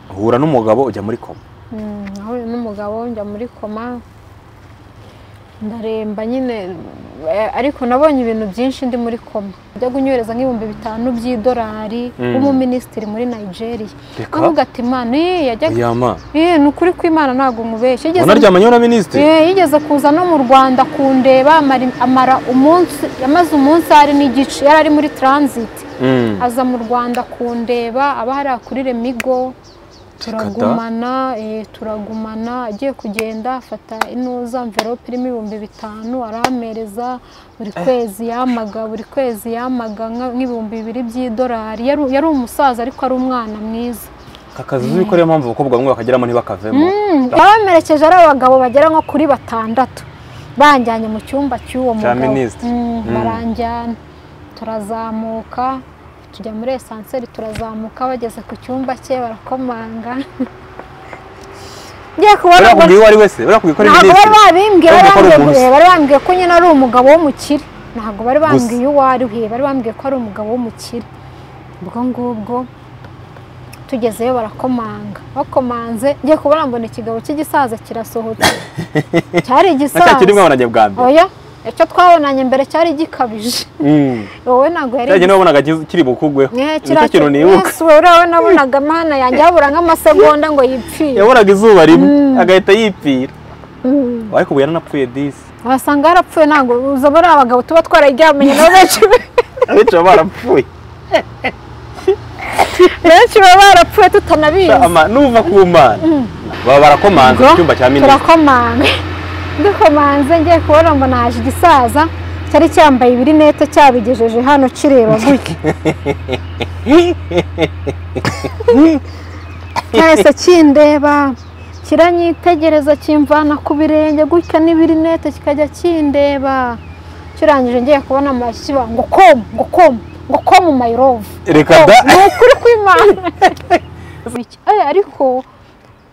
uhura n'umugabo ujya muri koma Mm, nahuye n'umugabo njya muri koma ndaremba nyine eh, ariko nabonye ibintu byinshi ndi muri koma ajya kunyohereza nk'ibihumbi bitanu by'idolari Mm. w'umuminisitiri muri nigeria Reka. avuga ati imana eh, yajyaga yama Eh, ni ukuri kw'imana ntabwo mubeshya Yigeze- unaryamanye na minisitiri Eh, yigeze kuza no mu rwanda kundeba amara- amara umunsi yamaze umunsi hari n'igice yari ari muri transit Mm. aza mu rwanda kundeba aba hariya kuri remigo turagumana eh, turagumana agiye kugenda afata inuza mverope irimo ibihumbi bitanu arampereza buri kwezi yamaga buri kwezi yamaga nka- nk'ibihumbi bibiri by'idolari yari yari umusaza ariko ari umwana mwiza kakazi uzi ko ariyo mpamvu abakobwa bamwe bakageramo ntibakavemo yabamerekeje ari abagabo bagera nko kuri batandatu banjyanye mu cyumba cy'uwo Cya mugabo minisitiri. Mm, Mm. baranjyana turazamuka tujya muri esanseri turazamuka bageze ku cyumba cye barakomanga ngiye kubona ngo- barakubwiye uwo ari wese barakubwiye ko ari ntabwo bari minisitiri babimbwiye Kandi bari ukora bambwiye umunsi. bari bambwiye ko nyine ari umugabo w'umukire ntabwo bari Gusa. bambwiye uwo ari we bari bambwiye ko ari umugabo w'umukire ubwo ngubwo tugezeyo barakomanga bakomanze ngiye kubona mbona ikigabo cy'igisaza kirasohotse cyari na cya kiri igisaza mwabonanye bwa mbere oya icyo twabonanye mbere cyari gikabije Mm. wowe ntabwo yari cya gihe wabonaga ki- kiri bukugweho Eh, nicyo kintu nibuka Yesu, wowe uriya we nabonaga amahana yanjye habura nk'amasegonda ngo yipfire yabonaga izuba rimwe agahita yipfira ariko yaranapfuye disi wasanga yarapfuye ntabwo uza muri abagabo tuba twararyamanye nabo benshi abenshi baba barapfuye benshi baba barapfuye tutanabizi Ama- nuva ku mana baba barakomanze Ubwo mu cyumba cya minisitiri turakomanga dukomanze ngiye kubona ngo naje igisaza cyari cyambaye ibirinete cyabigejeje hano kireba gutya cyahise kindeba kiranyitegereza kimvana ku birenge gutya n'ibirinete kikajya kindeba kirangije ngiye kubona amashyi kiba ngo komu ngo komu ngo komu mayirovu reka da ni ukuri kw'imana Eh, ariko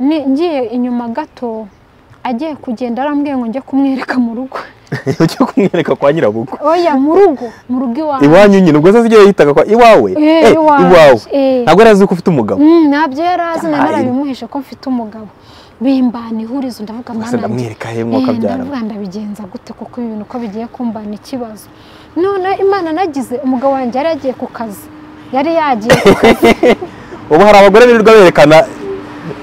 ni- ngiye inyuma gato agiye kugenda arambwiye ngo njye kumwereka mu rugo ujya kumwereka kwa nyirabukwe oya mu rugo mu rugo iwawe iwanyu nyine ubwo se zijya yihitaga kwa iwawe Eh, Eh, iwawe. iwawe Eh. ntabwo yari azi ko ufite umugabo Mm, ntabyo yari azi na Ay. narabimuhishe ko mfite umugabo bimbana ihurizo ndavuga Ubwo se "Mwana wanjye, ndamwereka he mwuka eh, byara ndavuga ndabigenza gute kuko ibi bintu uko bigiye kumbana ikibazo none imana nagize umugabo wanjye yari yagiye ku kazi yari yagiye ku kazi ubu hari abagore birirwa berekana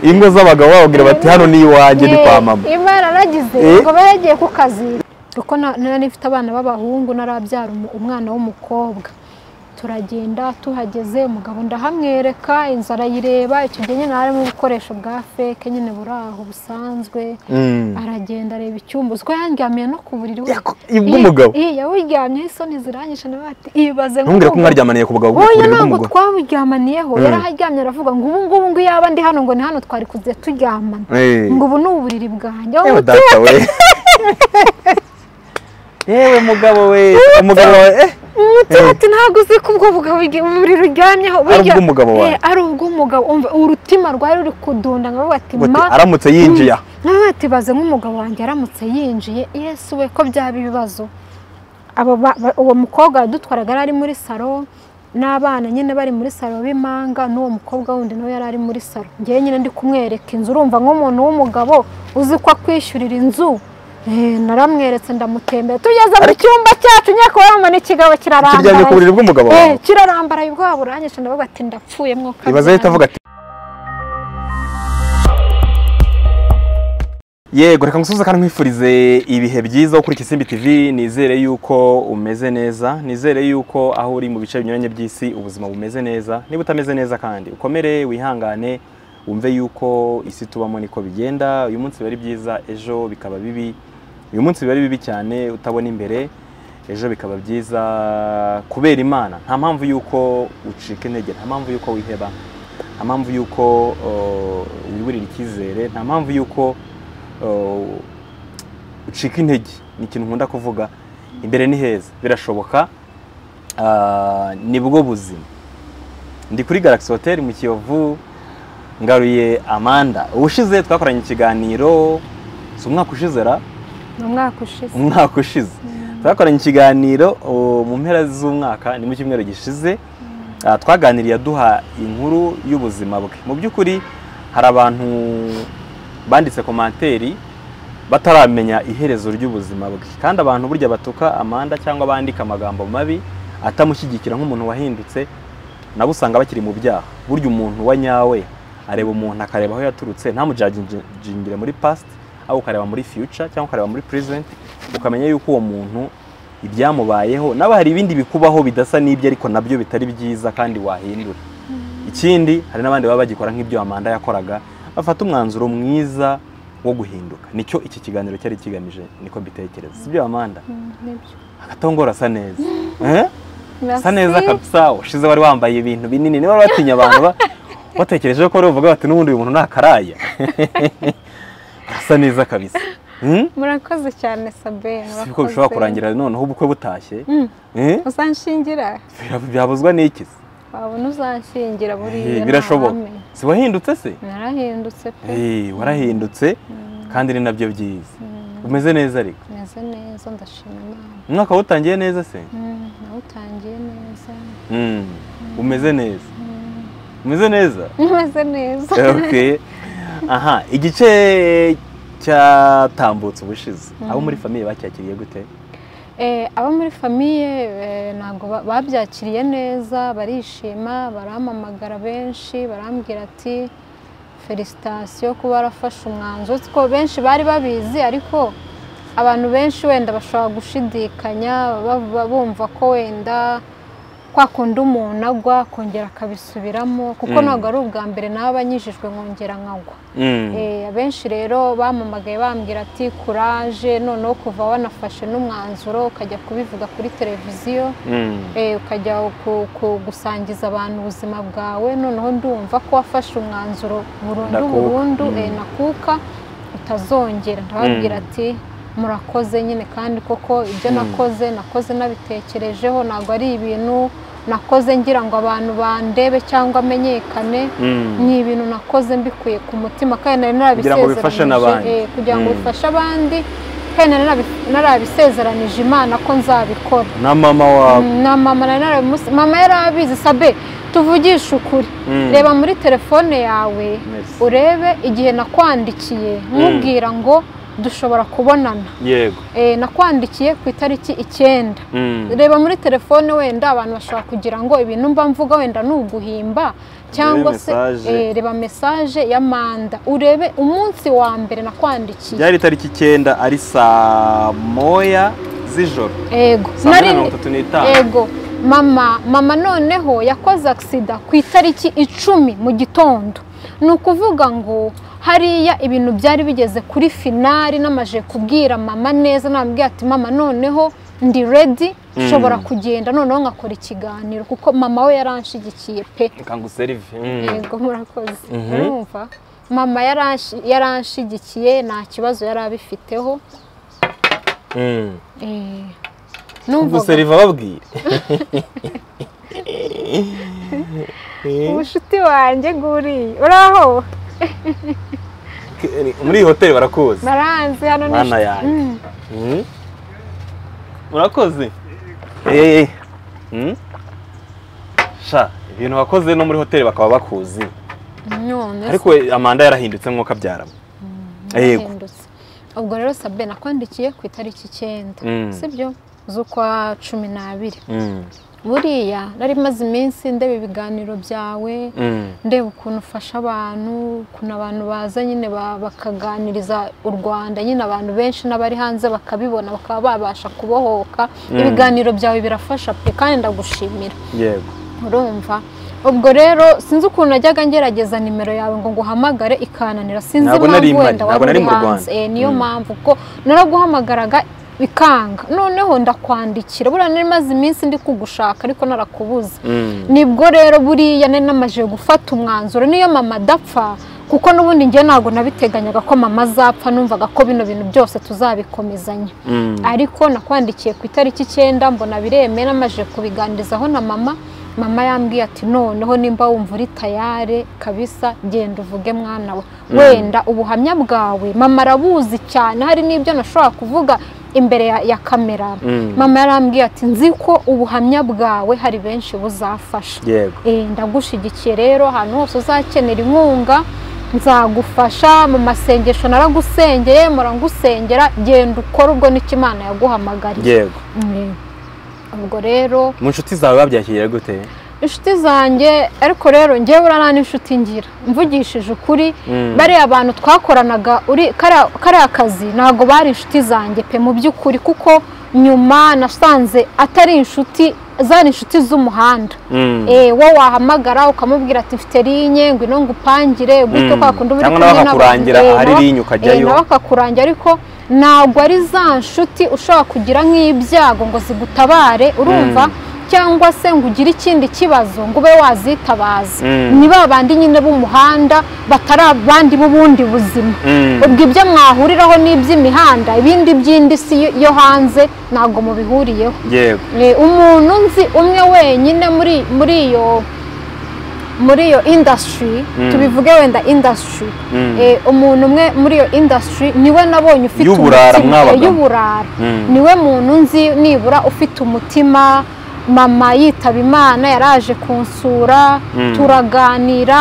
ingo z'abagabo bababwira bati hano ni iwanjye ni kwa mama Eh, imana nagize Eh. ngo babe yagiye ku kazi kuko na- nari mfite abana b'abahungu narabyara umu- umwana w'umukobwa turagenda tuhageze umugabo ndahamwereka inzu arayireba icyo gihe nyine harimo ubukoresho bwa feke nyine buri aho busanzwe Mm. aragenda areba icyumba uziko yandyamiye no ku buriri we Yako- bw'umugabo? Eh, eh, yawuryamyeho isoni ziranyisha nawe ati ibaze ntumbwire ko mwaryamaniye ku bagabo oya bw'ukubiri ntabwo bw'umugore twaburyamaniyeho yaraharyamye aravuga ngo ubu ngubu ngo iyo yaba ndi hano ngo ni hano twari kuze turyamana Eh. ngo ubu ni uburiri bwanjye yewe wowe data we yewe mugabo we umugabo wawe eh umuti ati ntabwo uzi ko ubwo bugabo igihe uburiri uryamyeho burya- ubw'umugabo wawe. Eh, ari ubw'umugabo umva urutima rwari ruri kudunda ngo avuga ati ngo ati, ma aramutse yinjiye aha nawe ati baze nk'umugabo wanjye aramutse yinjiye yesu we ko byaba ibibazo abo ba- ba- uwo mukobwa yadutwaraga yari ari muri salo n'abana nyine bari muri salo b'imanga n'uwo mukobwa wundi nawe yari ari muri salo ngewe nyine ndi kumwereka inzu urumva nk'umuntu w'umugabo uzi ko akwishyurira inzu Eh, naramweretse ndamutembera tugeze mu cyumba cyacu nyakubahwa ikigabo kiryamye ku buriri kirarambaraye bw'umugabo Eh, wawe kirarambaraye ubwoba buranyishe ndavuga ati ndapfuye mwuka ibaze ahita avuga ati yego reka ngusubize kandi nkwifurize ibihe byiza kuri Kisimbi TV nizere yuko umeze neza nizere yuko aho uri mu bice binyuranye by'isi ubuzima bumeze neza niba utameze neza kandi ukomere wihangane wumve yuko isi tubamo niko bigenda uyu munsi biba ari byiza ejo bikaba bibi uyu munsi biba ari bibi cyane utabona imbere ejo bikaba byiza kubera imana nta mpamvu y'uko ucika intege nta mpamvu y'uko wiheba nta mpamvu y'uko uh, wiburira icyizere nta mpamvu y'uko uh, ucika intege ni ikintu nkunda kuvuga imbere ni heza birashoboka Ah, nibwo buzima ndi kuri Galaxy Hotel mu Kiyovu ngaruye Amanda ubushize twakoranye ikiganiro si umwaka ushize ra ni umwaka ushize umwaka ushize twakoranye ikiganiro o, mu mpera z'umwaka ni mu cyumweru gishize Ah, twaganiriye aduha inkuru y'ubuzima bwe mu by'ukuri hari abantu banditse komanteri bataramenya iherezo ry'ubuzima bwe kandi abantu burya batuka amanda cyangwa bandika amagambo mabi atamushyigikira nk'umuntu wahindutse nabo usanga bakiri mu byaha burya umuntu wa nyawe areba umuntu akareba aho yaturutse ntamujagingire muri past aho ukareba muri future cyangwa ukareba muri present ukamenya yuko uwo muntu ibyamubayeho nabo hari ibindi bikubaho bidasa n'ibyo ariko nabyo bitari byiza kandi wahindura ikindi hari n'abandi baba bagikora nk'ibyo amanda yakoraga bafata umwanzuro mwiza wo guhinduka nicyo iki kiganiro cyari kigamije niko mbitekereza si byo amanda hagati aho ngo urasa neza Eh? usa neza kabisa ushize wari wambaye ibintu binini niba batinya abantu ba- batekereje ko bavuga bati n'ubundi uyu muntu ni akaraya urasa neza kabisa Hmm? murakoze cyane sabine si ko bishobora kurangira noneho ubukwe butashye Eh? uzanshingira Bya- byabuzwa n'iki se? wabona uzanshingira Eh, buriya birashoboka nta hame. si wahindutse se narahindutse pe Eh, warahindutse kandi ni nabyo byiza umeze neza ariko meze neza ndashima imana umwaka wawutangiye neza se Mm, nawutangiye neza Mm. umeze neza umeze neza meze neza okay. aha igice cyatambutse ubushize abo muri famiye bacyakiriye gute Eh, abo muri famiye eh, ntabwo ba- babyakiriye neza barishima barampamagara benshi barambwira ati felicitasiyo kuba warafashe umwanzuro Uzi ko benshi bari babizi ariko abantu benshi wenda bashobora gushidikanya baba bumva ko wenda kwa kundi umuntu agwa akongera akabisubiramo kuko Mm. ntabwo ari ubwa mbere nawe banyijijwe nkongera nkagwa Mm. Eh, abenshi rero bamamagaye bambwira ati kuraje noneho kuva wanafashe n'umwanzuro ukajya kubivuga kuri televiziyo Mm. eh, ukajya ku- ku- gusangiza abantu ubuzima bwawe noneho ndumva ko wafashe umwanzuro burundu Ndakuka. burundu Mm. eh, nakuka utazongera ndababwira Mm. ati murakoze nyine kandi koko ibyo Mm. nakoze nakoze nabitekerejeho ntabwo ari ibintu nakoze ngira ngo abantu bandebe cyangwa amenyekane Mm. ni ibintu nakoze mbikuye ku mutima kandi nari Kugira ngo bifashe n'abandi. eh, kugira ngo Mm. bifashe abandi kandi nari narabi- narabisezeranije imana ko nzabikora na mama wawe Mm, na mama nari narabimusi- mama yarabizi sabe tuvugishe ukuri Mm. reba muri telefone yawe Merci. urebe igihe nakwandikiye nkubwira ngo dushobora kubonana yego Eh, nakwandikiye ku itariki icyenda Mm. reba muri telefone wenda abantu bashobora kugira ngo ibintu mba mvuga wenda ni uguhimba cyangwa se mesaje. eh, reba mesaje ya manda urebe umunsi wa mbere nakwandikiye byari itariki icyenda ari saa moya z'ijoro yego saa moya nari na mirongo itatu n'itanu yego mama mama noneho yakoze agisida ku itariki icumi mu gitondo ni ukuvuga ngo hariya ibintu byari bigeze kuri finari namaje kubwira mama neza nababwira ati mama noneho ndi redi nshobora kugenda noneho nkakora ikiganiro kuko mama we yaranshigikiye pe reka nguserive yego murakoze Mhm. urumva mama yaranshi- yaranshigikiye nta kibazo yari abifiteho Eh, numvaga nguserive ababwire ubushuti wanjye nguriye uraho muri iyi hoteli barakuzi baranze hano ni Mana inshuti- yanjye. Mm. Mm. urakoze Eh, mm. sha ibintu wakoze no muri hoteli bakaba bakuzi none se ariko we, amanda yarahindutse nk'uko abyaramo yego narahindutse ubwo rero sabe nakwandikiye ku itariki icyenda Mm. sibyo z'ukwa cumi n'abiri Mm. buriya nari maze iminsi ndeba ibiganiro byawe Mm. ndeba ukuntu ufasha abantu ukuntu abantu baza nyine ba- bakaganiriza u rwanda nyine abantu benshi n'abari hanze bakabibona bakaba babasha kubohoka ibiganiro byawe birafasha pe kandi ndagushimira yego urumva ubwo rero sinzi ukuntu najyaga ngerageza nimero yawe ngo nguhamagare ikananira sinzi Ntabwo nari impamvu mpari, wenda ntabwo wari nari uri mu Rwanda. hanze Eh, niyo Mm. mpamvu kuko naraguhamagaraga bikanga noneho ndakwandikira buriya nari maze iminsi ndi kugushaka ariko narakubuze Mm. nibwo rero buriya nari namaze gufata umwanzuro niyo mama adapfa kuko n'ubundi njye ntabwo nabiteganyaga ko mama azapfa numvaga ko bino bintu byose tuzabikomezanya Mm. ariko nakwandikiye ku itariki icyenda mbona bireme namaze kubiganirizaho na mama mama yambwiye ati noneho nimba wumva uri tayare kabisa genda uvuge mwana we wenda ubuhamya bwawe mama arabuzi cyane hari n'ibyo nashobora kuvuga imbere ya, ya kamera Mm. mama yarambwiye ati nzi ko ubuhamya bwawe hari benshi buzafasha yego Eh, ndagushyigikiye rero ahantu hose uzakenera inkunga nzagufasha mu masengesho naragusengeye murangusengera genda ukora ubwo n'ikimana yaguhamagariye yego Mm. ubwo rero mu nshuti zawe babyakiriye gute inshuti zanjye ariko rero ngewe urana n'inshuti ngira mvugishije ukuri Mm. bariya abantu twakoranaga uri kariya kariya kazi ntabwo bari inshuti zanjye pe mu by'ukuri kuko nyuma nasanze atari inshuti zari inshuti z'umuhanda Mm. Eh, wo wahamagara ukamubwira ati mfite rinye ngwino ngupangire gutyo Mm. kwa kundi uba uri Cyangwa kumwe nawe akakurangira n'abantu. Eh, ahari nawe- rinye ukajyayo. eh, nawe akakurangira ariko ntabwo ari za nshuti ushobora kugira nk'ibyago ngo zigutabare urumva cyangwa se ngo ugire ikindi kibazo ngo ube wazitabaza Mm. ni ba bandi nyine b'umuhanda batari abandi b'ubundi buzima Mm. ubwo ibyo mwahuriraho ni iby'imihanda ibindi by'indi si yo- yo hanze ntabwo mubihuriyeho yego Eh, umuntu nzi umwe wenyine muri muri iyo muri iyo indasitiri Mm. tubivuge wenda indasitiri Mm. Eh, umuntu umwe muri iyo indasitiri niwe nabonye ufite Y'uburara umutima- mwabaga. eh, y'uburara Mm. niwe muntu nzi nibura ufite umutima mama yitaba imana yaraje kunsura Mm. turaganira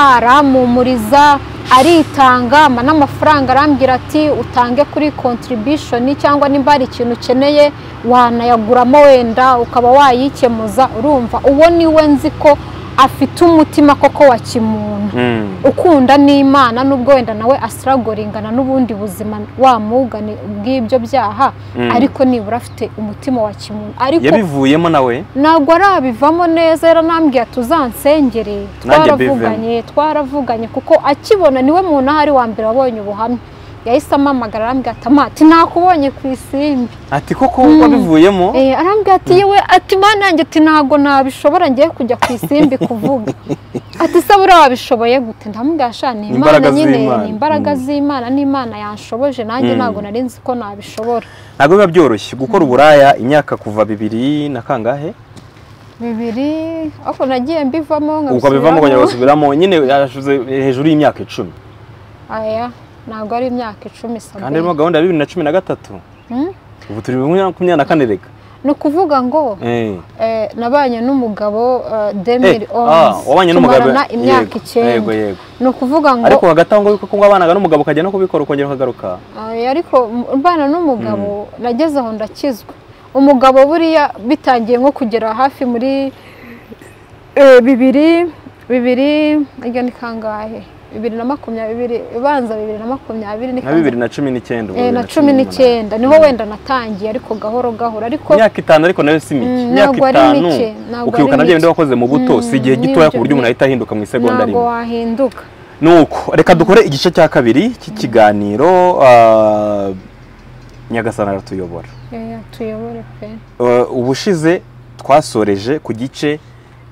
arampumuriza aritanga ampa n'amafaranga arambwira ati utange kuri contribution cyangwa nimba hari ikintu ukeneye wanayaguramo wenda ukaba wayikemuza urumva uwo niwe nzi ko afite umutima koko wa kimuntu Mm. ukunda n'imana n'ubwo wenda nawe asiragorengana n'ubundi buzima wamugane bw'ibyo byaha Mm. ariko nibura afite umutima wa kimuntu ariko yabivuyemo nawe ntabwo arabivamo neza yaranambwiye ati uzansengere Nanjye twaravuganye twaravuganye kuko akibona niwe muntu ahari wa mbere wabonye ubuhamya yahise amamagara arambwira ati amati nakubonye ku isimbi ati koko wabivuyemo Eh, arambwira ati yewe ati mana yanjye ati ntabwo nabishobora ngiye kujya ku isimbi kuvuga ati se buriya wabishoboye gute ndamubwira sha ni imana Imbaraga nyine z'Imana. ni imbaraga Mm. z'imana n'imana yanshoboje nanjye Mm. ntabwo nari nzi ko nabishobora ntabwo biba byoroshye gukora uburaya imyaka kuva bibiri na kangahe bibiri ariko nagiye mbivamo ubwo bivamo ukongera ugasubiramo nyine yashize hejuru y'imyaka icumi aya ntabwo ari imyaka icumi kandi sabe harimo gahunda ya bibiri na cumi na gatatu Mm. ubu turi muri makumyabiri na kane reka ni ukuvuga ngo Eh. eh, nabanye n'umugabo eh, Eh, demiri ah, wabanye onzi n'umugabo tumarana imyaka Yego, yego icyenda yego ni ukuvuga ngo ariko hagati aho ngaho kuko wabanaga n'umugabo ukajya no kubikora ukongera ukagaruka Ay, ariko mbana n'umugabo nageze aho ndakizwa umugabo buriya bitangiye nko kugera hafi muri eh, bibiri bibiri iryo ni kangahe bibiri na makumyabiri ibanza bibiri na makumyabiri ni nka kangahe? bibiri na cumi n'icyenda Eh, na cumi n'icyenda niho wenda natangiye ariko gahoro gahoro ariko imyaka itanu ariko nayo si mike Mm, imyaka ntabwo ari itanu mike, ntabwo ukibuka ari nabyo mike. bindi wakoze mu buto si igihe Mm, gitoya nibyo, ku buryo umuntu ni- ahita ahinduka mu isegonda ntabwo rimwe wahinduka nuko reka dukore igice cya kabiri cy'ikiganiro ah, nyagasana aratuyobora Eh, tuyobore pe Eh, ubushize twasoreje ku gice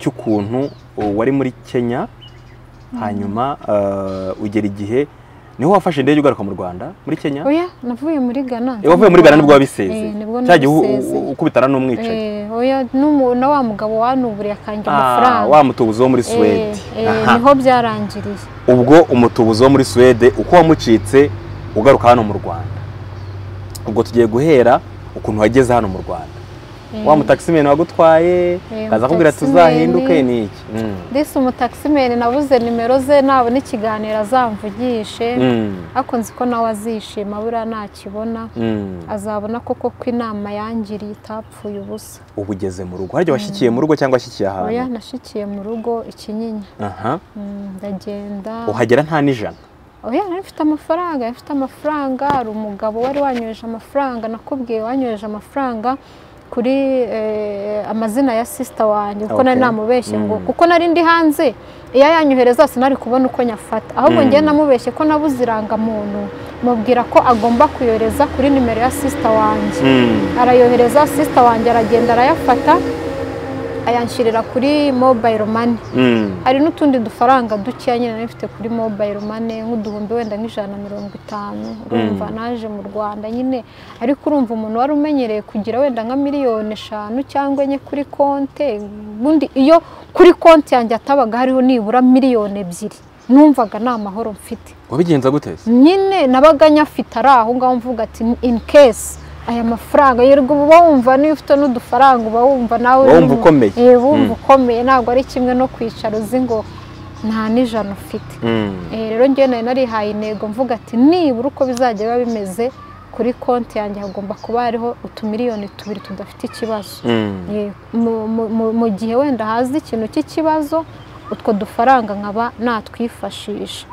cy'ukuntu uh, wari muri kenya hanyuma eh, ugera igihe niho wafashe indege ugaruka mu rwanda muri kenya oya navuye muri gana Eh, wavuye muri ghana nibwo wabiseze Eh, nibwo cya gihe u- nabiseze. u- ukubitana n'umwicaye Eh, oya n'umu- na wa mugabo wanuburiye akanjye Ah, amafaranga wa mutubuzi wo muri Eh, suwede eh, Aha. niho byarangiriye ubwo umutubuzi wo muri suwede uko wamucitse ugaruka hano mu rwanda ubwo tugiye guhera ukuntu wageze hano mu rwanda Eh, wa mutakisimeni wagutwaye Eh, kaza kubwira mutaximen. tuzahinduke ni iki Mm. ndetse umutakisimeni nabuze nimero ze nabona ikiganiro azamvugishe Mm. ariko nzi ko nawe azishima buriya ntakibona Mm. azabona koko ko inama yangiriye itapfuye ubusa uba ugeze mu rugo harya washyikiye mu rugo cyangwa washyikiye oya ahantu nashikiye mu rugo ikinyinya Aha. Mm, ndagenda uhagera nta n'ijana oya nari mfite amafaranga yari afite amafaranga hari umugabo wari wanyoheje amafaranga nakubwiye wanyoheje amafaranga kuri eh, amazina ya sisita wanjye kuko nari Okay. namubeshye ngo Mm. kuko nari ndi hanze iyo yanyohereza sinari kubona uko nyafata ahubwo Mm. ngewe namubeshye ko nabuze irangamuntu mubwira ko agomba kuyohereza kuri nimero ya sisita wanjye Mm. arayohereza sisita wanjye aragenda arayafata ayanshyirira kuri mobayiro mani Mm. hari n'utundi dufaranga dukeya nyine nari mfite kuri mobayiro mane nk'uduhumbi wenda nk'ijana na mirongo itanu urumva naje mu rwanda nyine ariko urumva umuntu wari umenyereye kugira wenda nka miliyoni eshanu cyangwa enye kuri konte ubundi iyo kuri konti yanjye hatabaga hariho nibura miliyoni ebyiri numvaga nta mahoro mfite wabigenza gute se nyine nabaga nyafite ari aho ngaho mvuga ati in case aya mafaranga yerwa uba wumva niyo ufite n'udufaranga uba wumva nawe Uba wumva uri mu- ukomeye. Eh, wumva Mm. ukomeye ntabwo ari kimwe no kwicara uzi ngo nta n'ijana ufite Eh, rero njyewe nari narihaye intego mvuga ati nibura uko bizajya biba bimeze kuri konti yanjye hagomba kuba hariho utumiliyoni tubiri tudafite ikibazo Eh, mu- mu- mu- mu gihe wenda haza ikintu cy'ikibazo utwo dufaranga nkaba natwifashisha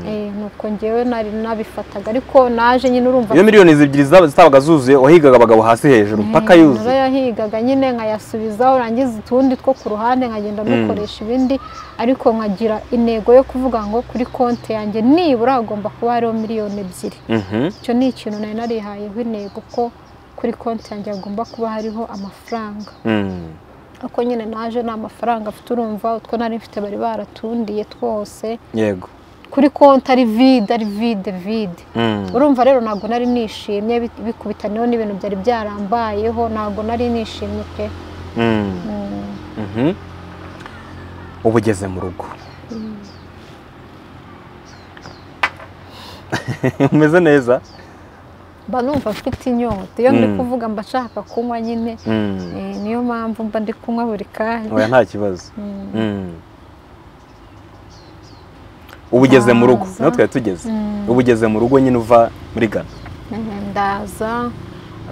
Eh, nuko njyewe nari nabifataga ariko naje nyine urumva iyo miliyoni ebyiri zaba- zitabaga zuzuye wahigaga abagabo hasi hejuru mpaka Eh, yuzuye narayahigaga nyine nkayasubizaho rangiza utundi two ku ruhande nkagenda ndukoresha ibindi ariko nkagira intego yo kuvuga ngo kuri konti yanjye nibura hagomba kuba hariho miliyoni ebyiri Mhm. icyo ni ikintu nari narihayeho intego ko kuri konti yanjye hagomba kuba hariho amafaranga Mm. uko nyine naje nta mafaranga afite urumva utwo nari mfite bari baratundiye twose yego kuri konti ari vide ari vide vide Mm. urumva rero ntabwo nari nishimye bi- bikubitaniyeho n'ibintu byari byarambayeho ntabwo nari nishimye pe Mm. Mhm. uba ugeze mu rugo umeze neza mba numva mfite inyota iyo ndi Mm. kuvuga mba nshaka kunywa nyine Mm. Eh, niyo mpamvu mba ndi kunywa buri kanya oya nta kibazo Mm. Mm. uba ugeze mu rugo Ndaza. niho twari tugeze Mm. uba ugeze mu rugo nyine uva muri gana Eh, ndaza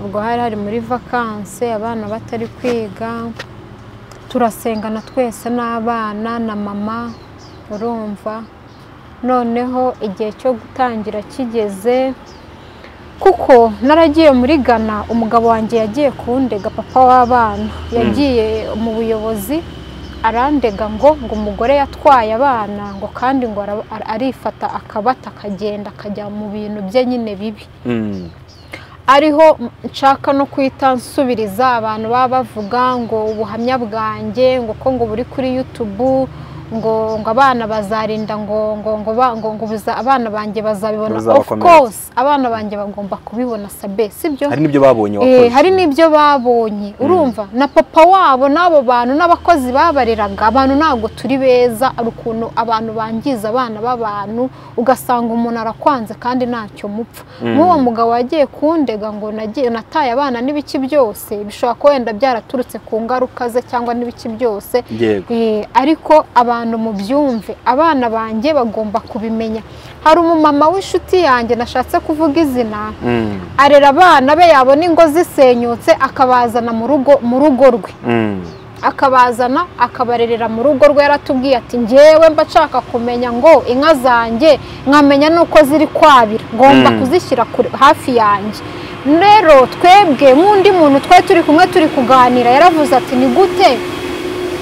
ubwo hari hari muri vakanse abana batari kwiga turasengana twese n'abana na mama urumva noneho igihe cyo gutangira kigeze kuko naragiye muri Ghana umugabo wanjye yagiye kundega papa w'abana yagiye mu buyobozi arandega ngo ngo umugore yatwaye abana ngo kandi ngo ara- ara- arifata akabata akagenda akajya mu bintu bye nyine bibi Mm. ariho nshaka no kwita nsubiriza abantu baba bavuga ngo ubuhamya bwanjye ngo ko ngo buri kuri yutubu ngo ngo abana bazarinda ngo ngo ngo ba- ngo ngo buza- abana banjye bazabibona of Buzabakomeretsa. course abana banjye bagomba kubibona sabe sibyo hari n'ibyo babonye Eh, wakoze hari n'ibyo babonye urumva na papa wabo n'abo bantu n'abakozi babareraga abantu ntabwo turi beza ari ukuntu abantu bangiza abana b'abantu ugasanga umuntu arakwanze kandi ntacyo mupfa nk'uwo mugabo wagiye kundega ngo nagiye nataye abana n'ibiki byose bishobora kuba wenda byaraturutse ku ngaruka ze cyangwa n'ibiki byose yego Eh, ariko abantu mubyumve abana banjye bagomba kubimenya hari umumama w'inshuti yanjye nashatse kuvuga izina Mm. arera abana be yabona ingo zisenyutse akabazana mu rugo mu rugo rwe Mm. akabazana akabarerera mu rugo rwe yaratubwiye ati njyewe mba nshaka kumenya ngo inka zanjye nkamenya n'uko ziri kwabira ngomba Mm. kuzishyira kure- hafi yanjye rero twebwe nk'undi muntu twari turi kumwe turi kuganira yaravuze ati ni gute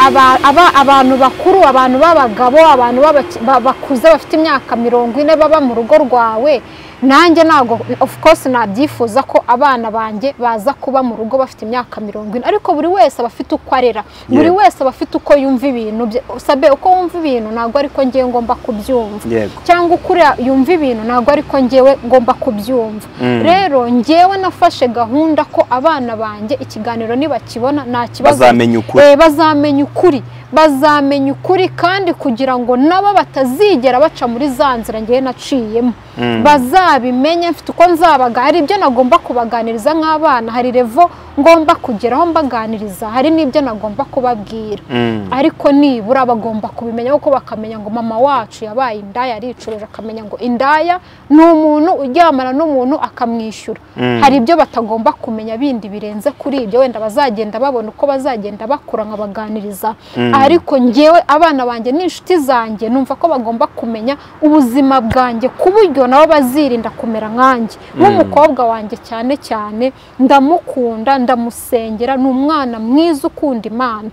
aba- aba- abantu bakuru abantu b'abagabo abantu b'abaki- ba- bakuze bafite imyaka mirongo ine baba mu rugo rwawe nanjye ntabwo of course nabyifuza ko abana banjye baza kuba mu rugo bafite imyaka mirongo ine ariko buri wese aba afite uko arera buri Yeah. wese aba afite uko yumva ibintu bye sabe uko wumva ibintu ntabwo ariko ngewe ngomba kubyumva yego cyangwa ukuriya yumva ibintu ntabwo ariko ngewe ngomba kubyumva Mm. rero ngewe nafashe gahunda ko abana banjye ikiganiro nibakibona nta kibazo bazamenya ukuri Eh, bazamenya ukuri bazamenya ukuri kandi kugira ngo nabo batazigera baca muri za nzira ngewe naciyemo Mm. bazabimenye mfite uko nzabaga hari ibyo nagomba kubaganiriza nk'abana hari revo ngomba kugeraho mbaganiriza hari n'ibyo nagomba kubabwira Mm. ariko nibura bagomba kubimenya kuko bakamenya ngo mama wacu yabaye indaya aricuruje akamenya ngo indaya ni umuntu uryamana n'umuntu akamwishyura Mm. hari ibyo batagomba kumenya bindi birenze kuri ibyo wenda bazagenda babona uko bazagenda bakura nkabaganiriza ariko ngewe abana banjye n'inshuti zanjye numva ko bagomba kumenya ubuzima bwanjye ku buryo nabo bazirinda kumera nkanjye nk'umukobwa wanjye cyane cyane ndamukunda ndamusengera ni umwana mwiza ukunda imana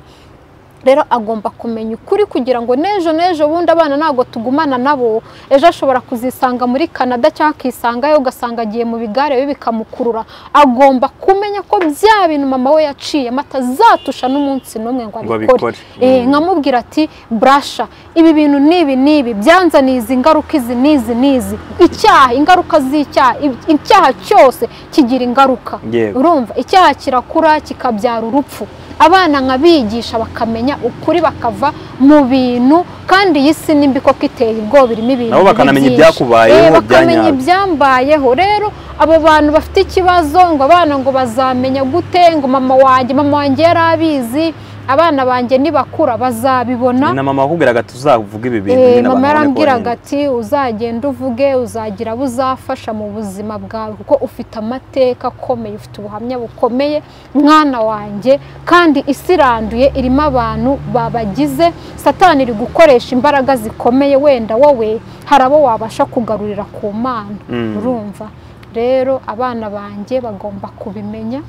rero agomba kumenya ukuri kugira ngo n'ejo n'ejo bundi abana ntabwo tugumana nabo ejo ashobora kuzisanga muri canada cyangwa akisangayo ugasanga agiye mu bigare bibi bikamukurura agomba kumenya ko bya bintu mama we yaciyemo atazatusha n'umunsi n'umwe ngo Ngo abikore abikore. Eh, Mm. nkamubwira ati burasha ibi bintu n'ibi n'ibi byanzaniye izi ngaruka izi n'izi n'izi icyaha ingaruka z'icyaha i- icyaha cyose kigira ingaruka Yego. urumva icyaha kirakura kikabyara urupfu abana nkabigisha bakamenya ukuri bakava mu bintu kandi iyi si nimbi koko iteye ubwoba irimo ibintu Nabo bibi bakanamenya byinshi. ibyakubayeho, Eh, bakamenya ibyanyabyo. ibyambayeho rero abo bantu bafite ikibazo ngo abana ngo bazamenya gute ngo mama wanjye mama wanjye yari abizi abana banjye nibakura bazabibona ni na mama wakubwiraga tuzavuga ibi bintu Eh, nyine abantu mama babone ko yarambwiraga wenda. ati uzagenda uvuge uzagira abo uzafasha mu buzima bwawe kuko ufite amateka akomeye ufite ubuhamya bukomeye mwana wanjye kandi isi iranduye irimo abantu babagize satani iri gukoresha imbaraga zikomeye wenda wowe hari abo wabasha kugarurira ku mana Mm. urumva rero abana banjye bagomba kubimenya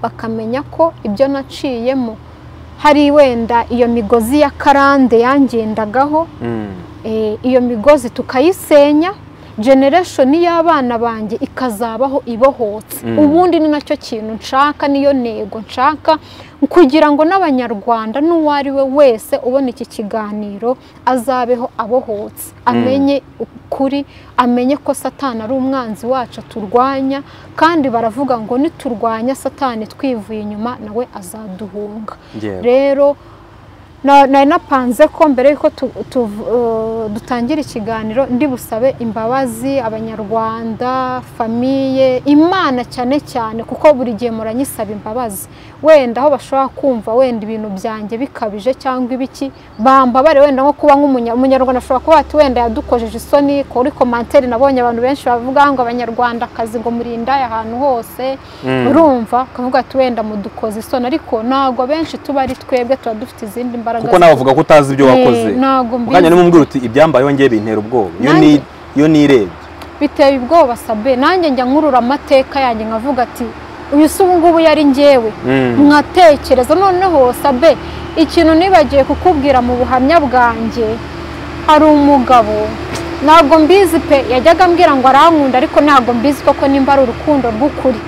bakamenya ko ibyo naciyemo hari wenda iyo migozi ya karande yangendagaho Mm. eh, iyo migozi tukayisenya generation y'abana banjye ikazabaho ibohotse Mm. ubundi ni nacyo kintu nshaka niyo ntego nshaka kugira ngo n'abanyarwanda n'uwo ari we wese ubona iki kiganiro azabeho abohotse amenye ukuri amenye ko satani ari umwanzi wacu turwanya kandi baravuga ngo niturwanya satani twivuye inyuma nawe azaduhunga Yego. rero na- nari napanze ko mbere yuko tu- tuv- eh, dutangira ikiganiro ndi busabe imbabazi abanyarwanda famiye imana cyane cyane kuko buri gihe muranyisaba imbabazi wenda aho bashobora kumva wenda ibintu byanjye bikabije cyangwa ibiki bambabare wenda nko kuba nk'umunya- umunyarwanda ashobora kuba ati wenda yadukojeje isoni kuri komantere nabonye abantu benshi bavuga ngo abanyarwandakazi ngo murindaye ahantu hose Mm. urumva ukavuga ati wenda mudukoze isoni ariko ntabwo benshi tuba ari twebwe tuba dufite izindi mbaraga kuko nawe avuga ko utazi ibyo wakoze ntabwo mukanya mbizi nimubwira uti ibyambayeho ngiye bintera ubwoba iyo Nanjye- ni- iyo nirebye biteye ubwoba sabe nanjye njya nkurura amateka yanjye nkavuga ati uyu si ubu ngubu yari njyewe Mm. nkatekereza noneho sabe ikintu nibagiye kukubwira mu buhamya bwanjye hari umugabo ntabwo mbizi pe yajyaga ambwira ngo arankunda ariko ntabwo mbizi koko nimba ari urukundo rw'ukuri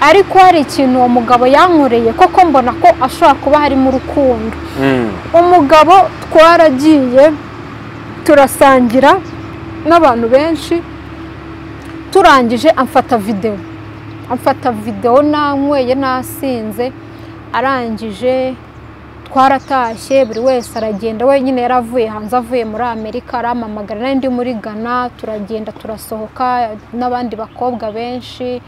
ariko hari ikintu uwo mugabo yankoreye koko mbona ko ashobora kuba harimo urukundo Mm. umugabo twaragiye turasangira n'abantu benshi turangije amfata videwo amfata videwo nanyweye nasinze arangije twaratashye buri wese aragenda wenyine yaravuye hanze avuye muri amerika arampamagara nari ndi muri ghana turagenda turasohoka n'abandi bakobwa benshi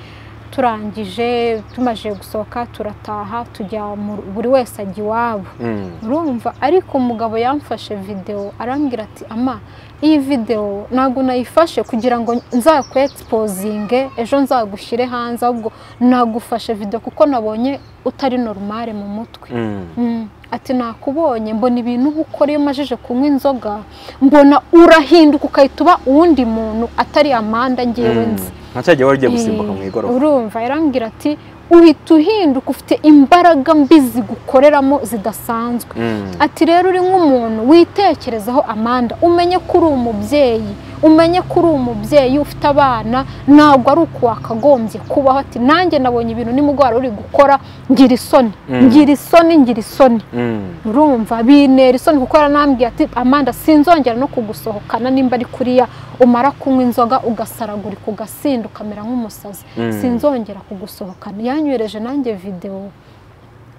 turangije tumaze gusohoka turataha tujya mu- buri wese ajya iwabo Mm. urumva ariko umugabo yamfashe videwo arambwira ati ama iyi videwo ntabwo nayifashe kugira ngo nzakwegisipozinge ejo nzagushyire hanze ahubwo nagufashe videwo kuko nabonye utari norumare mu mutwe Mm. Mm. ati nakubonye mbona ibintu uba ukora iyo umajije kunywa inzoga mbona urahinduka ukahita uba uwundi muntu atari amanda ngewe Mm. nzi nka cya gihe wari ugiye gusimbuka mu igorofa urumva yarambwira ati uhita uhinduka ufite imbaraga mbi zigukoreramo zidasanzwe Mm. ati rero uri nk'umuntu witekerezaho amanda umenye ko uri umubyeyi umenye ko uri umubyeyi ufite abana ntabwo ari uku wakagombye kubaho ati nanjye nabonye ibintu nimugora uri gukora ngira isoni Mm. ngira isoni ngira isoni Mm. urumva bintera isoni kuko yaranambwiye ati amanda sinzongera no kugusohokana nimba ari kuriya umara kunywa inzoga ugasaragurika ugasinda ukamera nk'umusazi Mm. sinzongera kugusohokana yanyohereje nanjye videwo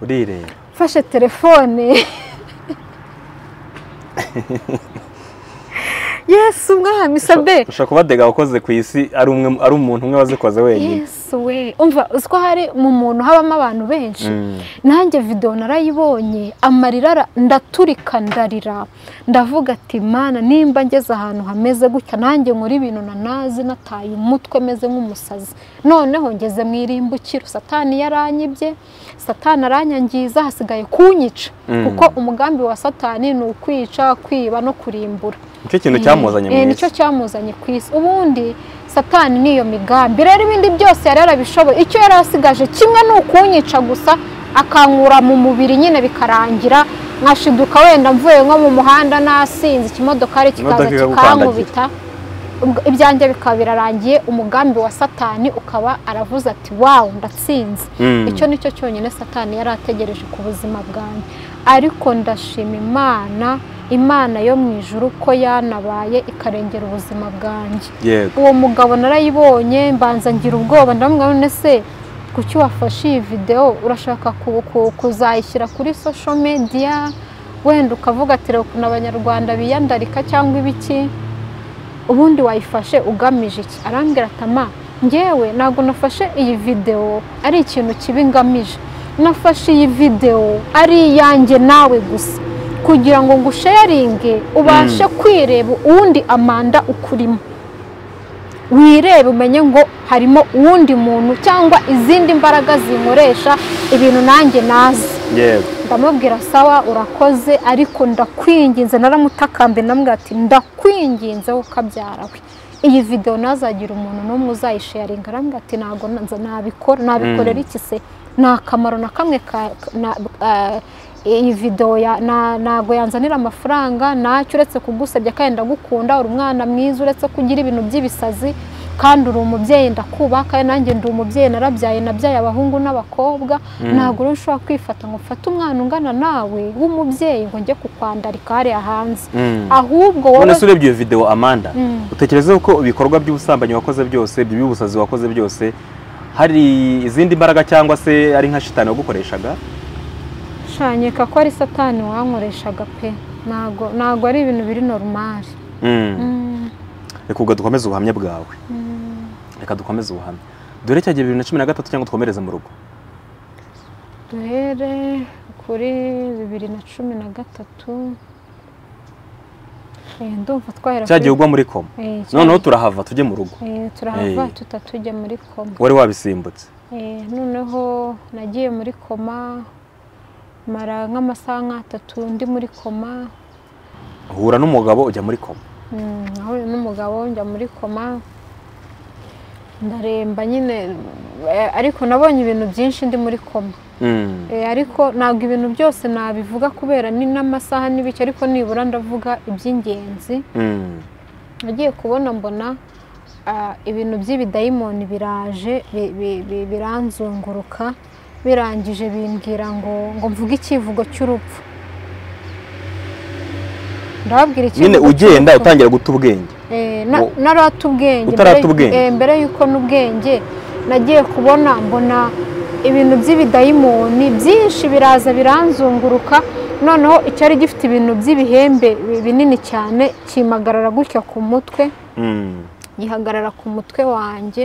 urireba mfashe telefone yesu umwami isabe ushobora kuba dega wakoze ku isi ari umwe ari umuntu umwe wazikoze wenyine yesu we umva uzi ko hari mu muntu habamo abantu benshi Mm. nanjye videwo narayibonye amarira ara- ndaturika ndarira ndavuga ati mana nimba ngeze ahantu hameze gutya nanjye nkora ibintu nanazi nataye umutwe meze nk'umusazi noneho ngeze mu irimbukiro satani yaranyibye satani aranyangiza hasigaye kunyica Mm. kuko umugambi wa satani ni ukwica kwiba no kurimbura nicyo kintu cyamuzanye Eh, mu nicyo isi cyamuzanye ku isi ubundi satani niyo migambi rero ibindi byose yari yarabishoboye icyo yari asigaje kimwe ni ukunyica gusa akankura mu mubiri nyine bikarangira nkashiduka wenda mvuye nko mu muhanda nasinze ikimodokari kikaza Imodoka kikankubita Ubwo ibyanjye bikaba birarangiye umugambi wa satani ukaba aravuze ati wawu ndatsinze Mm. icyo nicyo cyonyine satani yari ategereje ku buzima bwanjye ariko ndashima imana imana yo mu ijuru ko yanabaye ikarengera ubuzima bwanjye yego uwo mugabo narayibonye mbanza ngira ubwoba ndamubwira none se kuki wafashe iyi videwo urashaka ku- ku- kuzayishyira kuri social media wenda ukavuga ati reba ukuntu abanyarwanda biyandarika cyangwa ibiki ubundi wayifashe ugamije iki arambwira ati ama ngewe ntabwo nafashe iyi videwo ari ikintu kibi ngamije nafashe iyi videwo ari iyanjye nawe gusa kugira ngo ngusheyaringe ubashe kwireba uwundi amanda ukurimo wirebe umenye ngo harimo uwundi muntu cyangwa izindi mbaraga zinkoresha ibintu nanjye nazi yego ndamubwira sawa urakoze ariko ndakwinginze naramutakambye namubwira ati ndakwinginze wowe ukabyara we iyi videwo ntazagira umuntu n'umwe uzayisheyaringa arambwira ati ntabwo nza- nabikora nabikorera iki se nta kamaro na kamwe ka na- eh, iyi videwo ya- na- ntabwo yanzanira amafaranga ntacyo uretse kugusebya kandi ndagukunda uri umwana mwiza uretse ko ugira ibintu by'ibisazi kandi uri umubyeyi ndakubaha kandi nanjye ndi umubyeyi narabyaye nabyaye abahungu n'abakobwa ntabwo rero ushobora kwifata ngo ufate umwana ungana nawe w'umubyeyi ngo njye kukwandarika hariya hanze Mm. ahubwo none wowe se urebye iyo videwo amanda utekereza ko ibikorwa by'ubusambanyi wakoze byose ibyo by'ubusazi wakoze byose hari izindi mbaraga cyangwa se ari nka shitani wagukoreshaga shanyika ko ari satani wankoreshaga pe ntabwo ntabwo ari ibintu biri normali reka ubwo dukomeze ubuhamya bwawe reka dukomeze ubuhamya dore cya gihe bibiri na cumi na gatatu cyangwa twomereze mu rugo duhere kuri bibiri na cumi na gatatu Eh, ndumva twahera cya gihe ugwa muri koma Eh, cya- noneho turahava tujye mu rugo Eh, turahava Eh. tutatujya muri koma wari wabisimbutse Eh, noneho nagiye muri koma mara nk'amasaha nk'atatu ndi muri koma uhura n'umugabo ujya muri koma Mm, nahuye n'umugabo njya muri koma ndaremba nyine eh, ariko nabonye ibintu byinshi ndi muri koma Mm. Eh, ariko ntabwo ibintu byose nabivuga kubera ni n'amasaha n'ibiki ariko nibura ndavuga iby'ingenzi Mm. nagiye kubona mbona ah, ibintu by'ibidayimoni biraje bi- bi- bi- biranzunguruka birangije bimbwira ngo ngo mvuge ikivugo cy'urupfu ndababwira nyine cy'urupfu. ugenda utangira guta ubwenge Eh, na- Wo- narata ubwenge Utarata mbere- ubwenge. eh, mbere y'uko n'ubwenge nagiye kubona mbona ibintu by'ibidayimoni byinshi biraza biranzunguruka noneho icyari gifite ibintu by'ibihembe bi- binini cyane kimagarara gutya ku mutwe Mm. gihagarara ku mutwe wanjye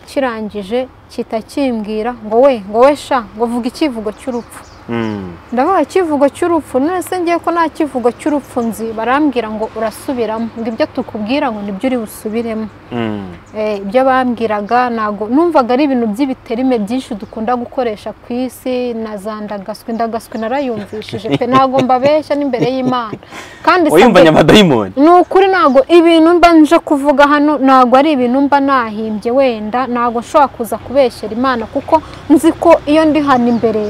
kirangije kita kimbwira ngo we ngo we sha ngo vuga ikivugo cy'urupfu Mm. ndabaha ikivugo cy'urupfu none se ngiye ko nta kivugo cy'urupfu nzi barambwira ngo urasubiramo ngo ibyo tukubwira ngo nibyo uri busubiremo Mm. Eh, ibyo bambwiraga ntabwo numvaga ari ibintu by'ibiterime byinshi dukunda gukoresha ku isi na za ndagaswi ndagaswi narayumvishije pe ntabwo mbabeshya n'imbere y'imana kandi wayumvanye sabwe- amadayimoni ni ukuri ntabwo ibintu mba nje kuvuga hano ntabwo ari ibintu mba nahimbye wenda ntabwo nshobora kuza kubeshyera imana kuko nzi ko iyo ndi hano imbere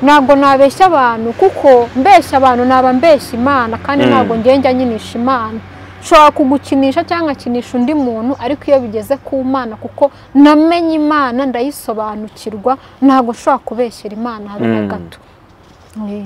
ntabwo nabeshya abantu kuko mbeshya abantu naba mbeshya imana kandi Mm. ntabwo ngiye njya nyinisha imana nshobora kugukinisha cyangwa nkakinisha undi muntu ariko iyo bigeze ku mana kuko namenye imana ndayisobanukirwa ntabwo nshobora kubeshyera imana habe na Mm. gato Eh,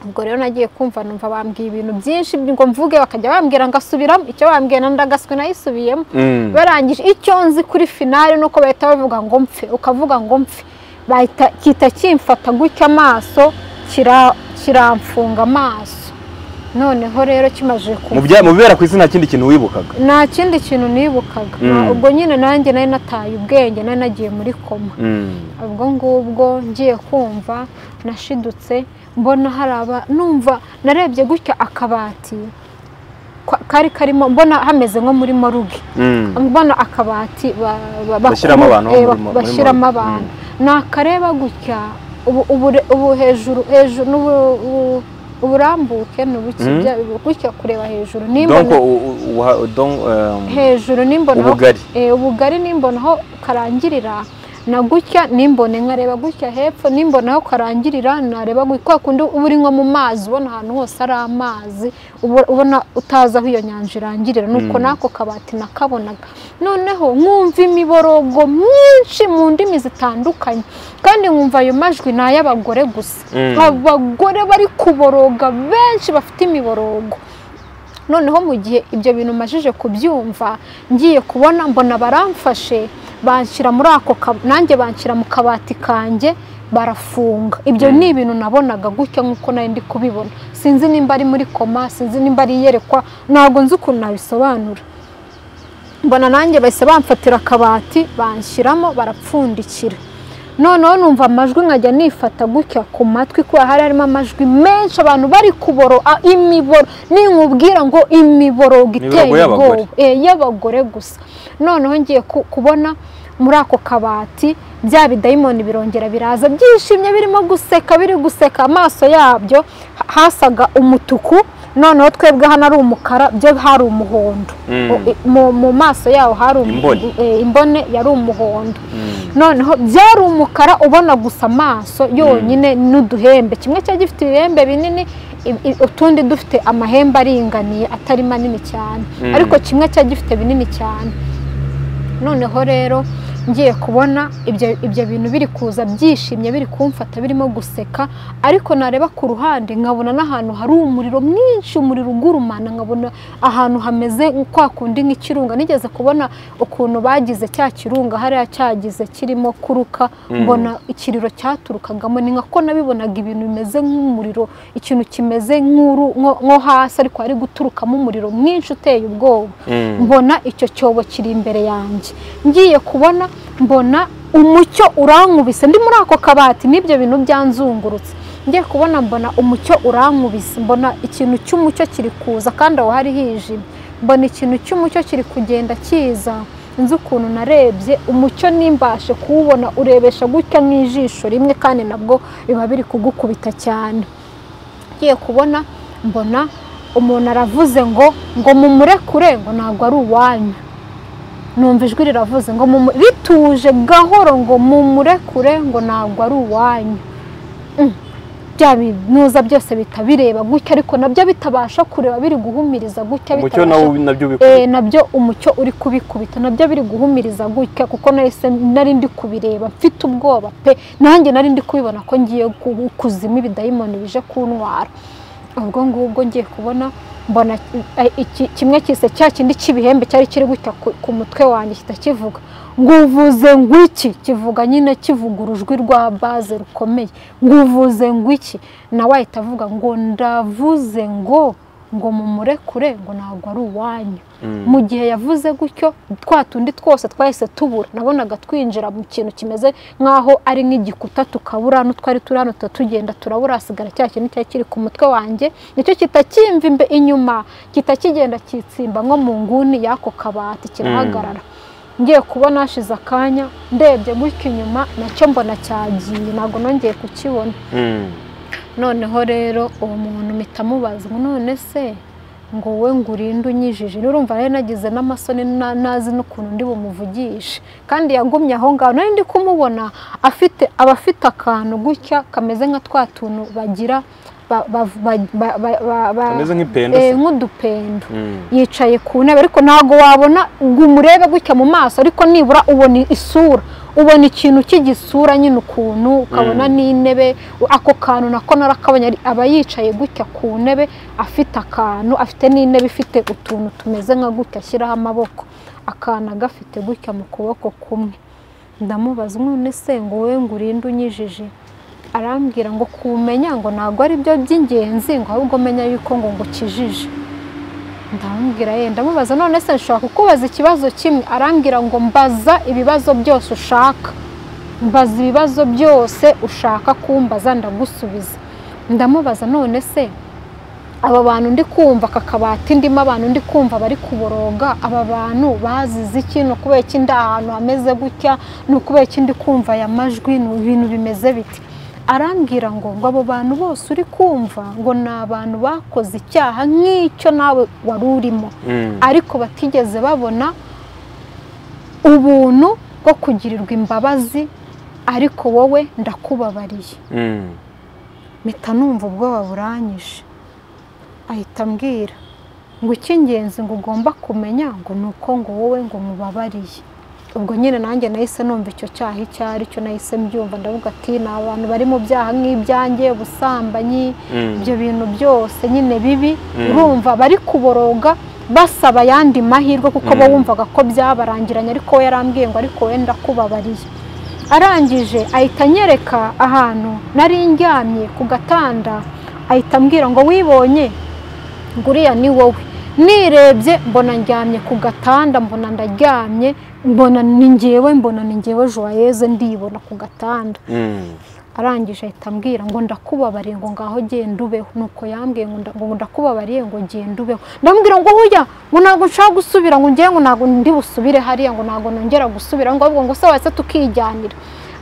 ubwo rero nagiye kumva numva bambwiye ibintu byinshi ngo mvuge bakajya bambwira ngasubiramo icyo bambwiye na ndagaswe nayisubiyemo Mm. barangije icyo nzi kuri finale nuko bahita bavuga ngo mpfe ukavuga ngo mpfe bahita kita kimfata gutya amaso kira- kiramfunga amaso noneho rero kimaze mu kumva bya- mu bibera ku isi nta kindi kintu wibukaga nta kindi kintu nibukaga Mm. ubwo nyine nanjye nari nataye ubwenge nari nagiye muri koma Mm. ubwo ngubwo ngiye kumva nashidutse mbona hari aba numva narebye gutya akabati kwa- kari karimo mbona hameze nko muri moruge Mm. mbona akabati ba- ba- ba- Bashyiramo abantu eh, muri mo- muri bashyiramo morgue. abantu nakareba gutya ubu- ubure- ubu hejuru hejuru n'ubu- ubu- uburambuke n'ubuki Mm. bya- gutya kureba hejuru nimbona donc u- u- uha- donc, um, hejuru nimbona aho- ubugari Eh, ubugari nimbona aho karangirira na gutya nimbone nkareba gutya hepfo nimbona aho karangirira nareba gutya kwa kundi uba uri nko mu mazi ubona ahantu hose ari amazi ubu- ubona utazi aho iyo nyanja irangirira nuko Mm. n'ako kabati nakabonaga noneho nkumva imiborogo myinshi mu ndimi zitandukanye kandi nkumva ayo majwi ni ay'abagore gusa Mm. abagore bari kuboroga benshi bafite imiborogo noneho mu gihe ibyo bintu majije kubyumva ngiye kubona mbona baramfashe banshyira muri ako ka- nanjye banshyira mu kabati kanjye barafunga ibyo ni ibintu nabonaga gutya nk'uko nari ndi kubibona sinzi nimba ari muri koma sinzi nimba ari iyerekwa ntabwo nzi ukuntu nabisobanura mbona nanjye bahise bamfatira akabati banshyiramo barapfundikira noneho numva amajwi nkajya nifata gutya ku matwi kuba hari harimo amajwi menshi abantu bari kuboro a- imiboro ninkubwira ngo imiboro iteye Imiborogo y'abagore. ubwoba Eh, y'abagore gusa noneho ngiye ku- kubona muri ako kabati bya bidayimoni birongera biraza byishimye birimo guseka biri guseka amaso yabyo ha- hasaga umutuku noneho twebwe hano ari umukara byo hari umuhondo Mm. O- i- mu mu maso yaho hari umu- Imboni. eh, imbone yari umuhondo Mm. noneho byari umukara ubona gusa amaso yonyine n'uduhembe kimwe cyari gifite ibihembe binini i- i- utundi dufite amahembe aringaniye atari manini cyane Mm. ariko kimwe cyari gifite binini cyane noneho rero ngiye kubona ibyo ibyo bintu biri kuza byishimye biri kumfata birimo guseka ariko nareba ku ruhande nkabona n'ahantu hari umuriro mwinshi umuriro ugurumana nkabona ahantu hameze kwa kundi nk'ikirunga nigeze kubona ukuntu bagize cya kirunga hariya cyagize kirimo kuruka mbona ikiriro cyaturukagamo ni nka ko nabibonaga ibintu bimeze nk'umuriro ikintu kimeze nk'uru nko- nko hasi ariko hari guturukamo umuriro mwinshi uteye ubwoba Mm. mbona icyo cyobo kiri imbere yanjye ngiye kubona mbona umucyo urankubise ndi muri ako kabati n'ibyo bintu byanzungurutse ngiye kubona mbona umucyo urankubise mbona ikintu cy'umucyo kiri kuza kandi aho hari hijimye mbona ikintu cy'umucyo kiri kugenda kiza nzi ukuntu narebye umucyo nimbashe kuwubona urebesha gutya nk'ijisho rimwe kandi nabwo biba biri kugukubita cyane ngiye kubona mbona umuntu aravuze ngo ngo mumurekure ngo ntabwo ari uwanyu numva ijwi riravuze ngo mumu- rituje gahoro ngo mumurekure ngo ntabwo ari uwanyu Mm. bya binuza byose bihita bireba gutya ariko nabyo bitabasha kureba biri guhumiriza gutya umucyo bitabasha- nawo nabyo Eh, bikubita nabyo umucyo uri kubikubita nabyo biri guhumiriza gutya kuko nahise nari ndi kubireba mfite ubwoba pe nanjye nari ndi kubibona ko ngiye ku- kuzima ibidayimoni bije kuntwara ubwo ngubwo ngiye kubona mbona eh, iki- kimwe kise cya kindi cy'ibihembe cyari kiri gutya ku- ku mutwe wanjye kitakivuga nguvuze ngwiki kivuga nyine kivuga urujwi rwa baze rukomeye nguvuze ngwiki nawe ahita avuga ngo ndavuze ngo ngo mumurekure ngo ntabwo ari uwanyu mu gihe yavuze gutyo twa tundi twose twahise tubura nabonaga twinjira mu kintu kimeze nk'aho ari nk'igikuta tukabura n'utwari turi hano tuba tugenda turabura hasigara cya kintu cyari kiri ku mutwe wanjye nicyo kitakimva imbe inyuma kitakigenda kitsimba nko mu nguni y'ako kabati kirahagarara ngiye kubona hashize akanya ndebye gutyo inyuma nacyo mbona cyagiye ntabwo nongeye kukibona Mm. noneho rero uwo muntu mpita mubaza ngo none se ngo wowe ngo urinde unyijije urumva rero nagize n'amasoni na- nazi n'ukuntu ndi bumuvugishe kandi yagumye aho ngaho nari ndi kumubona afite aba afite akantu gutya kameze nka twa tuntu bagira ba- ba- ba- ba- ba- ba- ba- Kameze nk'ipenda eh, se. nk'udupendo Mm. yicaye ku ntebe ariko ntabwo wabona ngo umurebe gutya mu maso ariko nibura ubona isura ubona ikintu cy'igisura nyine ukuntu ukabona Mm. n'intebe ako kantu nako narakabonye ari- aba yicaye gutya ku ntebe afite akantu afite n'intebe ifite utuntu tumeze nka gutya ashyiraho amaboko akana gafite gutya mu kuboko kumwe ndamubaza none se ngo wowe ngo urinde unyijije arambwira ngo kumenya ngo ntabwo ari byo by'ingenzi ngo ahubwo menya yuko ngo ngukijije ndamubwira ye ndamubaza none se nshobora kukubaza ikibazo kimwe arambwira ngo mbaza ibibazo byose ushaka mbaza ibibazo byose ushaka kumbaza ndagusubiza ndamubaza none se aba bantu ndi kumva aka kabati ndimo abantu ndi kumva bari kuboroga aba bantu bazize iki ni ukubera iki ndi ahantu hameze gutya ni ukubera iki ndi kumva aya majwi ni ibintu bimeze biti arambwira ngo ngo abo bantu bose uri kumva ngo ni abantu bakoze icyaha nk'icyo nawe wari urimo Mm. ariko batigeze babona ubuntu bwo kugirirwa imbabazi ariko wowe ndakubabariye Mm. mpita numva ubwoba buranyije ahita ambwira ngo icy'ingenzi ngo ugomba kumenya ngo ni uko ngo wowe ngo mubabariye ubwo nyine nanjye nahise numva icyo cyaha icyo ari cyo nahise mbyumva ndavuga ati ni abantu bari mu byaha nk'ibyanjye ubusambanyi Mm. ibyo bintu byose nyine bibi Mm. urumva bari kuboroga basaba ayandi mahirwe kuko bo Mm. wumvaga ko byabarangiranye ariko we yarambwiye ngo ariko wenda kubabariye arangije ahita anyereka ahantu nari njyamye ku gatanda ahita ambwira ngo wibonye ngo uriya ni wowe nirebye mbona ndyamye ku gatanda mbona ndaryamye mbona ni ngewe mbona ni ngewe joyeze ndibona ku gatanda Mm. arangije ahita ambwira ngo ndakubabariye ngo ngaho genda ubeho nuko yambwiye ngo nda- ngo ndakubabariye ngo genda ubeho ndamubwira ngo hoya ngo ntabwo nshaka gusubira ngo ngewe ngo ntabwo ndi busubire hariya ngo ntabwo nongera gusubira ngo ahubwo ngo se wahise tukijyanira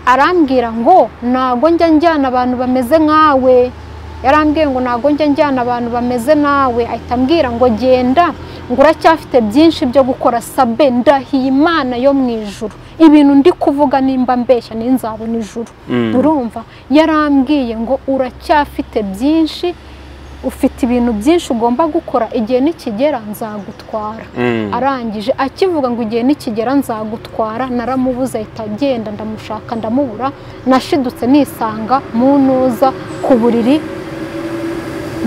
arambwira ngo ntabwo njya njyana abantu bameze nkawe yarambwiye ngo ntabwo njya njyana abantu bameze nawe ahita ambwira ngo genda ngo uracyafite byinshi byo gukora sabe ndahiye imana yo mu ijuru ibintu ndi kuvuga nimba mbeshya ninzabona ijuru Mm. urumva yarambwiye ngo uracyafite byinshi ufite ibintu byinshi ugomba gukora igihe nikigera nzagutwara Mm. arangije akivuga ngo igihe nikigera nzagutwara naramubuze ahita agenda ndamushaka ndamubura nashidutse nisanga mu ntuza ku buriri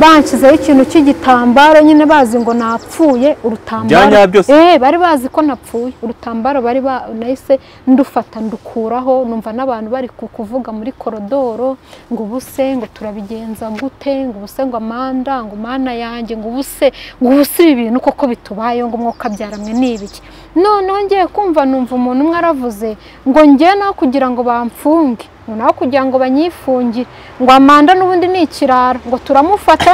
banshyizeho ikintu cy'igitambaro nyine bazi ngo napfuye urutambaro Bya byose. Eh, bari bazi ko napfuye urutambaro bari ba- nahise ndufata ndukuraho numva n'abantu bari ku- kuvuga muri korodoro ngo ubuse ngo turabigenza gute ngo ubuse ngo amanda ngo mana yanjye ngo ubuse ngo ubuse ibi bintu koko bitubayeho ngo umwuka byaramwe n'ibiki noneho ngiye kumva numva umuntu umwe aravuze ngo njye naho kugira ngo bamfunge ngo naho kugira ngo banyifungire ngo amanda n'ubundi ni ikirara ngo turamufata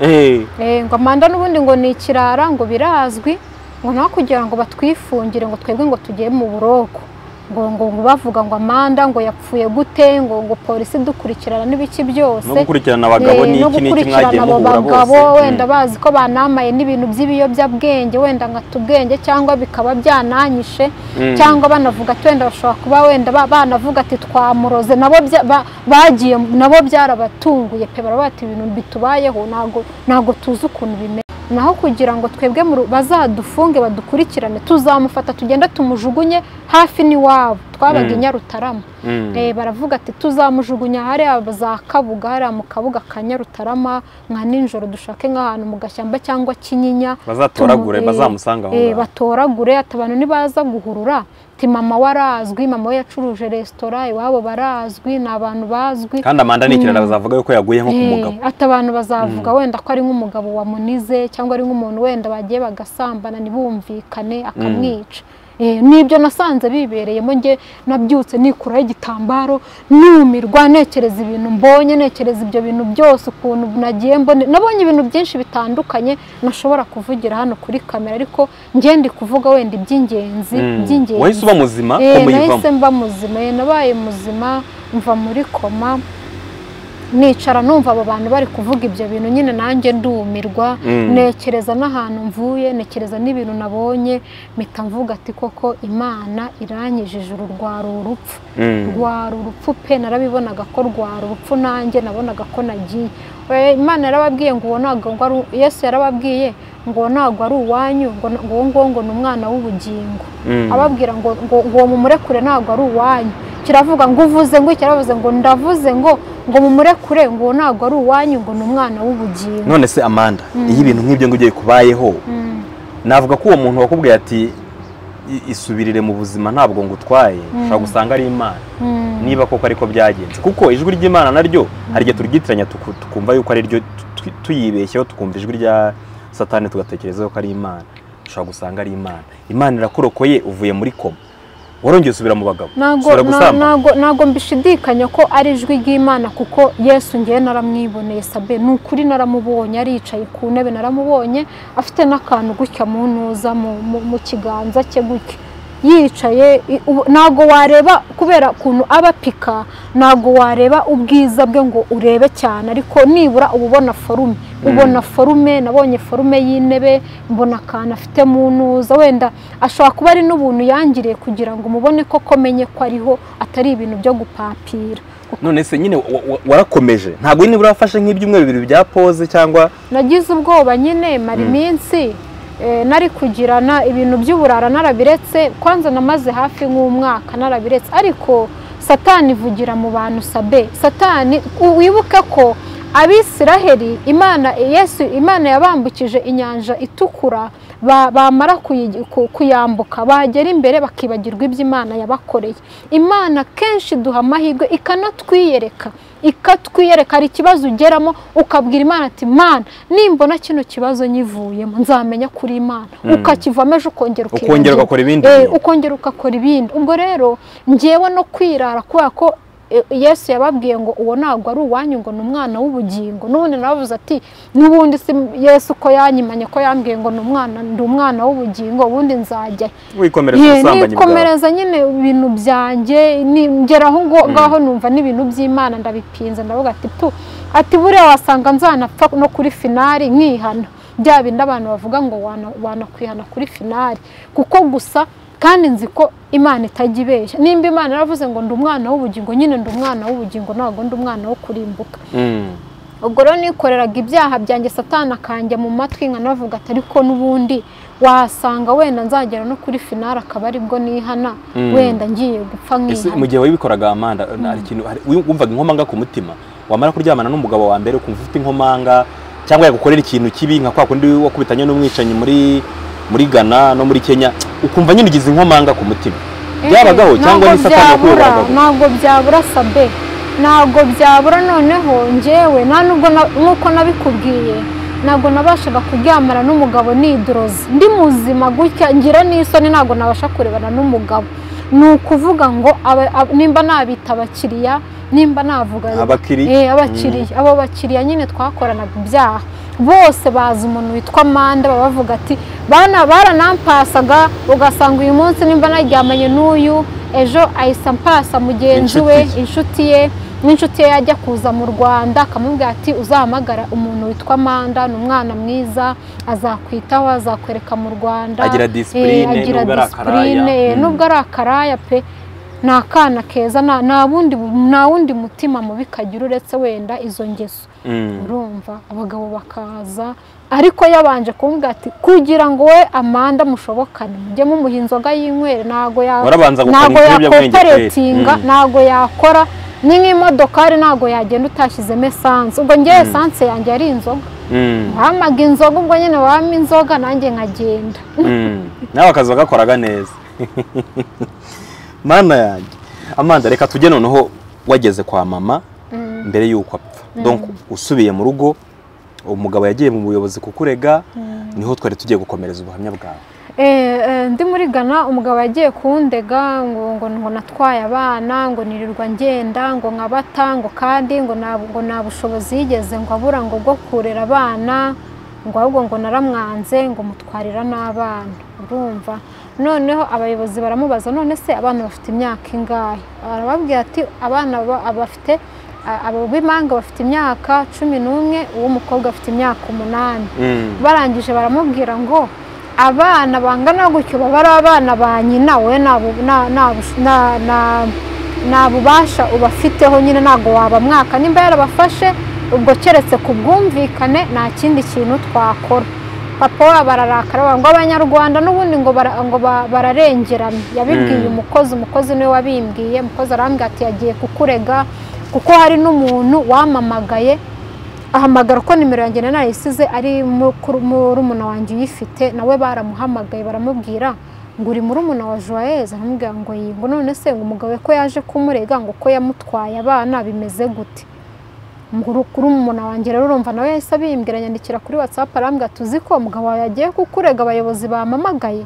Eh. Eh, ngo amanda n'ubundi ngo ni ikirara ngo birazwi ngo naho kugira ngo batwifungire ngo twebwe ngo tugiye mu buroko ngo ngo ngo bavuga ngo amanda ngo yapfuye gute ngo ngo polisi dukurikirana n'ibiki byose no gukurikirana abagabo Eh, ni no iki n'iki gukurikirana mwagiye abo muhura bagabo wenda bose bazi ko banamaye n'ibintu by'ibiyobyabwenge wenda nkata ubwenge cyangwa bikaba byananyishe Mm. cyangwa banavuga ati wenda bashobora kuba wenda ba- banavuga ati twamuroze nabo bya- ba- bagiye nabo byarabatunguye pe baravuga ati ibintu bitubayeho ntago ntago tuzi ukuntu bimeze naho kugira ngo twebwe mu ru- bazadufunge badukurikirane tuzamufata tugenda tumujugunye hafi n'iwabo twabaga Mm. i Nyarutarama Mm. Eh, baravuga ati tuzamujugunya hariya za kabuga hariya mu kabuga ka nyarutarama nka nijoro dushake nk'ahantu mu gashyamba cyangwa kinyinya bazatoragure tumu- eh, bazamusanga aho eh, ngaho batoragure ati abantu nibaza guhurura ati mama we arazwi mama we yacuruje resitora iwabo barazwi ni abantu bazwi kandi amanda ni ikirara bazavuga yuko yaguye nko ku mugabo ati abantu bazavuga wenda ko ari nk'umugabo wamunize cyangwa ari nk'umuntu wenda bagiye bagasambana ntibumvikane akamwica Eh, nibyo nasanze bibereyemo nge nabyutse nikuraho igitambaro numirwa ntekereza ibintu mbonye ntekereza ibyo bintu byose ukuntu nagiye mbone nabonye ibintu byinshi bitandukanye nashobora kuvugira hano kuri kamera ariko ngende kuvuga wenda iby'ingenzi Mm. by'ingenzi wahise uba muzima Eh, umuyivamo nahise mba muzima eh, nabaye muzima mva muri koma nicara numva abo bantu bari kuvuga ibyo bintu nyine nanjye ndumirwa Mm. ntekereza n'ahantu mvuye ntekereza n'ibintu nabonye mpita mvuga ati koko imana iranyijije uru rwari urupfu Mm. rwari urupfu pe narabibonaga ko rwari urupfu nanjye nabonaga ko nagiye Eh, imana yarababwiye ngo uwo ntabwo ngo ari u- yesu yarababwiye ngo uwo ntabwo ari uwanyu ngo na- ngo uwo nguwo ngo ni umwana w'ubugingo Mm. ababwira ngo ngo ngo uwo mumurekure ntabwo ari uwanyu kiravuga ngo uvuze ngo kiravuze ngo ndavuze ngo ngo mumurekure ngo uwo ntabwo ari uwanyu ngo ni umwana w'ubugingo none se amanda iyo ibintu nk'ibyo ngo ugiye kubayeho Mm, navuga ko uwo muntu wakubwiye ati "I- isubirire mu buzima ntabwo ngutwaye ushobora gusanga ari imana mm, niba koko ariko byagenze kuko ijwi ry'imana naryo hari igihe turyitiranya tuku- tukumva yuko ari ryo tu- tu- tuyibeshyeho tukumva ijwi rya satani tugatekereza yuko ari imana ushobora gusanga ari imana imana irakurokoye uvuye muri koma warongeye usubira mu bagabo ntago ushobora na- gusambana ntago ntago mbishidikanya ko ari ijwi ry'imana kuko yesu ngewe naramwiboneye sabe ni ukuri naramubonye aricaye ku ntebe naramubonye afite n'akantu gutya mu ntuza mu- mu- mu kiganza cye gutya yicaye i- ubu- ntago wareba kubera ukuntu aba apika ntago wareba ubwiza bwe ngo urebe cyane ariko nibura uba ubona forume ubona forume nabonye forume y'intebe mbona akantu afite mu ntuza wenda ashobora kuba ari n'ubuntu yangiriye kugira ngo umubone ko komenye ko ariho atari ibintu byo gupapira none se nyine wa- wa- warakomeje ntabwo nyine urafashe nk'ibyumweru bibiri bya pose cyangwa nagize ubwoba nyine mara iminsi eh, nari kugirana ibintu by'uburara narabiretse kwanza namaze hafi nk'umwaka narabiretse ariko satani ivugira mu bantu sabe satani u- wibuke ko abisiraheli imana yesu imana yabambukije inyanja itukura ba- bamara kuyi- ku- kuyambuka bagera imbere bakibagirwa ibyo imana yabakoreye imana kenshi duha amahirwe ikanatwiyereka ikatwiyereka hari ikibazo ugeramo ukabwira imana ati mana nimbona kino kibazo nyivuyemo nzamenya kuri imana ukakivamo ejo ukongera ukongera ukiyongera. ugakora ibindi Eh, bintu. ukongera ukakora ibindi ubwo rero ngewe no kwirara kubera ko eh, yesu yababwiye ngo uwo ntabwo ari uwanyu ngo ni umwana w'ubugingo n'ubundi nabavuze ati n'ubundi si yesu ko yanyimanye ko yambwiye ngo ni umwana ndi umwana w'ubugingo ubundi nzajya he?" wikomereza Ye, ubusambanyi bwawe nikomereza nyine ibintu byanjye ni- ngera aho ngo- ngaho numva n'ibintu by'imana ndabipinze ndavuga ati tu ati buriya wasanga nzanapfa no kuri finari nkihana bya bindi abantu bavuga ngo wana- wanakwihana kuri finari kuko gusa kandi nzi ko imana itajya ibeshya nimba imana yaravuze ngo ndi umwana w'ubugingo nyine ndi umwana w'ubugingo ntabwo ndi umwana wo kurimbuka Mm. ubwo rero nikoreraga ibyaha byanjye satana akanjya mu matwi nkanavuga ati ariko n'ubundi wasanga wenda nzagera no kuri finari akaba aribwo nihana Mm. wenda ngiye gupfa ese nkihana mu gihe wabikoraga amanda hari ikintu hari- wumvaga inkomanga ku mutima wamara kuryamana n'umugabo wa mbere ukumva ufite inkomanga cyangwa yagukorera ikintu kibi nka kwa kundi wakubitanye n'umwicanyi muri muri Ghana no muri Kenya ukumva nyine ugize inkomanga ku mutima byabagaho cyangwa ni ntabwo satani byabura yakuyoboraga gusa? ntabwo byabura sabe ntabwo byabura noneho ngewe nta nubwo na- nk'uko nabikubwiye ntabwo nabashaga kuryamana n'umugabo nidoroze ndi muzima gutya ngira n'isoni ntabwo nabasha kurebana n'umugabo ni ukuvuga ngo aba- ab- nimba nabita abakiriya nimba navuga Abakiriya. Eh, abakiriya abo bakiriya nyine twakoranaga ibyaha bose bazi umuntu witwa manda baba bavuga ati bana baranampasaga ugasanga uyu munsi nimba naryamanye n'uyu ejo ahise ampasa mugenzi we Inshuti ye. inshuti ye n'inshuti ye yajya kuza mu rwanda akamubwira ati uzahamagara umuntu witwa manda ni umwana mwiza azakwitaho azakwereka mu rwanda Agira discipline, Eh, agira nubwo ari akaraya. discipline, eh, Mm. nubwo ari akaraya pe ni akana keza nta- nta wundi- nta wundi mutima mubi kagira uretse wenda izo ngeso Mm. urumva abagabo bakaza ariko yabanje kumbwira ati kugira ngo we amanda mushobokane mujye mumuha inzoga y'inywere ntabwo ya- Warabanza gukora ntabwo ibiyobyabwenge kweri. yakoperatinga Mm. ntabwo yakora ni nk'imodokari ntabwo yagenda utashyizemo esanse ubwo ngewe esanse yanjye ari inzoga Mm. bamaga inzoga ubwo nyine wampa inzoga nanjye nkagenda Mm. nawe akazi wagakoraga neza mana yanjye amanda reka tujye noneho wageze kwa mama mbere y'uko apfa donc usubiye mu rugo umugabo yagiye mu buyobozi kukurega niho twari tugiye gukomereza ubuhamya bwawe Eh, eh, ndi muri Ghana umugabo yagiye kundega ngo ngo ngo natwaye abana ngo nirirwa ngenda ngo nkabata ngo kandi ngo nta ngo nta bushobozi yigeze ngo abura ngo bwo kurera abana ngo ahubwo ngo naramwanze ngo mutwarira n'abana urumva noneho abayobozi baramubaza none se abana bafite imyaka ingahe arababwira ati abana ba- abafite abo b'imanga bafite imyaka cumi n'umwe uw'umukobwa afite imyaka umunani barangije baramubwira ngo abana bangana gutyo baba ari abana ba nyina we nta bu- nta- nta bush- nta- nta- nta bubasha ubafiteho nyine ntabwo wabamwaka nimba yarabafashe ubwo keretse ku bwumvikane nta kindi kintu twakora papa wabo ararakara bavuga ngo abanyarwanda n'ubundi ngo bara- ngo ba- bararengerana yabibwiye Mm. umukozi umukozi niwe wabimbwiye umukozi arambwira ati yagiye kukurega kuko hari n'umuntu wamamagaye ahamagara ko nimero yanjye nari narayisize ari mukuru- murumuna wanjye uyifite nawe baramuhamagaye baramubwira ngo uri murumuna wa joyeuse aramubwira ngo yego none se ngo umugabo we ko yaje kumurega ngo ko yamutwaye abana bimeze gute kuri umuntu wanjye rero urumva nawe yahise abimbwira anyandikira kuri watsapu arambwira ati uzi ko umugabo wawe yagiye kukurega abayobozi bamamagaye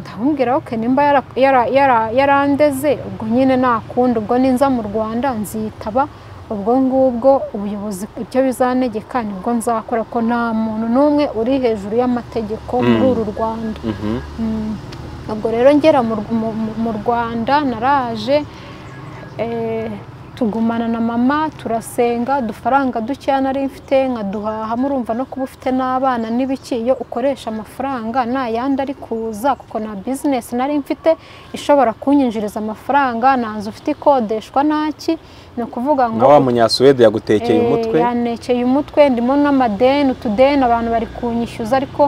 ndamubwira ok nimba yara- yara- yara- yarandeze ubwo nyine nakunda ubwo ninza mu rwanda nzitaba ubwo ngubwo ubuyobozi ibyo bizanegeka nibwo nzakora ko nta muntu n'umwe uri hejuru y'amategeko muri Mm. uru rwanda Mm. ubwo rero ngera mu Rw- mu- mu- mu rwanda naraje eh, tugumana na mama turasenga udufaranga dukeya nari mfite nkaduhaha murumva no kuba ufite n'abana n'ibiki iyo ukoresha amafaranga nayandi ari kuza kuko na bizinesi nari mfite ishobora kunyinjiriza amafaranga nta nzu ufite ikodeshwa ntaki ni ukuvuga ngo na wa munyasuwede yagutekeye Eh, umutwe yantekeye umutwe ndimo n'amadeni utudeni abantu bari kunyishyuza ariko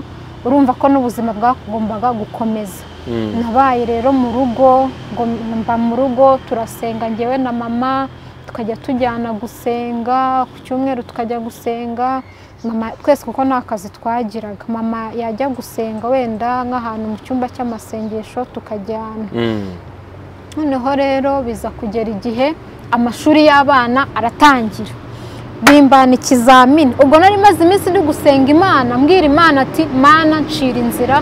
urumva ko n'ubuzima bwagombaga gukomeza Mm. nabaye rero mu rugo ngo mba mu rugo turasenga njyewe na mama tukajya tujyana gusenga ku cyumweru tukajya gusenga mama twese kuko nta kazi twagiraga mama yajya gusenga wenda nk'ahantu mu cyumba cy'amasengesho tukajyana noneho rero biza kugera igihe amashuri y'abana aratangira bimbana ikizamini ubwo nari maze iminsi ndi gusenga imana mbwira imana ati mana ncira inzira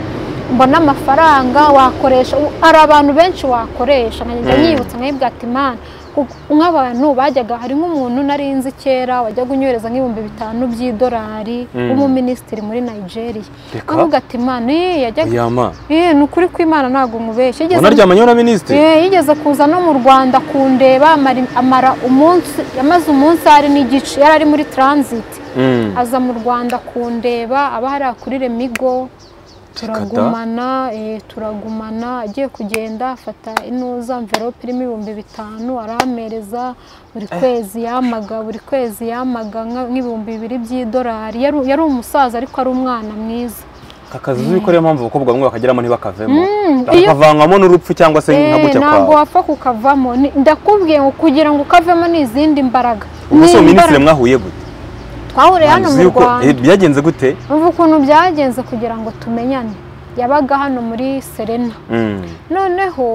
mbona amafaranga wakoresha u- hari abantu benshi wakoresha nkajya Mm. nyibutsa nkayibwira ati imana kuko nk'abantu bajyaga hari nk'umuntu nari nzi kera wajyaga unyohereza nk'ibihumbi bitanu by'idolari Mm. w'umuminisitiri muri nigeria Reka. avuga ati imana eh, yajyaga yama eh, ni ukuri kw'imana ntabwo mubeshya Yigeze- unaryamanye na minisitiri Eh, yigeze kuza no mu rwanda kundeba amara- amara umunsi yamaze umunsi hari n'igice yari ari muri transit Mm. aza mu rwanda kundeba aba hari kuri remigo turagumana eh, turagumana agiye kugenda afata inuza mverope irimo ibihumbi bitanu arampereza buri kwezi yamaga buri kwezi yamaga nka- nk'ibihumbi bibiri by'idolari Yari- yari umusaza ariko ari umwana mwiza aka kazi uzi ko ariyo mpamvu abakobwa bamwe bakageramo ntibakavemo iyo- bakavanwamo n'urupfu cyangwa se nka Eh, gucya ntabwo kwawe wapfa kukavamo Ni- ndakubwiye ngo kugira ngo ukavemo ni izindi mbaraga ubwo Ni se minisitiri imbaraga. mwahuriye gute twahuriye hano Uzi mu yuko- eh, rwanda byagenze gute umva ukuntu byagenze kugira ngo tumenyane yabaga hano muri serena Mm. noneho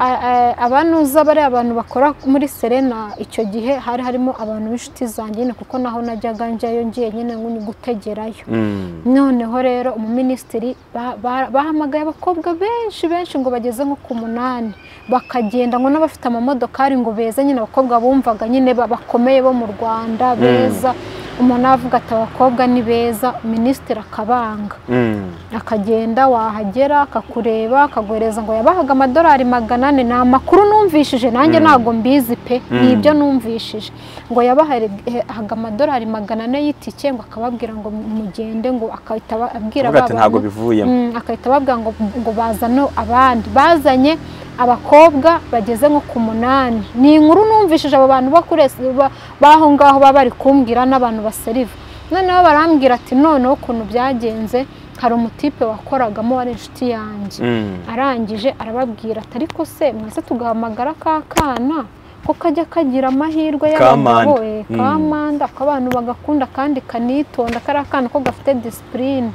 a- a- abanuza bariya bantu bakora muri serena icyo gihe hari harimo abantu b'inshuti zanjye nyine kuko naho najyaga njyayo ngiye nyine ngo gutegerayo Mm. noneho rero umuminisitiri ba- ba- bahamagaye abakobwa benshi benshi ngo bageze nko ku munani bakagenda ngo n'abafite amamodokari ngo beze nyine abakobwa bumvaga nyine ba- bakomeye bo mu rwanda beza umuntu avuga ati abakobwa ni beza minisitiri akabanga Mm. akagenda wahagera akakureba akaguhereza ngo yabahaga amadolari magana ane ni amakuru numvishije nanjye Mm. ntabwo mbizi pe Mm. ni ibyo numvishije ngo yabahaga amadolari magana ane y'itike ngo akababwira ngo mugende ngo akahita aba- abwira Avuga ba ati ntabwo bantu bivuyemo Mm, akahita ababwira ngo, ngo bazane abandi bazanye abakobwa bageze nko ku munani ni inkuru numvishije abo bantu bakuresi b'aho ngaho baba bari kumbwira n'abantu baseriva noneho barambwira ati noneho ukuntu byagenze hari umutipe wakoragamo wari inshuti yanjye Mm. arangije arababwira ati ariko se mwese tugahamagara ka kana ko kajya kagira amahirwe y'abagabo Kamanda. eh, Mm. kamanda ko abantu bagakunda kandi kanitonda kariya kana ko gafite disipurine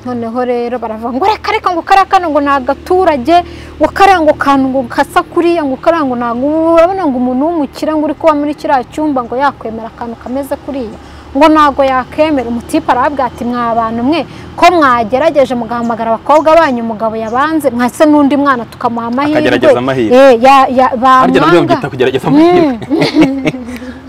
noneho rero baravuga ngo reka reka ngo kariya kana ngo ni agaturage ngo kariya ngo kantu ngo kasa kuriya ngo kariya ngo ntabwo ubu urabona ngo umuntu w'umukire ngo uri kuba muri kiriya cyumba ngo yakwemera akantu kameze kuriya ngo ntabwo yakemera umutipe arabwira ati mwa bantu mwe ko mwagerageje mugahamagara abakobwa banyu umugabo yabanze mwase n'undi mwana tukamuha amahirwe Akagerageza amahirwe. Eh, ya- ya- harya nabyo babyita bamwanga kugerageza amahirwe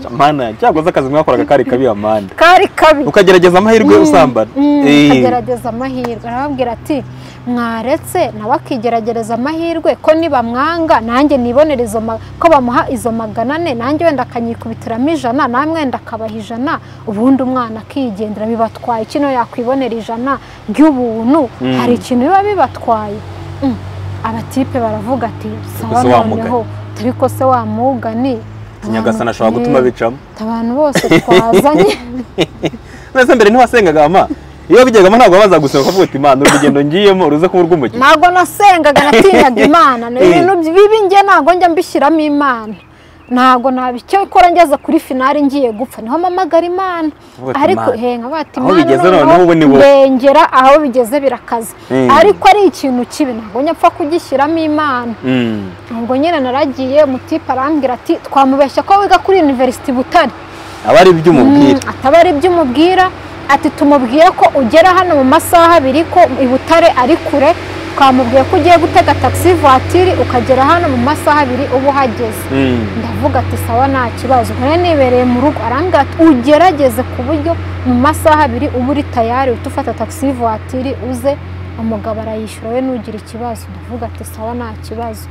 mana cyakoze akazi mwakoraga kari kabi amanda kari kabi ukagerageza amahirwe usambana Mm, Eh. akagerageza amahirwe arababwira ati mwaretse nawe akigeragereza amahirwe ko nibamwanga nanjye nibonere izo ma- ko bamuha izo magana ane nanjye wenda akanyikubitiramo ijana nawe mwenda akabaha ijana ubundi umwana akigendera bibatwaye kino yakwibonera ijana ry'ubuntu Mm. hari ikintu biba bibatwaye Mm. abatipe baravuga ati sawa se wa noneho turi ko se wamugani nyagasani ashobora gutuma bicamo abantu bose twazanye mbese mbere ntiwasengaga ama iyo bigegamo ntabwo baza gusaba ukavuga ati imana urugendo ngiyemo ruze kuba urw'umukino ntabwo nasengaga natinyaga imana ni Eh. ibintu bibi njye ntabwo njya mbishyiramo imana ntabwo nabicyo ikora ngeze kuri finari ngiye gupfa niho mpamagara imana Uvuga ati, ariko "Mana." henga bati Aho imana bigeze noneho noneho ubu ni wowe." ndengera aho bigeze birakaze Eh. ariko ari ikintu kibi ntabwo njya mpfa kugishyiramo imana Mm. ubwo nyine naragiye umutipe arambwira ati twamubeshya ko wiga kuri university butare aba ari iby'umubwira Mm, ataba ari ibyo umubwira ati tumubwiye ko ugera hano mu masaha abiri ko i Butare ari kure twamubwiye ko ugiye gutega taxi vatiri ukagera hano mu masaha abiri uba uhageze Mm. ndavuga ati sawa nta kibazo nkore nibereye mu rugo arambwira ati ugerageze ku buryo mu masaha abiri uba uri tayari uhita ufata taxi vatiri uze umugabo arayishyura we nugira ikibazo ndavuga ati sawa nta kibazo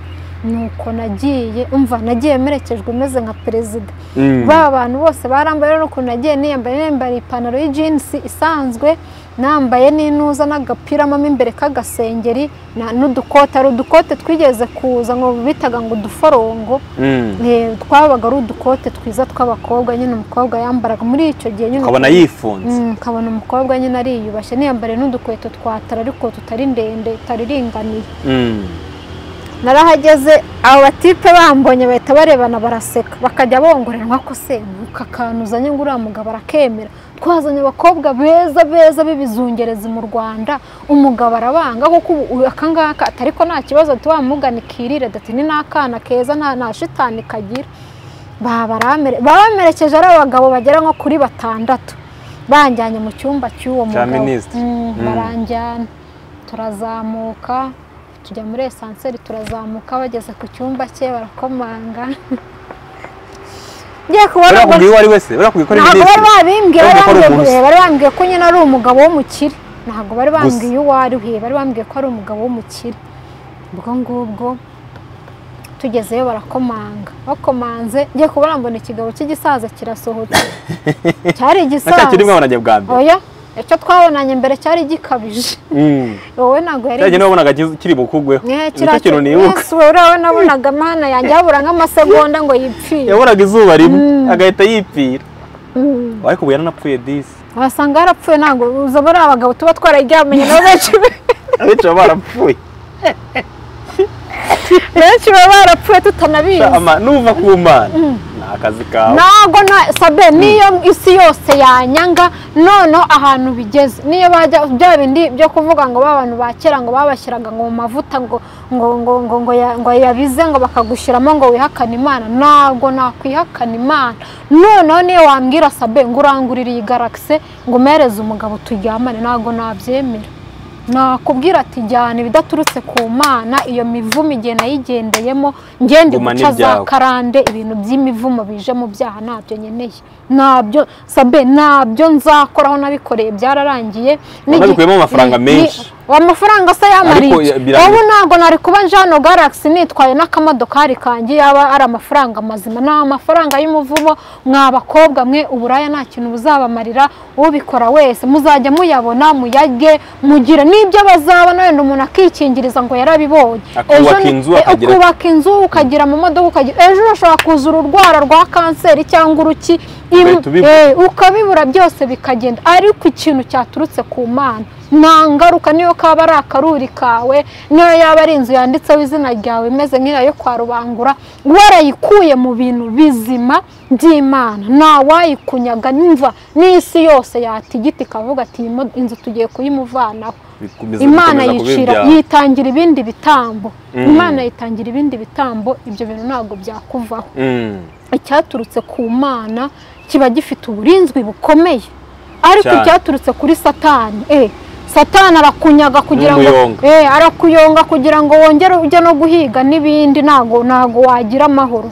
nuko nagiye umva nagiye merekejwe meze nka perezida Mm. ba bantu bose barambaye rero ukuntu nagiye niyambaye niyambariye ipantaro y'ijinsi isanzwe nambaye n'inuza n'agapira mo imbere k'agasengeri na- n'udukote hari udukote twigeze kuza ngo bitaga ngo uduforongo Mm. Eh, twabaga ari udukote twiza tw'abakobwa nyine umukobwa yambaraga muri icyo gihe nyine ukabona yifunze Mm, ukabona umukobwa nyine ariyubashye niyambariye n'udukweto twa tara ariko tutari ndende tutariringaniye Mm. narahageze abo batipe bambonye bahita barebana baraseka bakajya bongorera nkako se aka kantu uzanye ngo uriya mugabo arakemera twazanye abakobwa beza beza b'ibizungerezi mu rwanda umugabo arabanga kuko ubu aka ngaka atari ko nta kibazo tuwamugana ikirire dati ni n'akana keza nta nta shitani kagira babamerekeje ari abagabo bagera nko kuri batandatu banjyanye mu cyumba cy'uwo Cya mugabo minisitiri. Mm, Mm. baranjyana turazamuka tujya muri esanseri turazamuka bageze ku cyumba cye barakomanga ngiye buriya kubona ubwo- kubwira uwo ari wese buriya kubwira ko ari ntabwo minisitiri bari babimbwiye Urumva bari ko ari bambwiye ubuhusi. eh, bari bambwiye ko nyine ari umugabo w'umukire ntabwo bari bambwiye Gusa. uwo ari we bari bambwiye ko ari umugabo w'umukire ubwo ngubwo tugezeyo barakomanga bakomanze ngiye kubona mbona ikigabo cy'igisaza kirasohotse cyari nacyo kirimo igisaza abanajya bwa mbere oya icyo twabonanye mbere cyari gikabije Mm. wowe ntabwo yari cyagiye nabonaga kiz- kiri bukugweho Eh, nicyo kintu nibuka Yesu, wowe uriya we nabonaga amahana yanjye habura nk'amasegonda ngo yipfire yabonaga izuba rimwe agahita yipfira ariko ubu yaranapfuye disi wasanga yarapfuye ntabwo uza bariya abagabo tuba twararyamanye nabo benshi abenshi baba barapfuye benshi baba barapfuye tutanabizi Ama- nuva ku mana ni akazi kawe ntabwo na sabe niyo isi yose yanyanga noneho ahantu bigeze niyo bajya bya bindi byo kuvuga ngo ba bantu ba kera ngo babashyiraga ngo mu mavuta ngo ngo ngo ngo ngo ya- ngo yabize ngo bakagushyiramo ngo wihakane imana ntabwo nakwihakana imana noneho niyo wambwira sabe ngo urangurire iyi garagise ngo umereze umugabo turyamane ntabwo nabyemera nakubwira ati jyana ibidaturutse ku mana iyo mivumo igihe nayigendeyemo ngende Guma guca za n'ibyawe. karande ibintu by'imivumo bije mu byaha ntabyo nkeneye ntabyo sabe ntabyo nzakoraho nabikoreye byararangiye Wanabikuyemo amafaranga ni- menshi. ni- amafaranga se Ariko yamariye ya- birangi- ubu ntabwo nari kuba nje hano galaxy nitwaye n'akamadokari kanjye yaba ari amafaranga mazima ni amafaranga y'umuvumo mwa bakobwa mwe uburaya nta kintu buzabamarira ubikora wese muzajya muyabona muyage mugire n'ibyo bazabona wenda umuntu akikingiriza ngo yarabibonye Akubaka ni- inzu, eh, akagira- ukubaka inzu ukagira amamodoka ukagira ejo urashobora kuza ururwara rwa kanseri cyangwa uruki im- Ugahita ubibura. eh, ukabibura byose bikagenda ariko ikintu cyaturutse ku mana nta ngaruka niyo kaba ari akaruri kawe niyo yaba ari inzu yanditseho izina ryawe imeze nk'iya yo kwa rubangura warayikuye mu bintu bizima by'imana ntawayikunyaga nimva n'isi yose yatigita ikavuga ati "Iyi mo- inzu tugiye kuyimuvanaho bikomeza imana bikomeza kuba yicira ibyaha. yitangira ibindi bitambo Mm. imana yitangira ibindi bitambo ibyo bintu ntabwo byakuvaho Mm. icyaturutse ku mana kiba gifite uburinzwi bukomeye ariko Cyane. icyaturutse kuri satani eh satani arakunyaga kugira ngo N'umuyonga. eh arakuyonga kugira ngo wongere ujye no guhiga n'ibindi ntago ntago wagira amahoro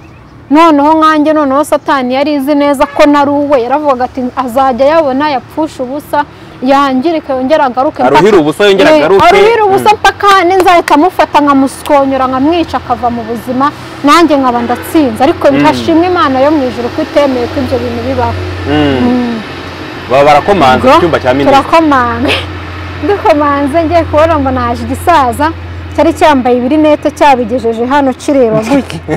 noneho nkanjye noneho satani yari izi neza ko nari uwe yaravuga ati azajya yabona yapfusha ubusa yangirike yongere agaruke aruhira ubusa yongera Eh, agaruke aruhira ubusa Mm. mpaka nzahita amufata nkamuskonyora nkamwica akava mu buzima nanjye nkaba ndatsinze ariko ntashimwe imana yo mu ijuru ko itemeye ko ibyo bintu bibaho Mm. baba barakomanze mu Ubwo cyumba cya minisitiri turakomanga dukomanze ngiye kubona mbona haje igisaza cyari cyambaye ibirinete cyabigejeje hano kireba gutya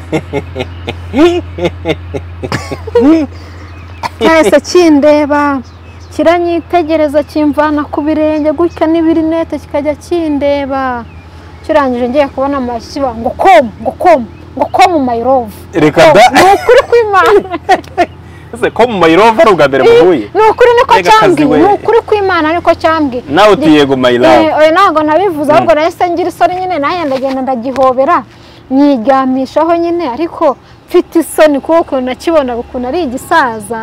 cyahise kindeba kiranyitegereza kimvana ku birenge gutya n'ibirinete kikajya kindeba kirangije ngiye kubona amashyi kiba ngo komu ngo komu ngo komu mayirovu reka da ni ukuri kw'imana ese ko mu mayirova ari ubwa mbere muhuye ni ukuri niko Mbega akazi cyambwiye we. ni ukuri kw'imana niko cyambwiye nawe uti yego mayirava Eh, oya ntabwo nabivuze ahubwo nahise ngira isoni nyine nanjye ndagenda ndagihobera nyiryamishaho nyine ariko mfite isoni kuko ukuntu nakibona ukuntu ari igisaza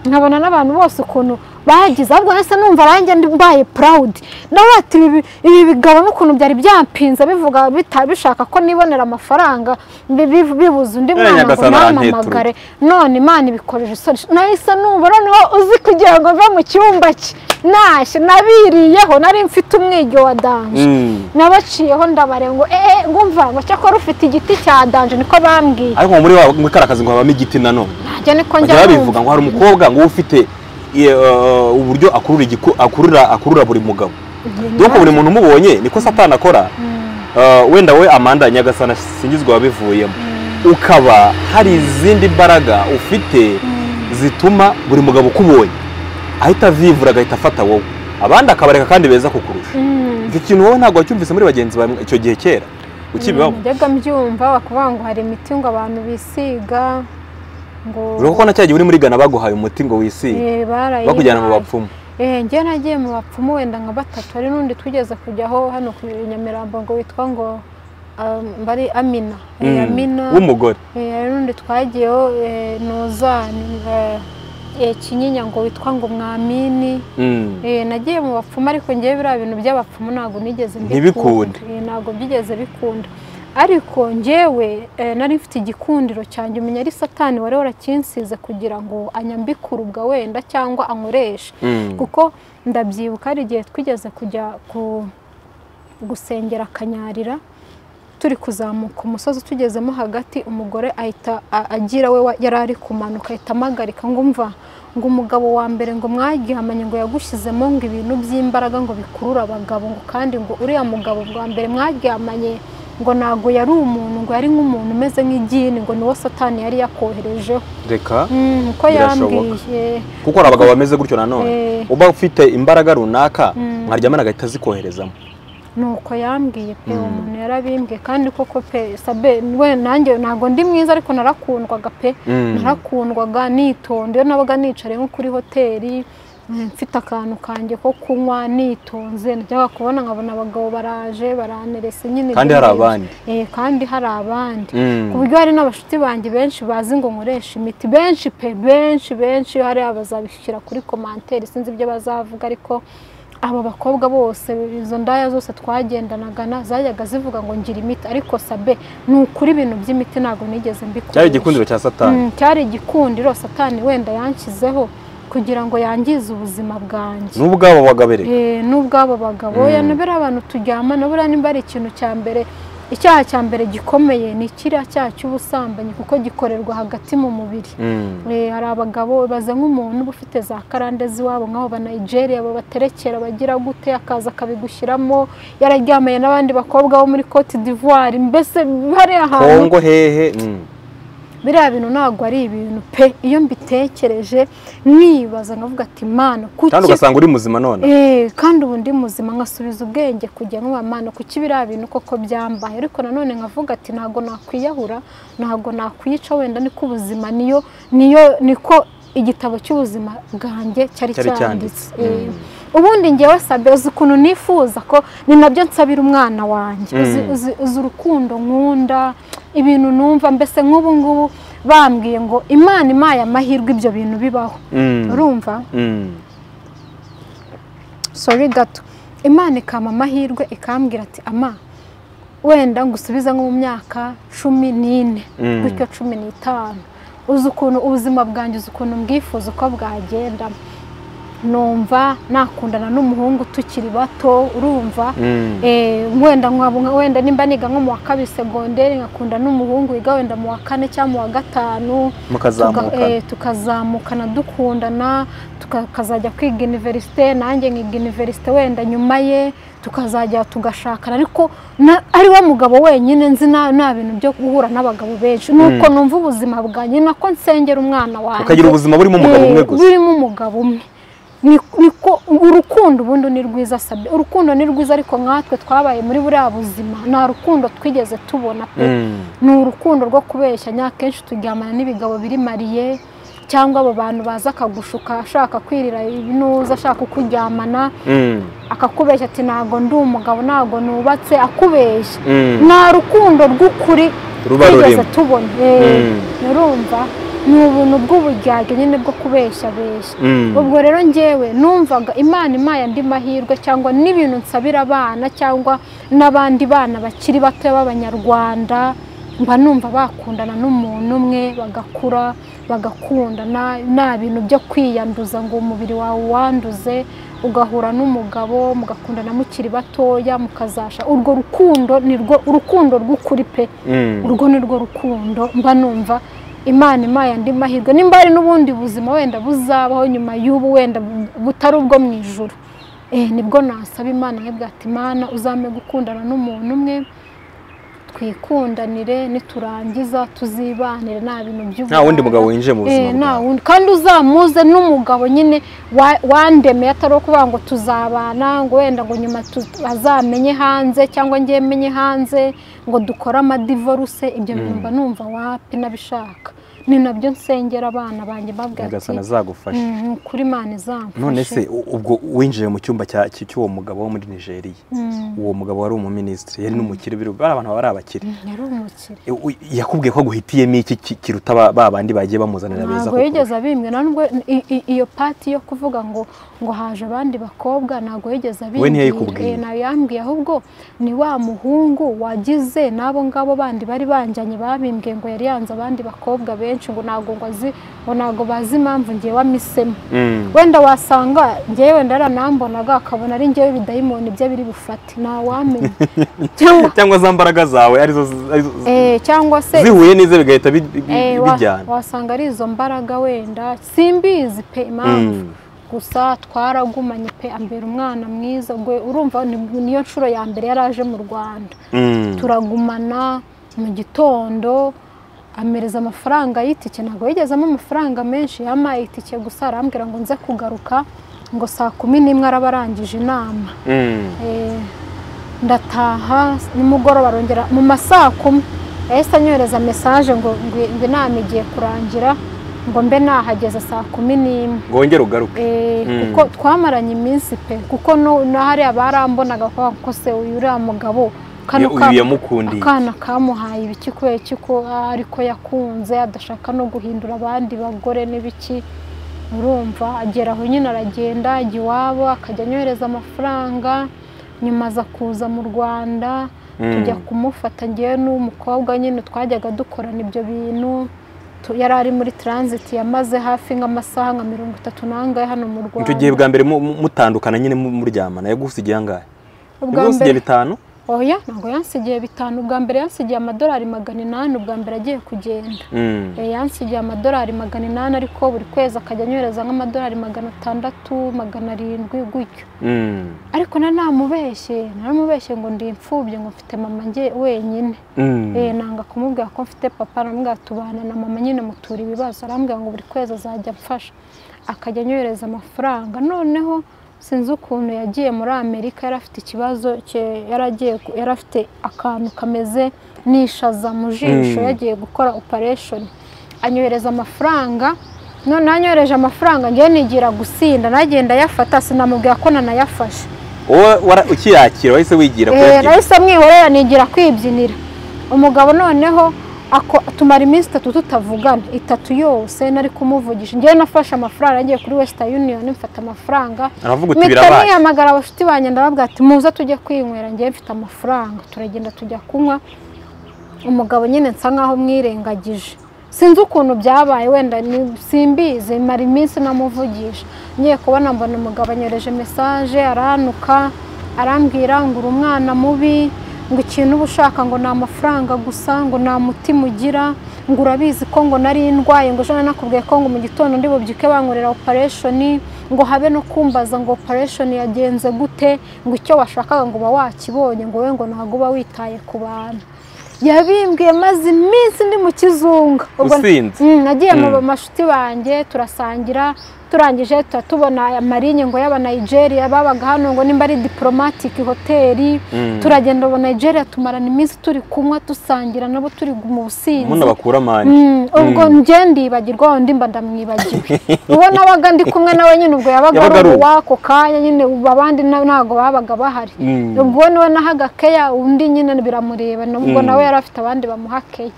nkabona n'abantu bose ukuntu bagize ahubwo nahise numva nanjye ndi- mbaye purawudi nawe ati "Ibi- ibi bigabo n'ukuntu byari byampinze bivuga bita- bishaka ko nibonera amafaranga bi- bi- bibuze undi Eh, mwana ngo Nyagasani namamagare none imana ibikoresha isoni nahise numva noneho uzi kugira ngo mve mu cyumba cye ntashye nabiriyeho nari mfite umwigyo wa danje nabaciyeho ndabareba ngo eee ngumva ngo cyakora ufite igiti cya danje niko bambwiye ariko muri wa muri kariya kazi ngo habamo igiti nanone nanjye niko njya bajya numva. babivuga ngo hari umukobwa ngo uba ufite eh, uburyo akurura igiku- akurura akurura buri mugabo dore ko buri muntu umubonye niko satani akora Eh, wenda we amanda nyagasana singizwa wabivuyemo ukaba hari izindi mbaraga ufite zituma buri mugabo ukubonye ahita avivura agahita afata wowe abandi akabareka kandi beza kukurusha Mm. icyo kintu wowe ntabwo wacyumvise muri bagenzi bawe icyo gihe kera ukibibaho Najyaga mbyumva bakavuga ngo hari imiti ngo abantu bisiga ngo urabona ko na cya gihe uri muri Ghana baguhaye umuti ngo wisige eh, barayibaye. bakujyana mu bapfumu Eh, njye nagiye mu bapfumu wenda nka batatu hari n'undi twigeze kujyaho hano ku nyamirambo ngo witwa ngo um, bari amina Eh, Mm, amina w'umugore Eh, hari n'undi twagiyeho eh, nozani eh, eh, kinyinya ngo witwa ngo mwamini Mm. Eh, nagiye mu bapfumu ariko njyewe biriya bintu by'abapfumu ntabwo nigeze Ntibikunde. Eh, ntabwo byigeze bikunda ariko njyewe eh, nari mfite igikundiro cyanjye umenya ari satani wari warakinsize kugira ngo anyambikurubwa wenda cyangwa ankoreshe Mm. kuko ndabyibuka hari igihe twigeze kujya ku gusengera akanyarira turi kuzamuka umusozi tugezemo hagati umugore ahita a- agira we wa- yari ari kumanuka ahita amagarika ngo umva ngo umugabo wa mbere ngo mwagihamanye ngo yagushyizemo ngo ibintu by'imbaraga ngo bikurura abagabo ngo kandi ngo uriya mugabo bwa mbere mwagihamanye ngo ntabwo yari umuntu ngo yari nk'umuntu umeze nk'igini ngo niwo satani yari yakoherejeho reka Mm, uko Birashoboka. yambwiye kuko hari abagabo bameze gutyo nanone Eh, uba ufite imbaraga runaka Mm. nkaryamana agahita azikoherezamo nuko yambwiye pe Mm. umuntu yarabimbwiye kandi koko pe sabe we nanjye ntabwo ndi mwiza ariko narakundwaga pe Mm. narakundwaga nitonda iyo nabaga nicaye nko kuri hoteli eh, mfite akantu kanjye ko kunywa nitonze najyaga kubona nkabona abagabo baraje baranterese nyine kandi hari byarenze. abandi Eh, kandi hari abandi Mm. ku buryo hari n'abashuti banjye benshi bazi ngo nkoresha imiti benshi pe benshi benshi hariya bazabishyira kuri komanteri sinzi ibyo bazavuga ariko aba bakobwa bose izo ndaya zose twagendanaga na- zajyaga zivuga ngo ngira imiti ariko sabe ni ukuri ibintu by'imiti ntabwo nigeze mbikora cyari igikundiro cya satani Mm, cyari igikundiro satani wenda yanshyizeho kugira ngo yangize ubuzima bwanjye n'ubwo abo bagabere Eh, n'ubw'abo bagabo Mm. ya nabera abantu turyama nabura nimba ari ikintu cya mbere icyaha cya mbere gikomeye ni kiriya cyaha cy'ubusambanyi kuko gikorerwa hagati mu mubiri Mm. Eh, hari abagabo baza nk'umuntu uba ufite za karande z'iwabo nk'abo ba Nigeria babaterekera bagira gute akaza akabigushyiramo yararyamanye n'abandi bakobwa bo muri Cote d'Ivoire mbese hariya hantu kongo hehe Mm. biriya bintu ntabwo ari ibintu pe iyo mbitekereje mwibaza nkavuga ati mana kandi kuki ugasanga uri muzima none Eh, kandi ubu ndi muzima nkasubiza ubwenge kujya nkuba mana kuki biriya bintu koko byambaye ariko nanone nkavuga ati ntabwo nakwiyahura ntabwo nakwica wenda niko ubuzima niyo niyo niko igitabo cy'ubuzima bwanjye cyari cyari cyanditse cyanditse Eh, Mm. ubundi ngewe sabe uzi ukuntu nifuza ko ni nabyo nsabira umwana wanjye Mm. uzi, uzi, uzi urukundo nkunda ibintu numva mbese nk'ubu ngubu bambwiye ngo imana imaye amahirwe ibyo bintu bibaho Mm. urumva Mm. sori gato imana ikama amahirwe ikambwira ati ama wenda ngusubiza nko mu myaka cumi n'ine Mm. gutyo cumi n'itanu uzi ukuntu ubuzima bwanjye uzi ukuntu mbwifuza uko bwagenda numva nakundana n'umuhungu tukiri bato urumva Mm. Eh, wenda nkabona wenda nimba niga nko mu wa kabiri segonderi nkakunda n'umuhungu wiga wenda mu wa kane cyangwa mu wa gatanu mukazamukana tuka- eh, tukazamukana dukundana tukazajya kwiga iniverisite nanjye nkiga iniverisite wenda nyuma ye tukazajya tugashakana ariko na- ari we mugabo wenyine nzi nta nta bintu byo guhura n'abagabo benshi nuko Mm. numva ubuzima bwanjye nako nsengera umwana wanjye ukagira ubuzima burimo umugabo Eh, umwe gusa burimo umugabo umwe Ni- niko urukundo ubundi ni rwiza sabe urukundo ni rwiza ariko nkatwe twabaye muri buriya buzima nta rukundo twigeze tubona pe Mm. ni urukundo rwo kubeshyanya akenshi turyamana n'ibigabo biri mariye cyangwa abo bantu baza akagushuka ashaka kwirira ibinuza ashaka kukuryamana Mm. akakubeshya ati ntabwo ndi umugabo ntabwo nubatse akubeshya Mm. nta rukundo rw'ukuri ruba twigeze rurimo tubona Eh, Mm. urumva ni ubuntu bw'uburyarya nyine bwo kubeshyabeshya Mm. ubwo rero njyewe numvaga imana imaye andi mahirwe cyangwa n'ibintu nsabira abana cyangwa n'abandi bana bakiri bato b'abanyarwanda mba numva bakundana n'umuntu umwe bagakura bagakundana nta bintu byo kwiyanduza ngo umubiri wawe wanduze ugahura n'umugabo mugakundana mukiri batoya mukazasha urwo rukundo ni rwo urukundo rw'ukuri pe Mm. urwo ni rwo rukundo mba numva imana imaye andi mahirwe nimba hari n'ubundi buzima wenda buzabaho nyuma y'ubu wenda bu- butari ubwo mu ijoro Eh, nibwo nasaba imana nkabwira ati imana uzampe gukundana n'umuntu umwe twikundanire niturangiza tuzibanire nta bintu by'ubu nta wundi mugabo winjiye mu buzima Eh, nta bwawe wundi kandi uzamuze n'umugabo nyine wa- wandemeye atari ukuvuga ngo tuzabana ngo wenda ngo nyuma tu- azamenye hanze cyangwa njye menye hanze ngo dukore amadivoruse ibyo bintu Mm. mba numva wapi nabishaka ni nabyo nsengera abana banjye babwira nyagasani ati azagufasha "Mm, kuri mani izamfashe none se u- ubwo winjiye mu cyumba cya- cy- cy'uwo mugabo wo muri nigeria Mm, uwo mugabo wari umuminisitiri yari n'umukire biri- bari abantu baba ari abakire yari umukire E, u- yakubwiye ko aguhitiyemo iki ki- kiruta ba ba bandi bagiye bamuzanira beza ntabwo kukurusha? yigeze abimbwe na nubwo i- i- iyo pati yo kuvuga ngo ngo haje abandi bakobwa ntabwo yigeze abimbwira ntiyayikubwiye? Eh, nayo yambwiye ahubwo ni wa muhungu wagize n'abo ngabo bandi bari banjyanye babimbwiye ngo yari yanze abandi bakobwa benshi ngo ntabwo ngo azi ngo ntabwo bazi impamvu ngiye wamisemo Mm. wenda wasanga ngewe wenda aranambonaga akabona ari ngewe bidayimoni bye biri bufate ntawamenya cyangwa cyangwa za mbaraga zawe arizo z- arizo z- eh, cyangwa se zihuye n'ize bigahita bi- bi- eh, wa- bijyana wasanga ari izo mbaraga wenda simbizi pe impamvu Mm. gusa twaragumanye pe ambera umwana mwiza gwe urumva ni- niyo nshuro ya mbere yari aje mu rwanda Mm. turagumana mu gitondo amereza amafaranga y'itike ntabwo yigezemo amafaranga menshi yampaye itike gusa arambwira ngo nze kugaruka ngo saa kumi n'imwe araba arangije inama Mm. Eh, ndataha nimugoroba arongera mu ma saa kumi yahise anyohereza mesaje ngo ngo- ngo inama igiye kurangira ngo mbe nahageze saa kumi n'imwe ngo wongere ugaruke Eh, Mm. kuko twamaranye iminsi pe kuko no- n'ahariya barambonaga kuvuga ngo ko se uyu uriya mugabo kano Iyo uyu kana yamukundiye akana kamuhaye ibiki kubera iki ko ah, ariko yakunze adashaka no guhindura abandi bagore n'ibiki urumva agera aho nyine aragenda ajya iwabo akajya anyohereza amafaranga nyuma aza kuza mu rwanda Mm. tujya kumufata ngewe n'umukobwa nyine twajyaga dukorana ibyo bintu Tu- yari ari muri transit yamaze hafi nk'amasaha nka mirongo itatu n'angahe hano mu rwanda icyo gihe bwa mbere mu- mu- mutandukana nyine mu- muryamana yagusigiye angahe Ubwa yagusigiye mbere- bitanu oya ntabwo yansigiye bitanu ubwa mbere yansigiye amadolari magana inani ubwa mbere agiye kugenda Mm. Eh, yansigiye amadolari magana inani ariko buri kwezi akajya anyohereza nk'amadolari magana atandatu magana arindwi gutyo Mm. ariko na namubeshye naramubeshye ngo ndi imfubyi ngo mfite mama nge wenyine Mm. Eh, nanga kumubwira ko mfite papa namubwira tubana na mama nyine mutura ibibazo arambwira ngo buri kwezi azajya amfasha akajya anyohereza amafaranga noneho sinzi ukuntu yagiye muri amerika yari afite ikibazo cye- yari agiye gu- yari afite akantu kameze n'ishaza mu jisho Mm. yagiye gukora opereshoni anyohereza amafaranga noneho anyohereje amafaranga ngewe nigira gusinda nagenda ayafata sinamubwira ko nanayafashe wowe wara- ukiyakira wahise wigira Eh, kuyabyina nahise mwihorera nigira kwibyinira umugabo noneho ako- tumara iminsi itatu tutavugana itatu yose nari kumuvugisha ngewe nafashe amafaranga nagiye kuri west union mfata amafaranga aravuga uti mpita birabaye nihamagara abashuti banjye ndababwira ati muze tujye kwinywera ngewe mfite amafaranga turagenda tujya kunywa umugabo nyine nsa nkaho mwirengagije sinzi ukuntu byabaye wenda ni- simbizi mara iminsi namuvugisha ngiye kubona mbona umugabo anyoreje mesaje aranuka arambwira ngo uri umwana mubi ngo ikintu uba ushaka ngo ni amafaranga gusa ngo nta mutima ugira ngo urabizi ko ngo nari ndwaye ngo ejo nakubwiye ko ngo mu gitondo ndi bubyuke bankorera opereshoni ngo habe no kumbaza ngo opereshoni yagenze gute ngo icyo washakaga ngo uba wakibonye ngo wowe ngo ntabwo uba witaye ku bantu yabimbwiye maze iminsi ndi mu kizunga Ubwo- usinze Mm, nagiye mu Mm. mashuti banjye turasangira turangije tuba tubona amarinye ngo y'abanigeria babaga hano ngo nimba ari diporomatike hoteli Mm. turagenda aba nigeria tumarana iminsi turi kunywa dusangira nabo turi mu muno businzi bakura amande Mm, ubwo njye ndibagirwa undi mba ndamwibagiwe uwo nabaga ndi kumwe nawe nyine ubwo yabaga Yabaga ari ari uwo. uwako kanya nyine ubu abandi na- ntabwo babaga bahari Mm. ubwo niwe nahaga keya undi nyine biramureba nubwo Mm. nawe yari afite abandi bamuha keya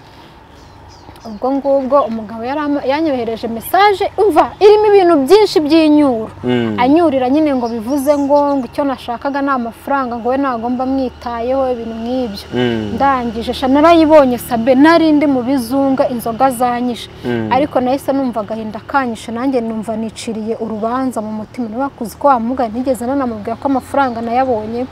ubwo ngubwo umugabo yari ama- yanyohereje mesaje umva irimo ibintu byinshi by'inyuro Mm. anyurira nyine ngo bivuze ngo ngo icyo nashakaga ni amafaranga ngo we ntabwo mba mwitayeho ibintu nk'ibyo Mm. ndangije sha narayibonye sabe nari ndi mu bizunga inzoga zanyishe Mm. ariko nahise numva agahinda kanyishe nanjye numva niciriye urubanza mu mutima nabakuzi ko wamuga ntigeze nanamubwira ko amafaranga nayabonye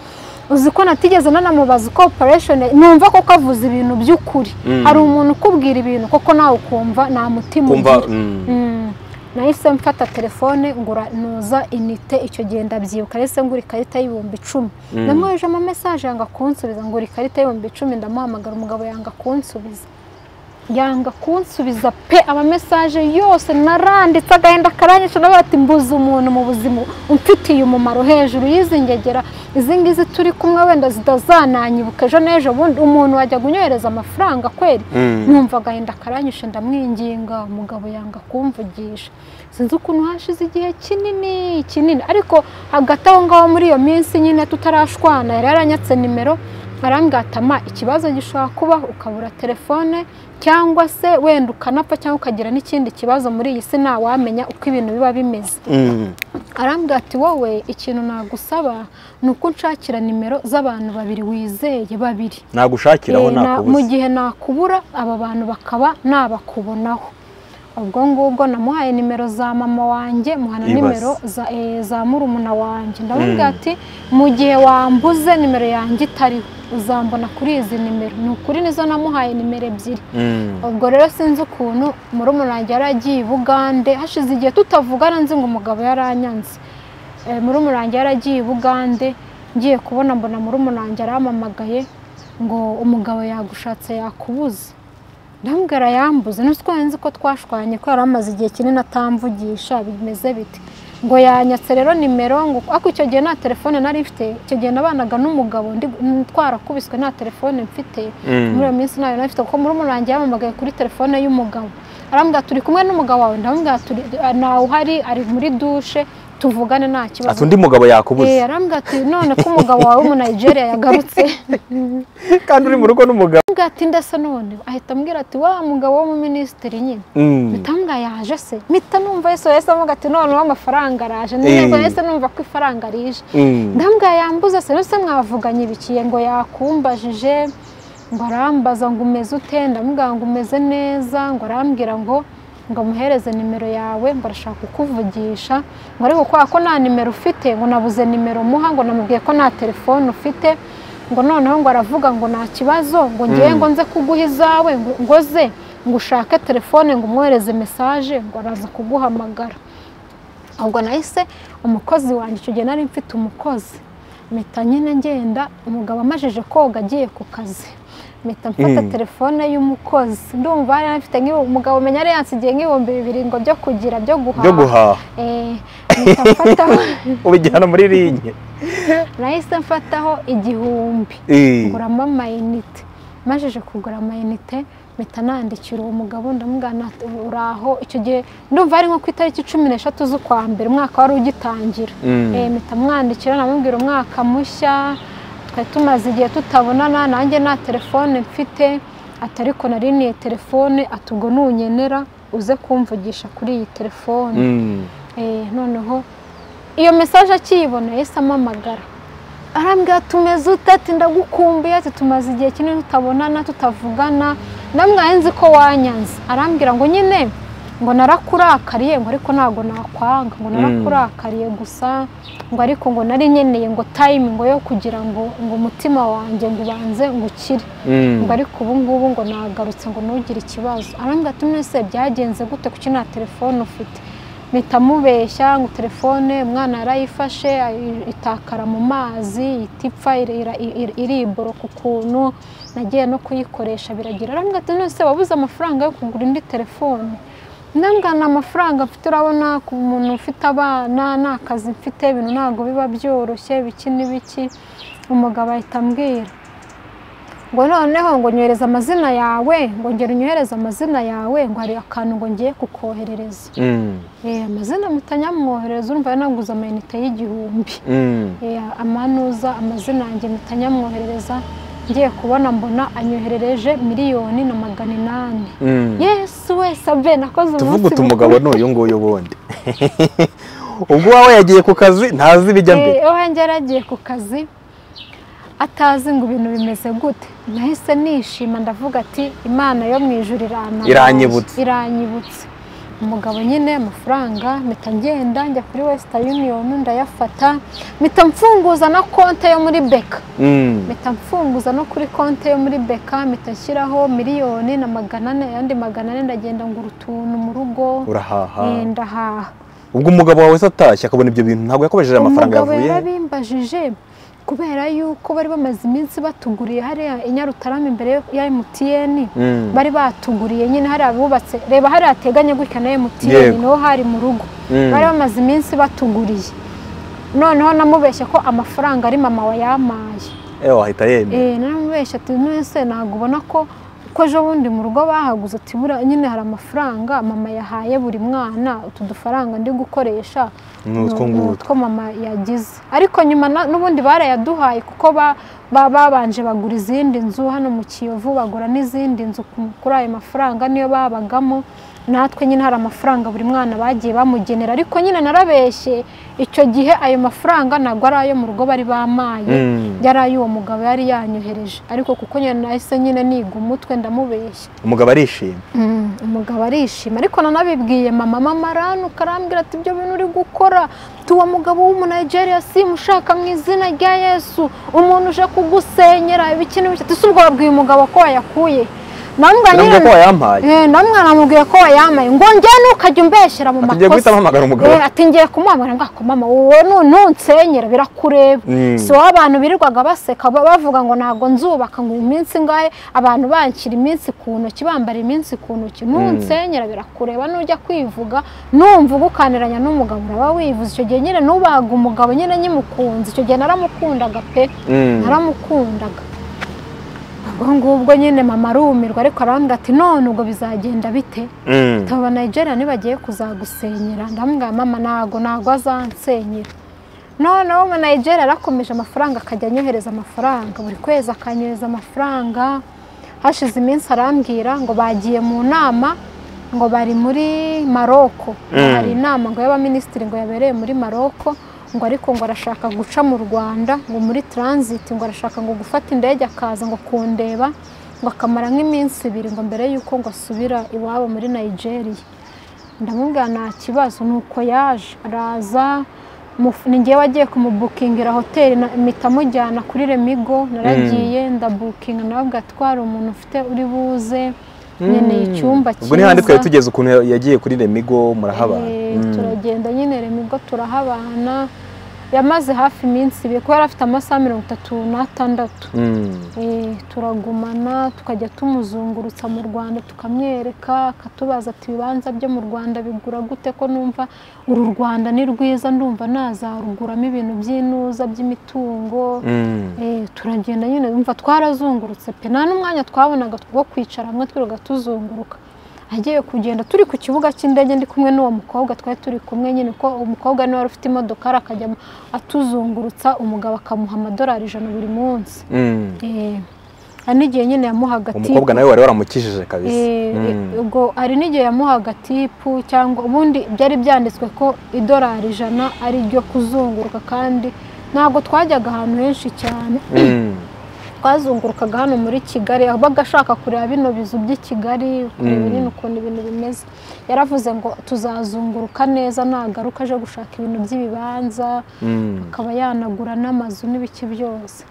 uzi ko natigeze nanamubaza uko operation numva ko kavuze ibintu by'ukuri Mm. hari umuntu ukubwira ibintu koko nawe ukumva nta mutima kumva ugira. mm. Mm. nahise mfata telefone ngura nuza inite icyo gihe ndabyibuka nahise ngura ikarita y'ibihumbi icumi Mm. namwoheje ama mesaje yanga kunsubiza ngura ikarita y'ibihumbi icumi ndamuhamagara umugabo yanga kunsubiza yanga kunsubiza pe amamesaje yose naranditse agahinda karanyica nawe ati mbuze umuntu mu buzima umfitiye umumaro hejuru y'izi ngegera izi ngizi turi kumwe wenda zitazananyibuka ejo n'ejo bundi umuntu wajya kunyohereza amafaranga kweri numva agahinda karanyishe ndamwinginga umugabo yanga kumvugisha sinzi ukuntu hashize igihe kinini kinini ariko hagati aho ngaho muri iyo minsi nyine tutarashwana yari yaranyatse nimero arambwira ati ama ikibazo gishobora kuba ukabura telefone cyangwa se wenda ukanapfa cyangwa ukagira n'ikindi kibazo muri iyi si ntawamenya uko ibintu biba bimeze arambwira ati wowe ikintu nagusaba ni uko nshakira nimero z'abantu babiri wizeye babiri nagushakiraho Eh, na- mu nakubuze gihe nakubura aba bantu bakaba nabakubonaho ubwo ngubwo namuhaye nimero za mama wanjye muhana Ibaze. nimero za, eh, za murumuna wanjye ndamubwira ati mu gihe wambuze nimero yanjye itariho uzambona kuri izi nimero ni ukuri nizo namuhaye nimero ebyiri Mm. ubwo rero sinzi ukuntu murumuna wanjye yari agiye i bugande hashize igihe tutavugana nzi ngo umugabo yaranyanze Eh, murumuna wanjye yari agiye i bugande ngiye kubona mbona murumuna wanjye arampamagaye ngo umugabo yagushatse yakubuze ndambwira yambuze ntuzi ko nzi ko twashwanye ko yari amaze igihe kinini atamvugisha bimeze bite ngo yanyatse rero nimero ngo ariko icyo gihe nta telefone nari mfite icyo gihe nabanaga n'umugabo ndi twarakubiswe nta telefone mfite Mm. muri iyo minsi ntayo nari mfite kuko muri umurangi yamamagaye kuri telefone y'umugabo arambwira turi kumwe n'umugabo wawe ndamubwira turi ntawe uhari ari muri dushe tuvugane nta ati kibazo undi mugabo yakubuze Eh, arambwira ati none ko umugabo wawe w'umunayigeriya yagarutse kandi uri mu rugo n'umugabo arambwira ati ndetse none ahita ambwira ati wa mugabo w'umuminisitiri nyine Mm. mitambwa yaje se mita numva yesu yahise avuga ati noneho amafaranga araje Eh. neza yahise numva ko ifaranga rije Mm. ndambwa yambuza se ndetse mwavuganye ibikiye ngo yakumbajije ngo arambaza ngo umeze ute ndamubwira ngo umeze neza ngo arambwira ngo ngo amuhereze nimero yawe ngo arashaka kukuvugisha ngo ariko kubera ko nta nimero ufite ngo nabuze nimero muha ngo namubwiye ko nta telefone ufite ngo noneho ngo aravuga ngo nta kibazo ngo ngewe ngo nze kuguha izawe ngo ngoze ngo ushake telefone ngo umwohereze mesaje ngo araza kuguhamagara ubwo nahise umukozi wanjye icyo gihe nari mfite umukozi mpita nyine ngenda umugabo amajije koga agiye ku kazi mpita mfata Mm. telefone y'umukozi ndumva yari anafite nk'ibu umugabo menya yari yansigiye nk'ibihumbi bibiri ngo byo kugira byo byo guhaha guhaha Eh, mpita mfataho ubijyana muri rinye nahise mfataho igihumbi Eh. nguramo amayinite majije kugura amayinite mpita nandikira uwo mugabo ndamugana ati, uraho icyo gihe ndumva ari nko ku itariki cumi n'eshatu z'ukwa mbere umwaka wari ugitangira Mm. Eh, mpita mwandikira namubwira umwaka mushya twari tumaze igihe tutabonana nanjye nta telefone mfite ati ariko nari niye telefone ati ubwo nunyenera uze kumvugisha kuri iyi telefone Mm. Eh, noneho iyo mesaje akiyibona yahise amamagara arambwira tumeze ute ati ndagukumbuye ati tumaze igihe kinini tutabonana tutavugana namwaye nzi ko wanyanze arambwira ngo nyine ngo narakurakariye ngo ariko ntabwo nakwanga ngo narakurakariye gusa ngo ariko ngo nari nkeneye ngo tayimingo yo kugira ngo ngo umutima wanjye ngo ubanze ngo ukire Mm. ngo ariko ubu ngubu ngo nagarutse ngo ntugire ikibazo arambwira ati mwese byagenze gute kuki nta telefone ufite mpita mubeshya ngo telefone umwana yarayifashe ayi- itakara mu mazi ihita ipfa iri- ira- iri- iriboroka ukuntu nagiye no kuyikoresha biragira arambwira ati none se wabuze amafaranga yo kugura indi telefone ndangana amafaranga mfite urabona ku muntu ufite abana nta kazi mfite ibintu ntabwo biba byoroshye biki n'ibiki umugabo ahita ambwira ngo noneho ngo nyohereze amazina yawe ngo ngera unyohereze amazina yawe ngo hari akantu ngo ngiye kukoherereza Mm. Eh, amazina mpita nyamwoherereza urumva yanaguze amayinite y'igihumbi Mm. Eh, amanuza amazina yanjye mpita nyamwoherereza ngiye kubona mbona anyoherereje miliyoni na magana inani Mm. yesu we sabe nakoze umunsi tuvuga uti mukuru. umugabo n'uyu nguyu ubundi ubwo wawe yagiye ku kazi ntazi ibijya mbere Eh, iwanjye yari agiye ku kazi atazi ngo ibintu bimeze gute nahise nishima ndavuga ati imana yo mu ijuru iranabaye." Iranyibutse. iranyibutse umugabo nyine amafaranga mpita ngenda njya kuri wesita yuniyoni ndayafata mpita mfunguza na konte yo muri beka Mm. mpita mfunguza no kuri konti yo muri beka mpita nshyiraho miliyoni na magana ane ayandi magana ane ndagenda ngura utuntu mu rugo urahaha Eh, ndahaha ubwo umugabo wawe se atashye akabona ibyo bintu ntabwo yakoresheje amafaranga umugabo yavuye yarabimbajije kubera yuko bari bamaze iminsi batuguriye hariya i nyarutarama imbere ya emutiyeni Mm. bari batuguriye nyine hari abubatse reba hari hateganye gutya na emutiyeni Yego. niho hari mu rugo Mm. bari bamaze iminsi batuguriye noneho namubeshye ko amafaranga ari mama wayampaye Eh, wahita yemera Eh, naramubeshye ati nese ntabwo ubona ko ko ejo bundi mu rugo bahaguze ati buriya nyine hari amafaranga mama yahaye buri mwana utu dufaranga ndi gukoresha ni utwo ngutwo utwo mama yagize ariko nyuma na- n'ubundi barayaduhaye kuko ba- ba- babanje bagura izindi nzu hano mu kiyovu bagura n'izindi nzu ku- kuri ayo mafaranga niyo babagamo natwe nyine hari amafaranga buri mwana bagiye bamugenera ariko nyine narabeshye icyo gihe ayo mafaranga ntabwo ari ayo mu rugo bari bamaye Mm. yari ay'uwo mugabo yari yanyohereje ariko kuko nyine nahise nyine niga umutwe ndamubeshya umugabo arishima umugabo arishima ariko nanabibwiye mama mama ranuka arambwira ati ibyo bintu uri gukora tu uwo mugabo w'umunayigeriya simushaka mu izina rya yesu umuntu uje kugusenyera ibikini bitatu si ubwo wabwiye umugabo ko wayakuye namubwiye ko wayampaye namwana namubwiye ko wayambaye ngo njyewe nukajya umbeshyera mu Ati, makosa "Ngiye guhita mpamagara umugabo." Eh, ati ngiye kumuhamagara ngo ako mama wowe nu- nunsenyera birakureba Mm. si wowe abantu birirwaga baseka ba- bavuga ngo ntabwo nzubaka ngo iminsi ngahe abantu banshyira iminsi ku ntoki bambara iminsi ku ntoki nunsenyera birakureba nujya kwivuga numva ugukaniranya n'umugabo uraba wivuze icyo gihe nyine nubahaga umugabo nyine nyimukunze icyo gihe naramukundaga pe Mm. naramukundaga ubwo ngubwo nyine mama arumirwa ariko arambwira ati none ubwo bizagenda bite Mm. taba nigeria ntibagiye kuzagusenyera ndamubwira mama ntago ntago azansenyera noneho umu nigeria yarakomeje amafaranga akajya anyohereza amafaranga buri kwezi akanyohereza amafaranga hashize iminsi arambwira ngo bagiye mu nama ngo bari muri maroko Mm. hari inama ngo y'abaminisitiri ngo yabereye muri maroko ngo ariko ngo arashaka guca mu rwanda ngo muri transit ngo arashaka ngo gufata indege akaza ngo kundeba ngo akamara nk'iminsi ibiri ngo mbere y'uko ngo asubira iwabo muri nigeria ndamubwira nta kibazo nuko yaje araza muf- ni ngewe wagiye kumubukingira hoteli na- mpita mujyana kuri remigo naragiye ndabukinga nababwira ati twari umuntu ufite uri buze nyine icyumba ubwo ni handi twari cyiza tugeze ukuntu yagiye kuri remigo murahabana Eh, Mm. turagenda nyine remigo turahabana yamaze hafi iminsi ibiri kuko yari afite amasaha mirongo itatu n'atandatu Mm. Eh, turagumana tukajya tumuzungurutsa mu rwanda tukamwereka akatubaza ati ibibanza byo mu rwanda bigura gute ko numva uru rwanda ni rwiza ndumva nazaruguramo ibintu by'inuza by'imitungo Mm. Eh, turagenda nyine umva twarazungurutse pe nta n'umwanya twabonaga wo kwicara hamwe twirirwa tuzunguruka agiye kugenda turi ku kibuga cy'indege ndi kumwe n'uwo mukobwa twari turi kumwe nyine ko umukobwa niwe wari ufite imodokari akajya atuzungurutsa umugabo akamuha amadolari ijana buri munsi Mm. Eh, hari n'igihe nyine yamuhaga umukobwa nawe wari waramukijije kabisa Eh, Mm. ubwo hari n'igihe yamuhaga tipu cyangwa ubundi byari byanditswe ko idolari ijana ari ryo kuzunguruka kandi ntabwo twajyaga ahantu henshi cyane Mm. twazungurukaga hano muri kigali yabaga ashaka kureba bino bizu by'i kigali kureba Mm. nyine ukuntu ibintu bimeze yaravuze ngo tuzazunguruka neza nagaruka aje gushaka ibintu by'ibibanza Mm. akaba yanagura n'amazu n'ibiki byose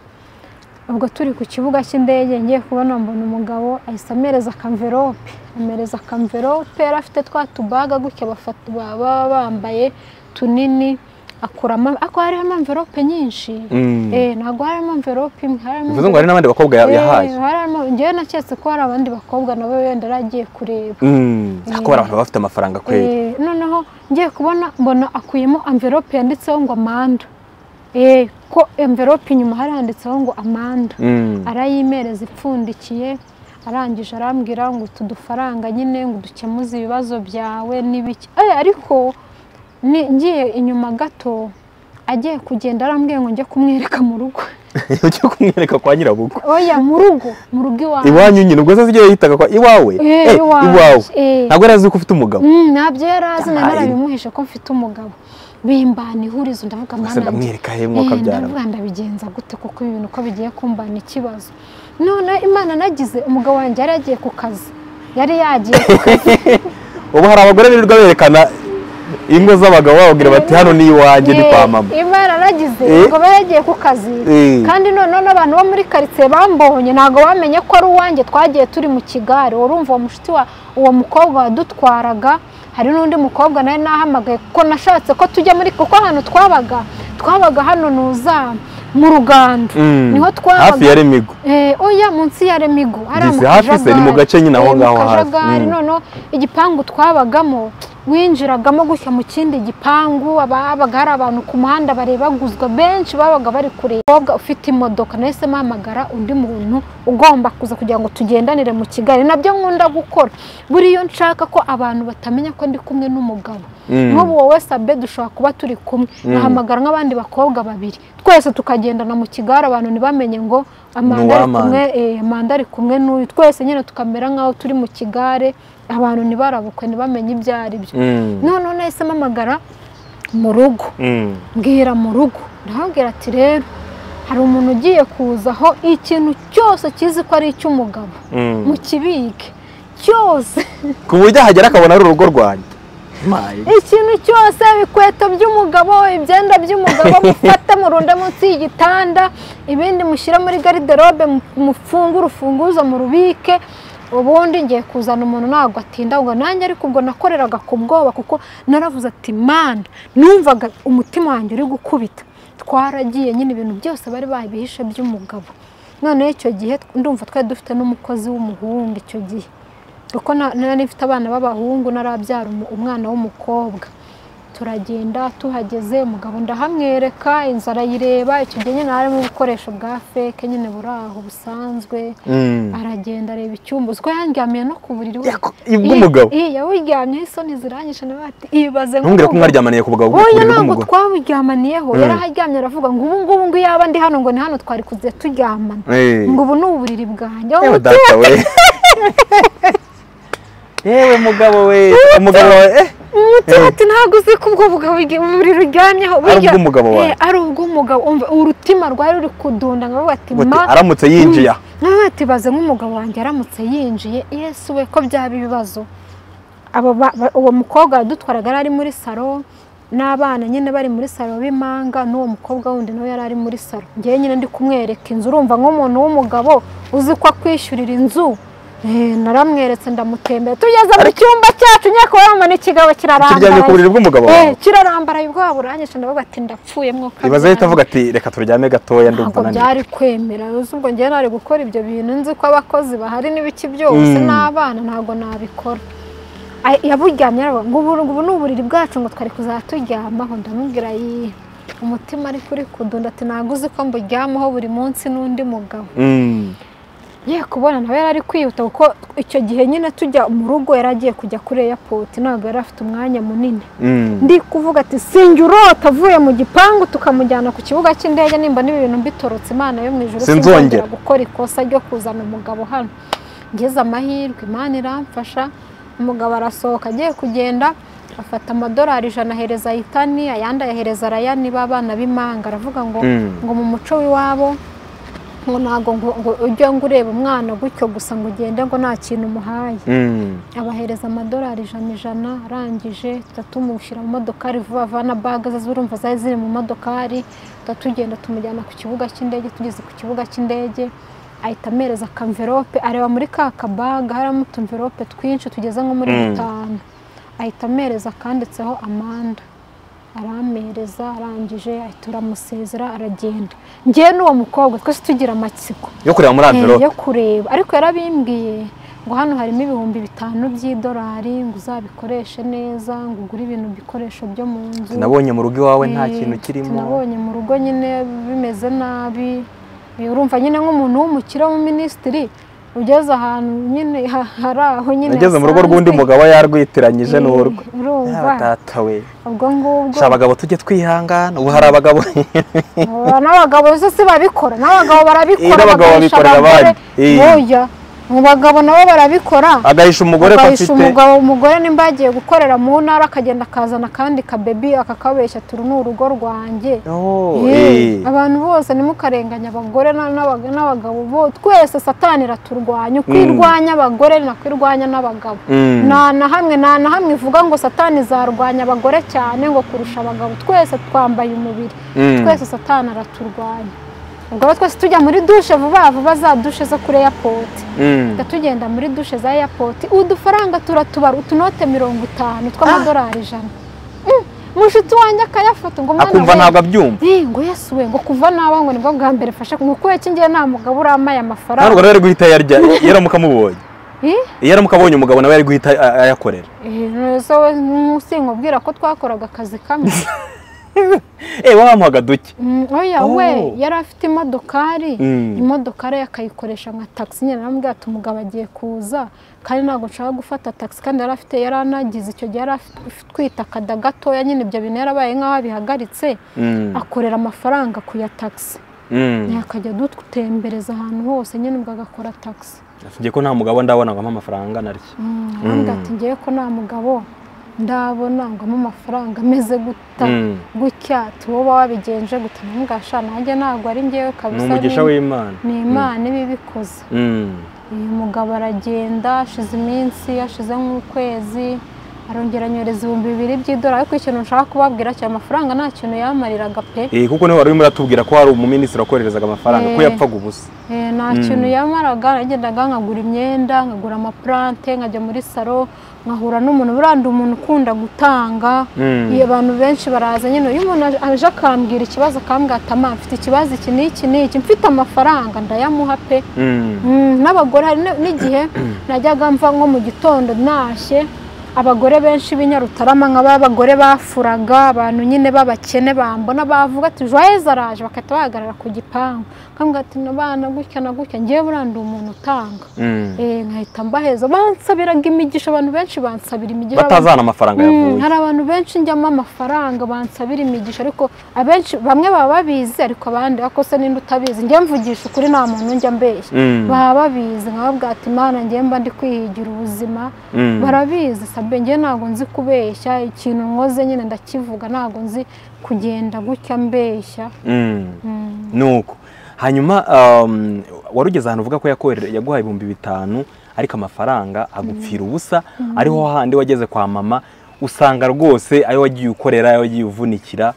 ubwo turi ku kibuga cy'indege ngiye kubona mbona umugabo ahise amereza akamverope amereza akamverope yari afite twa tubaga gutya bafata- ba- baba bambaye tunini akuramo ako harimo amverope nyinshi Mm. Eh, ntabwo harimo amverope imwe harimo bivuze ngo hari n'abandi bakobwa ya- Eh, yahaye harimo njyewe naketse ko hari abandi bakobwa nabo wenda yari agiye kureba Mm. ko hari abantu baba bafite amafaranga kweli Eh, noneho ngiye kubona mbona akuyemo amverope yanditseho ngo amanda Eh, ko amverope inyuma hari handitseho ngo amanda Mm. arayimereza ipfundikiye arangije arambwira ngo utu dufaranga nyine ngo dukemuze ibibazo byawe n'ibiki Eh, ariko ni- ngiye inyuma gato agiye kugenda arambwiye ngo njye kumwereka mu rugo ujya kumwereka kwa nyirabukwe oya mu rugo mu rugo iwawe iwanyu nyine ubwo se zigiye yitaga kwa iwawe Eh, Eh, iwawe. iwawe Eh. ntabwo yari azi ko ufite umugabo Mm, ntabyo yari azi na Yahaye. narabimuhishe ko mfite umugabo bimbana ihurizo ndavuga ese "Mwana wanjye, ndamwereka he mwaka eh, byara ndavuga ndabigenza gute kuko ibintu uko bigiye kumbana ikibazo none imana nagize umugabo wanjye yari yagiye ku kazi yari yagiye ku kazi ubu hari abagore birirwa berekana ingo z'abagabo bababwira bati hano ni iwanjye ni kwa Eh, mama imana nagize Eh. ngo yari yagiye ku kazi Eh. kandi noneho n'abantu bo muri karitsiye bambonye ntabwo bamenye ko ari uwanjye twagiye turi mu kigare urumva uwo mushuti wa uwo mukobwa wadutwaraga hari n'undi mukobwa nawe nahamagaye kuko nashatse ko tujya muri kuko ahantu twabaga twabaga hano ntuzaba mu rugando Mm. niho twabaga. hafi ya remigo Eh, oya munsi ya remigo hariya Disi, hafi se, ni mu gace nyine aho Eh, mu ngaho hafi. kajagari Mm. noneho igipangu twabagamo winjiragamo gutya mu kindi gipangu ababaga hari abantu ku muhanda barebaguzwa benshi babaga bari kureba umukobwa ufite imodoka nahise mpamagara undi muntu ugomba kuza kugira ngo tugendanire mu kigali nabyo nkunda gukora buriya iyo nshaka ko abantu batamenya ko ndi kumwe n'umugabo Mm. nk'ubu wowe sabe dushobora kuba turi kumwe nahamagara nk'abandi bakobwa babiri twese tukagendana mu kigari abantu ntibamenye ngo amanda ari Amanda. kumwe eh, amanda ari kumwe n'uyu twese nyine tukamera nk'aho turi mu kigare abantu ntibarabukwe ntibamenye ibyo ari byo Mm. noneho nahise mpamagara mu rugo Mm. mbwira mu rugo ndababwira ati rero hari umuntu ugiye kuzaho ikintu cyose kizi ko ari icy'umugabo Mm. mu kibike cyose ku buryo ahagera akabona ari urugo rwanjye My God. ikintu cyose ibikweto by'umugabo ibyenda by'umugabo mufate murunde munsi y'igitanda ibindi mushyire muri gariderobe mu- mufungure urufunguzo mu rubike ubundi ngiye kuzana umuntu ntabwo atinda ngo nanjye ariko ubwo nakoreraga ku bwoba kuko naravuze ati manda numvaga umutima wanjye uri gukubita twaragiye nyine ibintu byose bari babihishe by'umugabo noneho icyo gihe ndumva twari dufite n'umukozi w'umuhungu icyo gihe kuko na- nari mfite abana b'abahungu narabyara umu- umwana w'umukobwa turagenda tuhageze umugabo ndahamwereka inzu arayireba icyo gihe nyine harimo ubukoresho bwa feke nyine buri aho busanzwe Mm. aragenda areba icyumba uziko yandyamiye no ku buriri we Yako- ibw'umugabo? Iya, iya yawuryamyeho isoni ziranyishe nawe ati ibaze ntumbwire ko nk'umugabo." mwaryamaniye ku bugabo oya bw'uburiri ntabwo bw'umugore twaburyamaniyeho Mm. yari aharyamye aravuga ngo ubu ngubu ngo iyo yaba ndi hano ngo ni hano twari kuze turyamana Eh. ngo ubu ni uburiri bwanjye Yewe Aho data we yewe mugabo we umugabo wawe eh umutima ati ntabwo uzi ko ubwo bugabo ugi- buriri uryamyeho burya- ubw'umugabo wawe. Eh, ari ubw'umugabo umva urutima rwari ruri kudunda nkavuga ati Ngo ati, ma aramutse yinjiye aha nkavuga ati baze nk'umugabo wanjye aramutse yinjiye yesu we ko byaba ibibazo abo ba- ba- uwo mukobwa yadutwaraga yari ari muri salo n'abana nyine bari muri salo b'imanga n'uwo mukobwa wundi nawe yari ari muri salo ngewe nyine ndi kumwereka inzu urumva nk'umuntu w'umugabo uzi ko akwishyurira inzu Eh, naramweretse ndamutembera tugeze mu cyumba cyacu nyakubahwa ikigabo kiryamye ku kirarambaye buriri bw'umugabo wawe Eh, kirarambaraye ubwoba buranyishe ndavuga ati ndapfuye mwoka ibaze ahita avuga ati reka turyame gatoya ndumva ntabwo naniwe byari kwemera uzi ubwo njyewe nari gukora ibyo bintu nzi ko abakozi bahari n'ibiki byose Mm. n'abana ntabwo nabikora Ay- yaburyamye aravuga ngo ubu ubu ni uburiri bwacu ngo twari kuzaturyamaho ndamubwira yihe umutima ari kuri kudunda ati ntabwo uzi ko mburyamaho buri munsi n'undi mugabo Mm. ye kubona nawe yari ari kwihuta kuko icyo gihe nyine tujya mu rugo yari agiye kujya kuri eyapoti ntabwo yari afite umwanya munini Mm. ndi kuvuga ati sinjye urota avuye mu gipangu tukamujyana ku kibuga cy'indege nimba n'ibintu mbitorotse imana yo mu ijoro Sinzongera. sinzongera gukora ikosa ryo kuzana umugabo hano ngeze amahirwe imana iramfasha umugabo arasohoka agiye kugenda afata amadolari ijana ahereza yitani ayandi ayahereza rayani b'abana b'imanga aravuga ngo Mm. ngo mu muco w'iwabo ngo ntabwo ngo ngo ujye ngo ureba umwana gutyo gusa ngo ugende ngo nta kintu umuhaye Mm. abahereza amadolari ijana ijana arangije tuba tumushyira mu modokari vuba vuba na baga ze urumva zari ziri mu modokari tuba tugenda tumujyana ku kibuga cy'indege tugeze ku kibuga cy'indege ahita amereza akamverope areba muri ka kabaga harimo utumverope twinshi tugeze nko muri Mm. dutanu ahita amereza akanditseho amanda aramereza arangije ahita uramusezera aragenda ngewe n'uwo mukobwa twese tugira amatsiko yo kureba muri Eh, amverope yo kureba ariko yarabimbwiye ngo hano harimo ibihumbi bitanu by'idolari ngo uzabikoreshe neza ngo ugure ibintu bikoresho byo mu nzu nabonye mu rugo iwawe nta Eh, kintu kirimo nabonye mu rugo nyine bimeze nabi Eh, urumva nyine nk'umuntu w'umukire w'umuminisitiri ugeze ahantu nyine ha- hari aho nyine nageze mu rugo rw'undi hasanzwe. mugabo yarwitiranyije n'urwe Eh, urumva Yaba data we ubwo ngubwo sha abagabo tujye twihangana ubu hari abagabo Oya, n'abagabo rero si babikora n'abagabo barabikora Eh, n'abagabo bagahisha babikorera abagore. abandi. Eh. Oya, mu bagabo nabo barabikora agahisha umugore ko ugahisha afite umugabo umugore nimba yagiye gukorera mu ntara akagenda akazana akandi kabebi akakabeshya turu ni urugo rwanjye Oh, Ye, eh. abantu bose ntimukarenganya abagore na- n'abaga- n'abagabo bo twese satani iraturwanya uko Mm. irwanya abagore nako irwanya n'abagabo Mm. nta na hamwe nta na hamwe ivuga ngo satani zarwanya abagore cyane ngo kurusha abagabo twese twambaye umubiri Mm. twese satani araturwanya ubwo rero twese tujya muri dushe vuba vuba za dushe zo kuri eyapoti Mm. Tujya tugenda muri dushe za airport udufaranga turatubara utunote mirongo itanu tw'amadolari ijana Mm, mushuti wanjye akayafata ngo mwana akumva we. ntabwo abyumva Eh, ngo yesu we ngo kuva naba ngo nibwo bwa mbere fasha ngo kuwe kingiye nta mugabo uramaye ntabwo amafaranga rero ari guhita yarya iyo aramuka amubonye Eh? iyo aramuka abonye umugabo nawe ari guhita a- ayakorera Eh, neza we nkusi nkubwira ko twakoraga akazi kamwe eee wamuhaga duke Mm, oya we Oh. yari afite imodokari Mm. imodokari akayikoresha nka tagisi nyine naramubwira ati umugabo agiye kuza kandi ntabwo nshaka gufata tagisi kandi yari afite yari anagize icyo gihe yari atwite akada gatoya nyine ibyo bintu yarabaye nk'aho abihagaritse Mm, akorera amafaranga ku ya tagisi mm. akajya dutembereza ahantu hose nyine ubwo agakora tagisi Ngiye ko nta mugabo ndabona ngo ampe amafaranga naryo arambwira ati ngewe ko nta mugabo ndabona ngo ampe amafaranga ameze guta Mm. gutya ati wowe uba wabigenje guta namubwasha nanjye ntabwo ari ngewe ni kabisa umugisha ni- w'imana ni imana iba ibikoze Mm. uyu mugabo aragenda ashize iminsi ashize nk'ukwezi arongera anyoreza ibihumbi bibiri by'idolari ariko ikintu nshaka kubabwira cya amafaranga nta kintu yamariraga pe Eh, kuko niwe wari urimo uratubwira ko hari umuminisitiri wakoherezaga amafaranga ko Eh. yapfaga ubusa Eh, nta kintu yamaraga nagendaga nkagura imyenda nkagura amapurante nkajya muri salo nkahura n'umuntu buranda umuntu ukunda gutanga Mm. iyo abantu benshi baraza nyine iyo umuntu aje- aje akambwira ikibazo akambwira ati "Ama, mfite ikibazo iki n'iki n'iki mfite amafaranga ndayamuha pe Mm. Mm, n'abagore hari n- n'igihe najyaga mva nko mu gitondo ntashye abagore benshi b'inyarutarama nk'ab'abagore bafuraga abantu nyine b'abakene bambona bavuga ati joyeze araje bagahita bahagarara ku gipangu nkambwira ati nabana gutya na gutya ngewe burandi umuntu utanga Mm. Eh, nkahita mbaheza bansabiraga imigisha abantu benshi bansabira imigisha batazana amafaranga Mm, yavuye hari abantu benshi njyamo amafaranga bansabira imigisha ariko abenshi bamwe baba babizi ariko abandi ariko se ninde utabizi njye mvugisha ukuri nta muntu njya mbeshya Mm. baba babizi nkababwira ati imana njye mba ndi kwihigira ubuzima Mm. barabizi sabe njye ntabwo nzi kubeshya ikintu nkoze nyine ndakivuga ntabwo nzi kugenda gutya mbeshya Mm. Mm. nuko hanyuma um, wari ugeze ahantu uvuga ko yakorera yaguhaye ibihumbi bitanu ariko amafaranga agupfira ubusa ariho handi wageze kwa mama usanga rwose ayo wagiye ukorera ayo wagiye uvunikira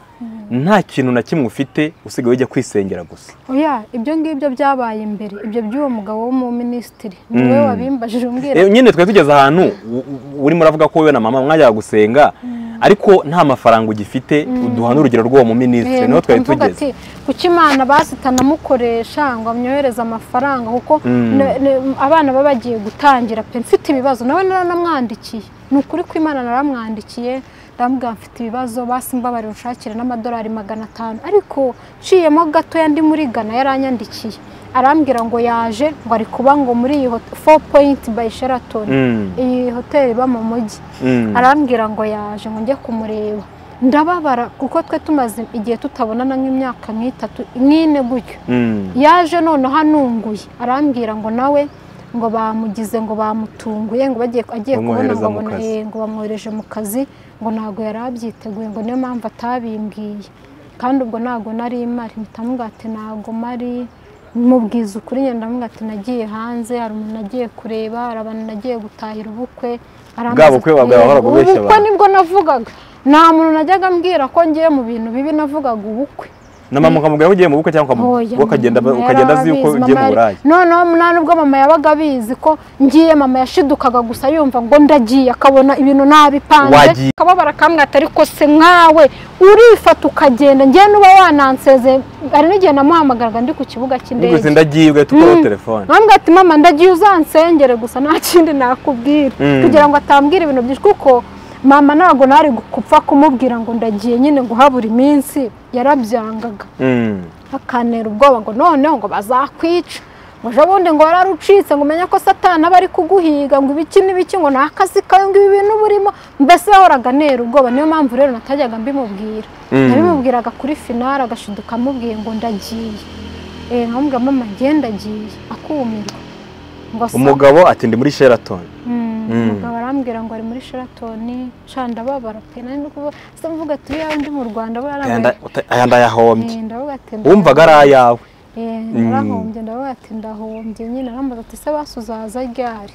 nta kintu na kimwe ufite usigaye ujya kwisengera gusa oya ibyo ngibyo byabaye imbere ibyo by'uwo mugabo w'umuminisitiri ni Mm. wowe wabimbajije umbwira Eh, nyine twari tugeze ahantu u- u- urimo uravuga ko wowe na mama mwajyaga gusenga ariko nta mafaranga ugifite uduha n'urugero rw'uwo muminisitiri niho twari mvuga tugeze ati kuki imana basitanamukoresha ngo amyohereze amafaranga kuko Mm. ne- ne- abana baba bagiye gutangira pe mfite ibibazo nawe naramwandikiye ni ukuri ko imana naramwandikiye ndamubwira mfite ibibazo basi mbabarira unshakire n'amadolari magana atanu ariko nciyemo gatoya ndi muri gana yaranyandikiye arambwira ngo yaje ngo ari kuba ngo muri iyi hot- four point by sheraton Mm, iyi hoteli iba mu mujyi mm, arambwira ngo yaje ngo njye kumureba ndababara kuko twe tumaze igihe tutabonana nk'imyaka nk'itatu nk'ine gutyo mm, yaje noneho anunguye arambwira ngo nawe ngo bamugize ngo bamutunguye ngo bagiye agiye kubona Bamwohereza ngo mu abona kazi. eh, ngo bamwohereje mu kazi ngo ntabwo yari abyiteguye ngo niyo mpamvu atabimbwiye kandi ubwo ntabwo nari mari mpita ati ntabwo mari mubwiza ukuri ngenda ati nagiye hanze hari umuntu nagiye kureba hari abantu nagiye gutahira ubukwe arambaza Bwa bukwe ati, wahoraga "Yego, ubeshya ubukwe abantu." nibwo navugaga nta muntu najyaga mbwira ko ngiye mu bintu bibi navugaga ubukwe na mama ukamubwira ko ugiye mu bukwe cyangwa Oya, ukamu- ukagenda mama ukagenda yari azi yuko abizi, ugiye mama mu yari- burayi noneho nta nubwo mama yabaga abizi ko ngiye mama yashidukaga gusa yumva ngo ndagiye akabona ibintu nabipanze Wagiye. akababara kamwata ariko se nkawe urifata ukagenda ngewe nuba wananseze hari n'igihe namuhamagaraga ndi ku kibuga cy'indege Niguse ndagiye ugahita ukora Mm. telefone ntabwo ati mama ndagiye uzansengere gusa nta kindi nakubwira Mm. kugira ngo atambwira ibintu byinshi kuko mama ntabwo nari gupfa kumubwira ngo ndagiye nyine ngo habura iminsi yarabyangaga Mm. akanera ubwoba ngo noneho ngo bazakwica ngo ejo bundi ngo wararucitse ngo umenye ko satana aba ari kuguhiga ngo ibiki n'ibiki ngo ni akazi kawe ngo ibi bintu burimo mbese yahoraga anera ubwoba niyo mpamvu rero natajyaga mbimubwira Mm. nabimubwiraga kuri finari agashiduka amubwiye ngo ndagiye Eh, nkamubwira mama ngiye ndagiye akumirwa ngo sa- umugabo ati ndi muri sheraton Mm, Mm. umugabo arambwira ngo ari muri sheraton ca ndababara pe nari ndi kuvuga se mvuga ati iyo ndi mu rwanda ayanda bararabaye uta- ayanda yahombye Eh, ndavuga ati wumvaga ari ayawe Eh, narahombye ndavuga ati ndahombye nyine arambaza ati se basi uzaza ryari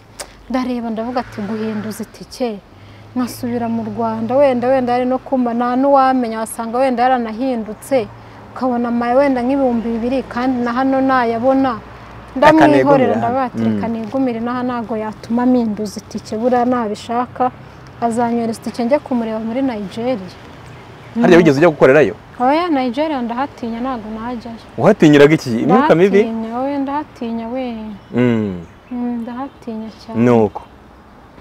ndareba ndavuga ati guhinduza itike nkasubira mu rwanda wenda wenda yari no kumba nta n'uwamenya wasanga wenda yaranahindutse ukabona amaye wenda nk'ibihumbi bibiri kandi na hano ntayabona ndamwihorera Akanegumira. ndavuga ati reka nigumire n'aha ntabwo yatuma mpinduza itike buriya nabishaka azanyohereza itike njye kumureba muri nigeria harya wigeze ujya gukorerayo oya nigeria ndahatinya ntabwo nahajyayo uhatinyiraga iki imyuka mibi ndahatinya oya ndahatinya we Mm, Mm, ndahatinya cyane ni uko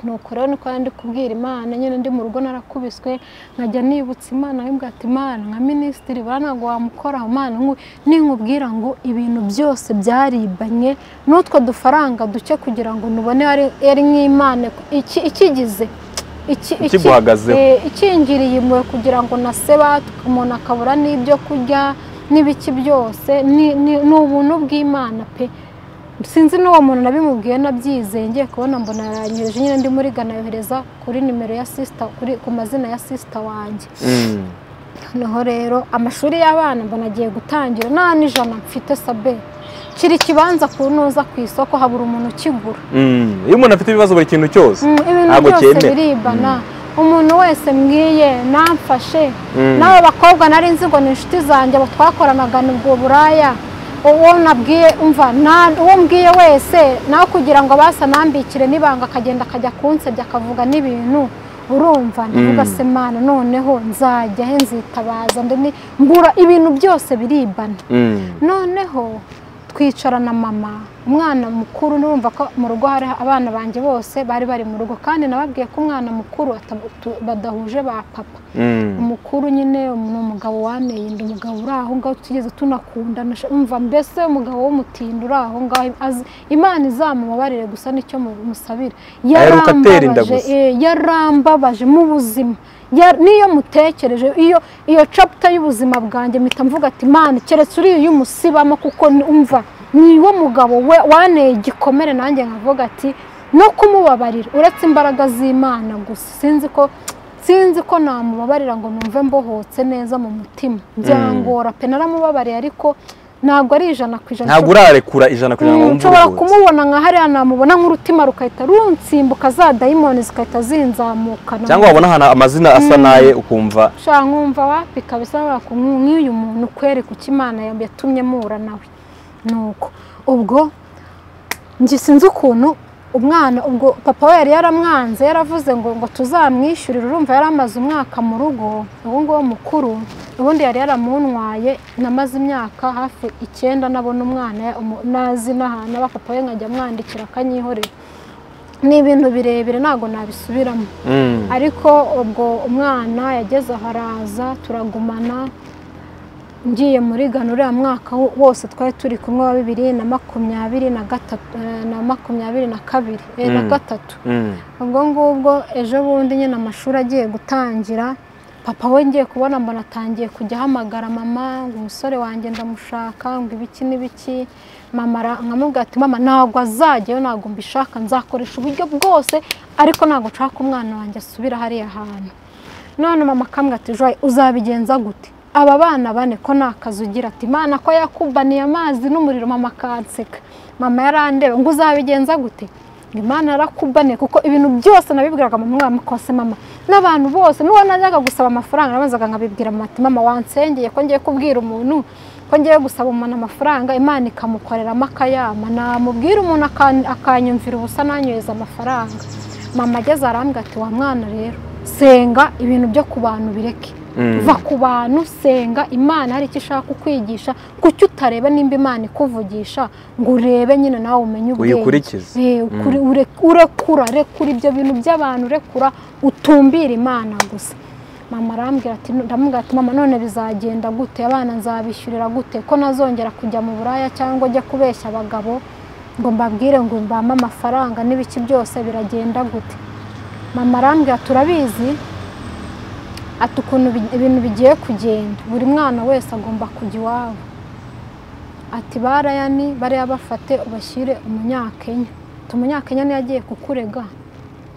nuko rero niko yari ndi kubwira imana nyine ndi mu rugo narakubiswe nkajya nibutsa imana nkibwira ati imana nka minisitiri buriya ntabwo wamukora imana nku- ninkubwira ngo ibintu byose byaribanye n'utwo dufaranga duke kugira ngo nubone yari- yari nk'imana iki- ikigize iki- iki- Ikiguhagazeho. eh, ikingiriye impuhwe kugira ngo naseba umuntu akabura n'ibyo kurya n'ibiki byose ni ni- ni ubuntu bw'imana pe sinzi n'uwo muntu nabimubwiye nabyizeye ngiye kubona mbona yaranyereje nyine ndi muri Ghana yohereza kuri nimero ya sisita kuri ku mazina ya sisita wanjye Mm, noneho rero amashuri y'abana mbona agiye gutangira nta n'ijana mfite sabe kiri ikibanza ku ntuza ku isoko habura umuntu ukigura mm. iyo umuntu afite ibibazo buri kintu cyose Mm, ibintu Ntabwo byose cyemera. biribana umuntu wese mbwiye namfashe Mm. n'abo bakobwa nari nzi ngo ni inshuti zanjye abo twakoranaga ni ubwo buraya uwo nabwiye umva nta- uwo mbwiye wese nawe kugira ngo basa nambikire n'ibanga akagenda akajya kunsebya akavuga n'ibintu urumva ndavuga Mm. se mana noneho nzajya he nzitabaza nde ni- mbura ibintu byose biribana Mm, noneho twicara na mama umwana mukuru n'urumva ko mu rugo hari abana banjye bose bari bari mu rugo kandi nababwiye ko umwana mukuru ata- tu- badahuje ba papa mm. umukuru nyine um- ni umugabo wanteye inda umugabo uri aho ngaho tutigeze tunakundana sha- umva mbese umugabo w'umutindo uri aho ngaho azi- imana izamubabarire gusa nicyo mu- musabira Aheruka atera inda gusa. eh, yarambabaje mu buzima Ya- niyo mutekereje iyo iyo chapter y'ubuzima bwanjye mpita mvuga ati imana keretse uriya uyumusibamo kuko ni- umva niwo mugabo we wanteye igikomere nanjye nkavuga ati no kumubabarira uretse imbaraga z'imana gusa sinzi ko sinzi ko namubabarira ngo numve mbohotse neza mu mutima byangora pe naramubabariye ariko ntabwo ari ijana ku ijana ntabwo urarekura ijana kugira ngo Mm, wumve nshobora uruhutse. kumubona nka hariya namubona nk'urutima rugahita runsimbuka za dayimoni zigahita zinzamukana cyangwa wabona ahantu amazina asa naye ukumva ushobora nkumva wapi kabisa wabura ku- nk'uyu muntu kwereka uko imana yatumye muhura nawe nuko ubwo njye sinzi ukuntu umwana ubwo papa we yari yaramwanze yaravuze ngo ngo tuzamwishyurire urumva yari amaze umwaka mu rugo uwo nguwo mukuru ubundi yari yaramuntwaye namaze imyaka hafi icyenda nabona umwana umu- nazi n'ahantu aba papa we nkajya amwandikira akanyihorera ni ibintu birebire ntabwo nabisubiramo Mm. ariko ubwo umwana yageze aho araza turagumana ngiye muri gana uriya mwaka wo- wose twari turi kumwe wa bibiri na makumyabiri na gatatu eh, na makumyabiri na kabiri eh, na Mm. gatatu Mm. ubwo ngubwo ejo bundi nyine amashuri agiye gutangira papa we ngiye kubona mbona atangiye kujya ahamagara mama ngo umusore wanjye ndamushaka ngo ibiki n'ibiki mama ara- nkamubwira ati mama ntabwo azajyayo ntabwo mbishaka nzakoresha uburyo bwose ariko ntabwo nshaka umwana wanjye asubira hariya hantu none mama akambwira ati joye uzabigenza gute aba bana bane ko nta kazi ugira ati imana ko yakubaniye amazi n'umuriro mama akanseka mama yarandeba ngo uzabigenza gute ngo imana yarakubaniye kuko ibintu byose nabibwiraga mu mwaka kose mama n'abantu bose n'uwo najyaga gusaba amafaranga nabanzaga nkabibwira mama ati mama wansengeye ko ngiye kubwira umuntu ko ngiye gusaba umuntu amafaranga imana ikamukoreramo akayama namubwira umuntu akan- akanyumvira ubusa nanyohereza amafaranga mama ageze arambwira ati wa mwana rero senga ibintu byo ku bantu bireke Mm. va ku bantu senga imana hari icyo ishaka kukwigisha kuki utareba nimba imana ikuvugisha ngo urebe nyine nawe umenye ubwenge Uyikurikize. Eh, ukuri- ure- urekura rekura ibyo bintu by'abantu urekura utumbira imana gusa mama arambwira ati ndamubwira ati mama none bizagenda gute abana nzabishyurira gute ko nazongera kujya mu buraya cyangwa njye kubeshya abagabo ngo mbabwire ngo mbame amafaranga n'ibiki byose biragenda gute mama arambwira turabizi ati ukuntu bi- ibintu bigiye kugenda buri mwana wese agomba kujya iwabo ati barayani bariya bafate ubashyire umunyakenya ati umunyakenya niyo agiye kukurega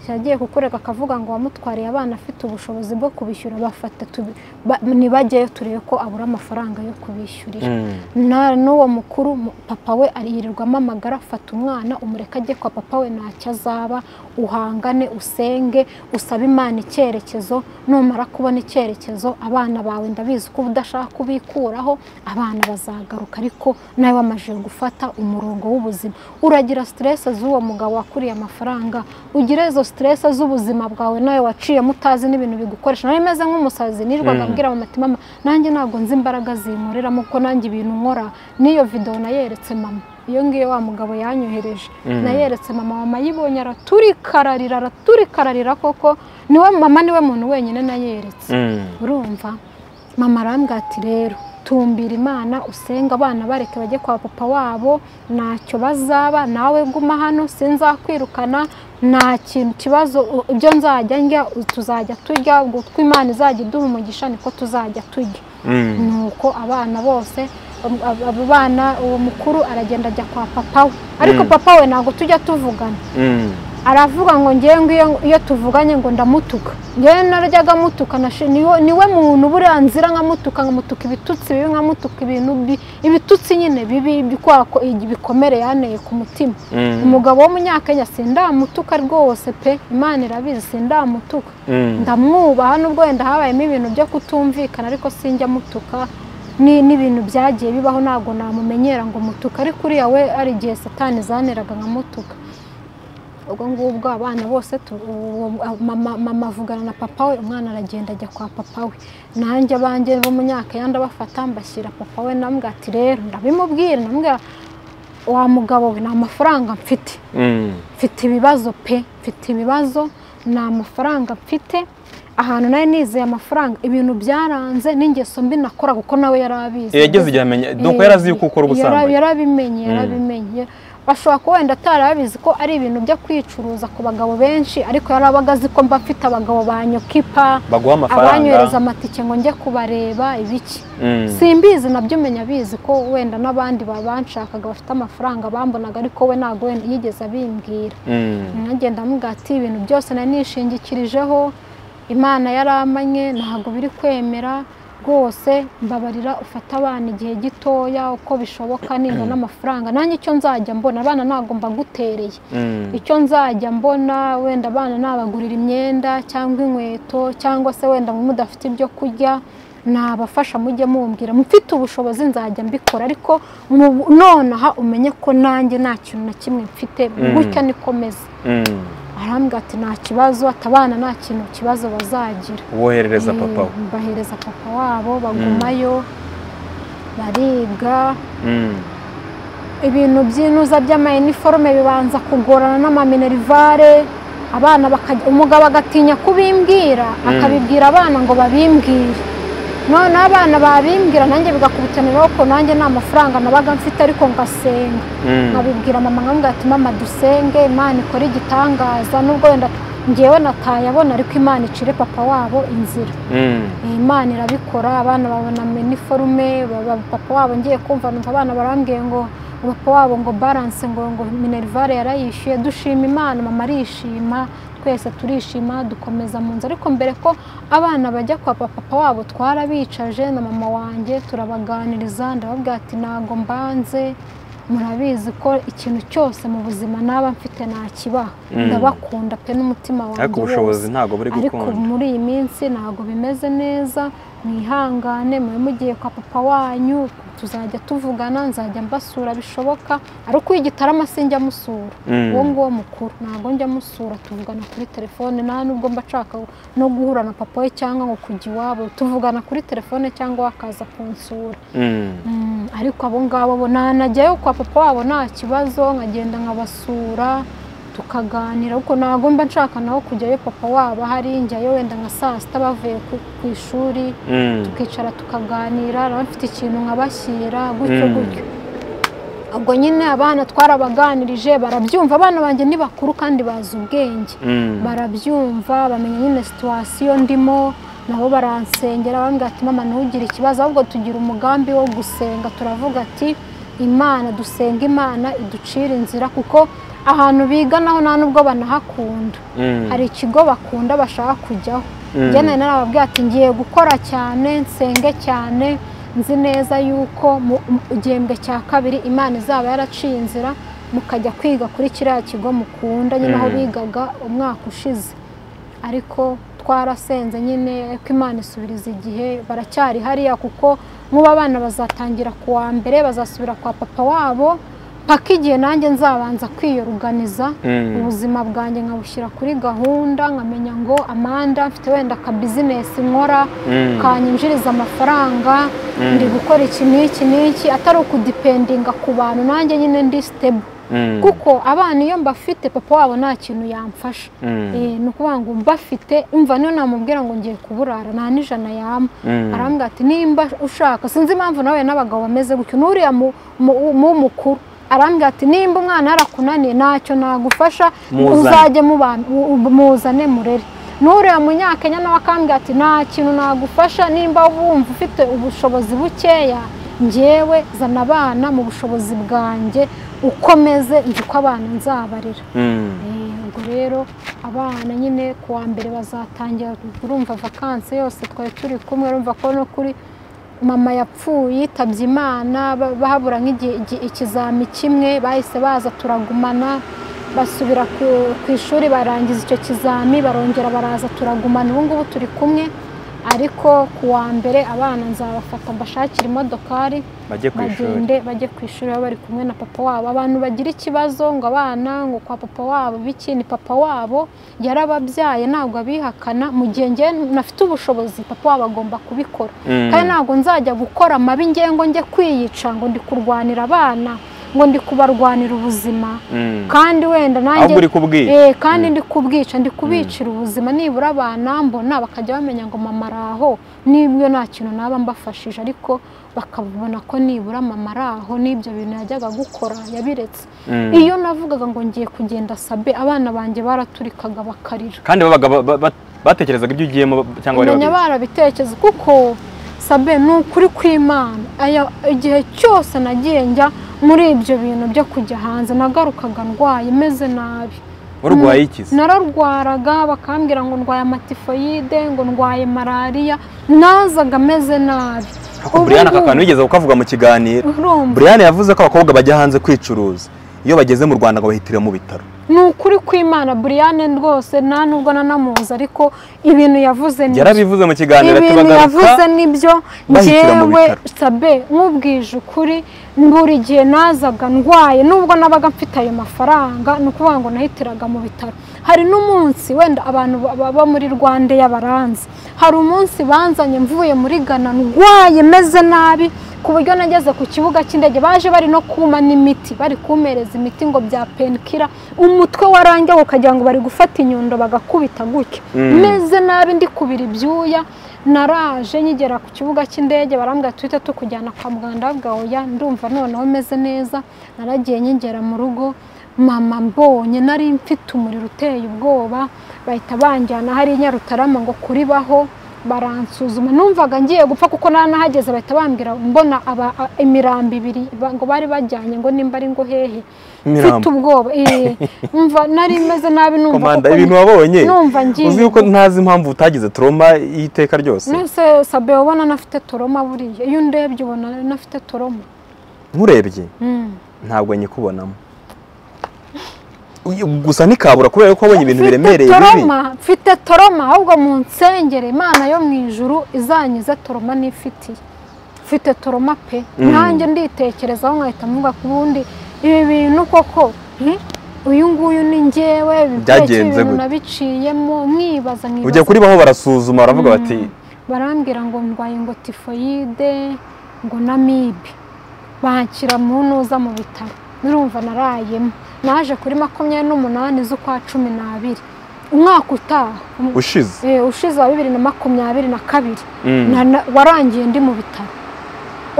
yagiye kukurega akavuga ngo wamutwariye abana afite ubushobozi bwo kubishyura bafate tubi- ba- nibajyeyo turebe ko abura amafaranga yo kubishyurira Mm. na n'uwo mukuru mu- papa we aririrwa amamagara afata umwana umureka ajye kwa papa we ntacyo azaba uhangane usenge usabe imana icyerekezo numara kubona icyerekezo abana bawe ndabizi ko uba udashaka kubikuraho abana bazagaruka ariko nawe wamajije gufata umurongo w'ubuzima uragira siteresi z'uwo mugabo wakuriye amafaranga ugira izo siteresi z'ubuzima bwawe nawe waciyemo utazi n'ibintu bigukoresha nawe meze nk'umusazi nirwaga Mm. abwira mu mati mama nanjye ntabwo nzi imbaraga zinkoreramo kuko nanjye ibintu nkora n'iyo videwo nayeretse mama iyo ngiyo wa mugabo yanyohereje Mm. nayeretse mama mama ayibonye araturikararira araturikararira koko niwe mama niwe muntu wenyine nayeretse Mm. urumva mama arambwira ati rero tumbira imana usenga abana bareke bajye kwa papa wabo ntacyo bazaba nawe guma hano sinzakwirukana nta kintu kibazo u- ibyo nzajya ndya u- tuzajya turya ubwo utwo imana izajya iduha umugisha niko tuzajya turya Mm. nuko abana bose um, ab- abo bana uwo mukuru aragenda ajya kwa papa we ariko Mm. papa we ntabwo tujya tuvugana Mm. aravuga ngo ngewe ngiyo iyo tuvuganye ngo ndamutuka ngewe naryaga amutuka nashi- niwe niwe muntu uburenganzira nkamutuka nkamutuka ibitutsi bibi nkamutuka ibintu bi- ibitutsi nyine bibi bi- kwa ko- ibikomere yanteye ku mutima Mm. umugabo w'umunyakenya sindamutuka rwose pe imana irabizi sindamutuka Mm. ndamwubaha nubwo wenda habayemo ibintu byo kutumvikana ariko sinjya mutuka ni n'ibintu byagiye bibaho ntabwo namumenyera ngo mutuka ariko uriya we hari igihe satani zaneraga nkamutuka ubwo ngubwo abana bose tu- uwo- mama mama avugana na papa we umwana aragenda ajya kwa papa we nanjye abanjye b'umunyakenya ndabafata mbashyira papa we ndambwira ati rero ndabimubwira ndambwira wa mugabo we nta mafaranga mfite Mm. mfite ibibazo pe mfite ibibazo nta mafaranga mfite ahantu nari nizeye amafaranga ibintu byaranze n'ingeso mbi nakora kuko nawe yari abizi Yageze igihe amenya donc yarazi yuko ukora Yara- ubusambanyi. yarabimenye Mm. yarabimenye bashobora kuba wenda atari abizi ko ari ibintu byo kwicuruza ku bagabo benshi ariko yari abaga azi ko mba mfite abagabo ba nyokipa Baguha amafaranga. abanyohereza amatike ngo njye kubareba ibiki Mm. simbizi nabyo umenya abizi ko wenda n'abandi babanshakaga bafite amafaranga bambonaga ariko we ntabwo wenda yigeze abimbwira Mm. nkagenda amuga ati ibintu byose nari nishingikirijeho imana yaramanye ntabwo biri kwemera rwose mbabarira ufata abana igihe gitoya uko bishoboka ningana amafaranga nanjye icyo nzajya mbona abana ntabwo mbagutereye Mm. icyo nzajya mbona wenda abana nabagurira imyenda cyangwa inkweto cyangwa se wenda mwe mudafite ibyo kurya nabafasha mujye mumbwira mfite ubushobozi nzajya mbikora ariko mu- nonaha umenye ko nanjye nta kintu na kimwe mfite Mm. gutya niko meze Mm. arambwira ati nta kibazo atabana nta kintu kibazo bazagira Woherereza Eh, papa we. bahereza papa wabo bagumayo bariga Mm. ibintu by'inuza by'amayiniforume bibanza kugorana n'amaminerivare abana bakajya umugabo agatinya kubimbwira Mm. akabibwira abana ngo babimbwire noneho abana babimbwira nanjye bigakubitaniraho ko nanjye nta mafaranga nabaga mfite ariko ngasenga Mm. nkabibwira mama nkambwira ati mama dusenge imana ikora igitangaza nubwo wenda ngewe natayabona ariko imana icire papa wabo inzira Mm. Eh, imana irabikora abana babona miniforume baba- papa wabo ngiye kumva numva abana barambwiye ngo papa wabo ngo balance ngo ngo minerivare yarayishyuye dushima imana mama arishima twese turishima dukomeza mu nzu ariko mbere ko abana bajya kwa papa papa wabo twarabicaje na mama wanjye turabaganiriza ndababwira ati ntabwo mbanze murabizi ko ikintu cyose mu buzima naba mfite nakibaha Mm. ndabakunda pe n'umutima wanjye Ariko ubushobozi wose ntabwo buri ariko gukunda. muri iyi minsi ntabwo bimeze neza mwihangane mube mugiye kwa papa wanyu tuzajya tuvugana nzajya mbasura bishoboka ariko uyu gitarama sinjya musura Mm. uwo nguwo mukuru ntabwo njya musura tuvugana kuri telefone nta nubwo mba nshaka no guhura na papa we cyangwa ngo kujya iwabo tuvugana kuri telefone cyangwa wakaza kunsura Mm. Mm, ariko abo ngabo bo nanajyayo kwa papa wabo nta kibazo nkagenda nkabasura tukaganira ariko ntabwo mba nshaka naho kujyayo papa wabo ahari njyayo wenda nka saa sita bavuye ku, ku ishuri Mm. tukicara tukaganira naba mfite ikintu nkabashyira gutyo Mm. gutyo ubwo nyine abana twarabaganirije barabyumva abana banjye ni bakuru kandi bazi ubwenge Mm. barabyumva bamenya nyine situwasiyo ndimo nabo baransengera bambwira ati mama ntugire ikibazo ahubwo tugira umugambi wo gusenga turavuga ati imana dusenga imana iducira inzira kuko ahantu biga naho nta nubwo banahakunda Mm. hari ikigo bakunda bashaka kujyaho Mm. njye nari narababwiye ati ngiye gukora cyane nsenge cyane nzi neza yuko mu mu gihembwe cya kabiri imana izaba yaraciye inzira mukajya kwiga kuri kiriya kigo mukunda nyine aho Mm. bigaga umwaka ushize ariko twarasenze nyine ko imana isubiriza igihe baracyari hariya kuko nk'ubu abana bazatangira ku wa mbere bazasubira kwa papa wabo paka igihe nanjye nzabanza kwiyoroganiza Mm. ubuzima bwanjye nkabushyira kuri gahunda nkamenya ngo amanda mfite wenda ka bizinesi nkora Mm. kanyinjiriza amafaranga Mm. ndi gukora iki n'iki n'iki atari ukudipendinga ku bantu nanjye nyine ndi sitebo Mm. kuko abana iyo mbafite papa wabo nta kintu yamfasha Mm. Eh, ni ukuvuga ngo mbafite imva niyo namubwira ngo ngiye kuburara nta n'ijana yama Mm. arambwira ati nimba ushaka sinzi impamvu nawe n'abagabo bameze gutyo n'uriya mu- mu- mu mukuru arambwira ati nimba umwana yarakunaniye ntacyo nagufasha Muzane. uzajye muba- u- u- muzane murere n'uriya munyakenya nawe akambwira ati nta kintu nagufasha nimba wumva ufite ubushobozi bukeya njyewe zana abana mu bushobozi bwanjye ukomeze nzi ko abana nzabarira Mm. Eh, ubwo rero abana nyine ku wa mbere bazatangira urumva vakansi yose twari turi kumwe urumva ko no kuri mama yapfuye yitabye imana ba- bahabura nk'igihe igi- ikizami kimwe bahise baza turagumana basubira ku- ku ishuri barangiza icyo kizami barongera baraza turagumana ubu ngubu turi kumwe ariko ku wa mbere abana nzabafata mbashakira imodokari bajye ku ishuri bagende bajye ku ishuri baba bari kumwe na papa wabo abantu bagira ikibazo ngo abana ngo kwa papa wabo biki ni papa wabo yarababyaye ntabwo abihakana mu gihe njye nafite ubushobozi papa wabo agomba kubikora Mm. kandi ntabwo nzajya gukora amabi ngewe ngo njye kwiyica ngo ndi kurwanira abana ngo ndi kubarwanira ubuzima Mm. kandi wenda nanjye ahubwo uri kubwira Eh, kandi ndi kubwica ndi kubicira ubuzima nibura abana mbona bakajya bamenya ngo mama ari aho n'ibyo nta kintu naba mbafashije ariko bakabona ko nibura mama ari aho n'ibyo bintu yajyaga gukora yabiretse Mm. iyo navugaga ngo ngiye kugenda sabe abana banjye baraturikaga bakarira kandi babaga ba- ba- ba- batekerezaga ibyo ugiyemo cyangwa bari umenya babizi? barabitekerezo kuko sabe ni ukuri kw'imana Aya- igihe cyose nagiye njya muri ibyo bintu byo kujya hanze nagarukaga ndwaye meze nabi warwaye ikizi nararwaraga bakambwira ngo ndwaye amatifoyide ngo ndwaye malariya nazaga ameze nabi Ariko Brian aka kantu yigeze kukavuga mu kiganiro urumva Brian yavuze ko abakobwa bajya hanze kwicuruza iyo bageze mu Rwanda ngo bahitire mu bitaro ni ukuri kw'imana buriyane rwose nta nubwo nanamuzi ariko ibintu yavuze ni yarabivuze mu kiganiro ati ibintu yavuze bagaruka nibyo bahitira mu ngewe bitaro. sabe nk'ubwije ukuri buri gihe nazaga ndwaye nubwo nabaga mfite ayo mafaranga ni ukuvuga ngo nahitiraga mu bitaro hari n'umunsi wenda abantu ba- baba muri rwanda y'abaranzi hari umunsi banzanye mvuye muri gana ndwaye meze nabi ku buryo nageze ku kibuga cy'indege baje bari no kuma n'imiti bari kumereza imiti ngo bya penkira umutwe warangiye ukagira ngo bari gufata inyundo bagakubita gutya Mm. meze nabi ndi kubira ibyuya naraje nkigera ku kibuga cy'indege barambwira tuhita tukujyana kwa muganga ndavuga oya ndumva noneho meze neza naragiye nkigera mu rugo mama mbonye nari mfite umuriro uteye ubwoba bahita banjyana hariya rutarama ngo kuribaho baransuzuma numvaga ngiye gupfa kuko nari nahageze bahita bambwira mbona aba- a- imirambo ibiri ba- ngo bari bajyanye ngo nimba ari ngo hehe mfite imirambo ubwoba eh, umva nari meze nabi numva komanda kuko ibintu wabonye numva ngiye uzi yuko ntazi impamvu utagize trauma y'iteka ryose Nese sabe ubona nafite toroma buriya iyo undebye ubona nafite toroma nkurebye ntabwo nyikubonamo Uy- gusa ntikabura kubera ko wabonye ibintu biremereye bibi toroma mfite toroma ahubwo mu nsengere imana yo mu ijuru izanyize toroma n'ifitiye mfite toroma pe Mm. nanjye nditekerezaho nkahita mvuga ku bundi ibi bintu koko hmm, uyu nguyu ni njyewe ibi Byagenze byinshi ibintu gute? nabiciyemo mwibaza ujya mwibaza kuri baho barasuzuma baravuga bati barambwira ngo ndwaye ngo tifoyide ngo na mibe banshyira mu ntuza mu bitaro nurumva narayemo naje kuri makumyabiri n'umunani z'ukwa cumi n'abiri umwaka utaha um- ushize eh, ushize wa bibiri na makumyabiri na kabiri Mm. na- na- warangiye ndi mu bitaro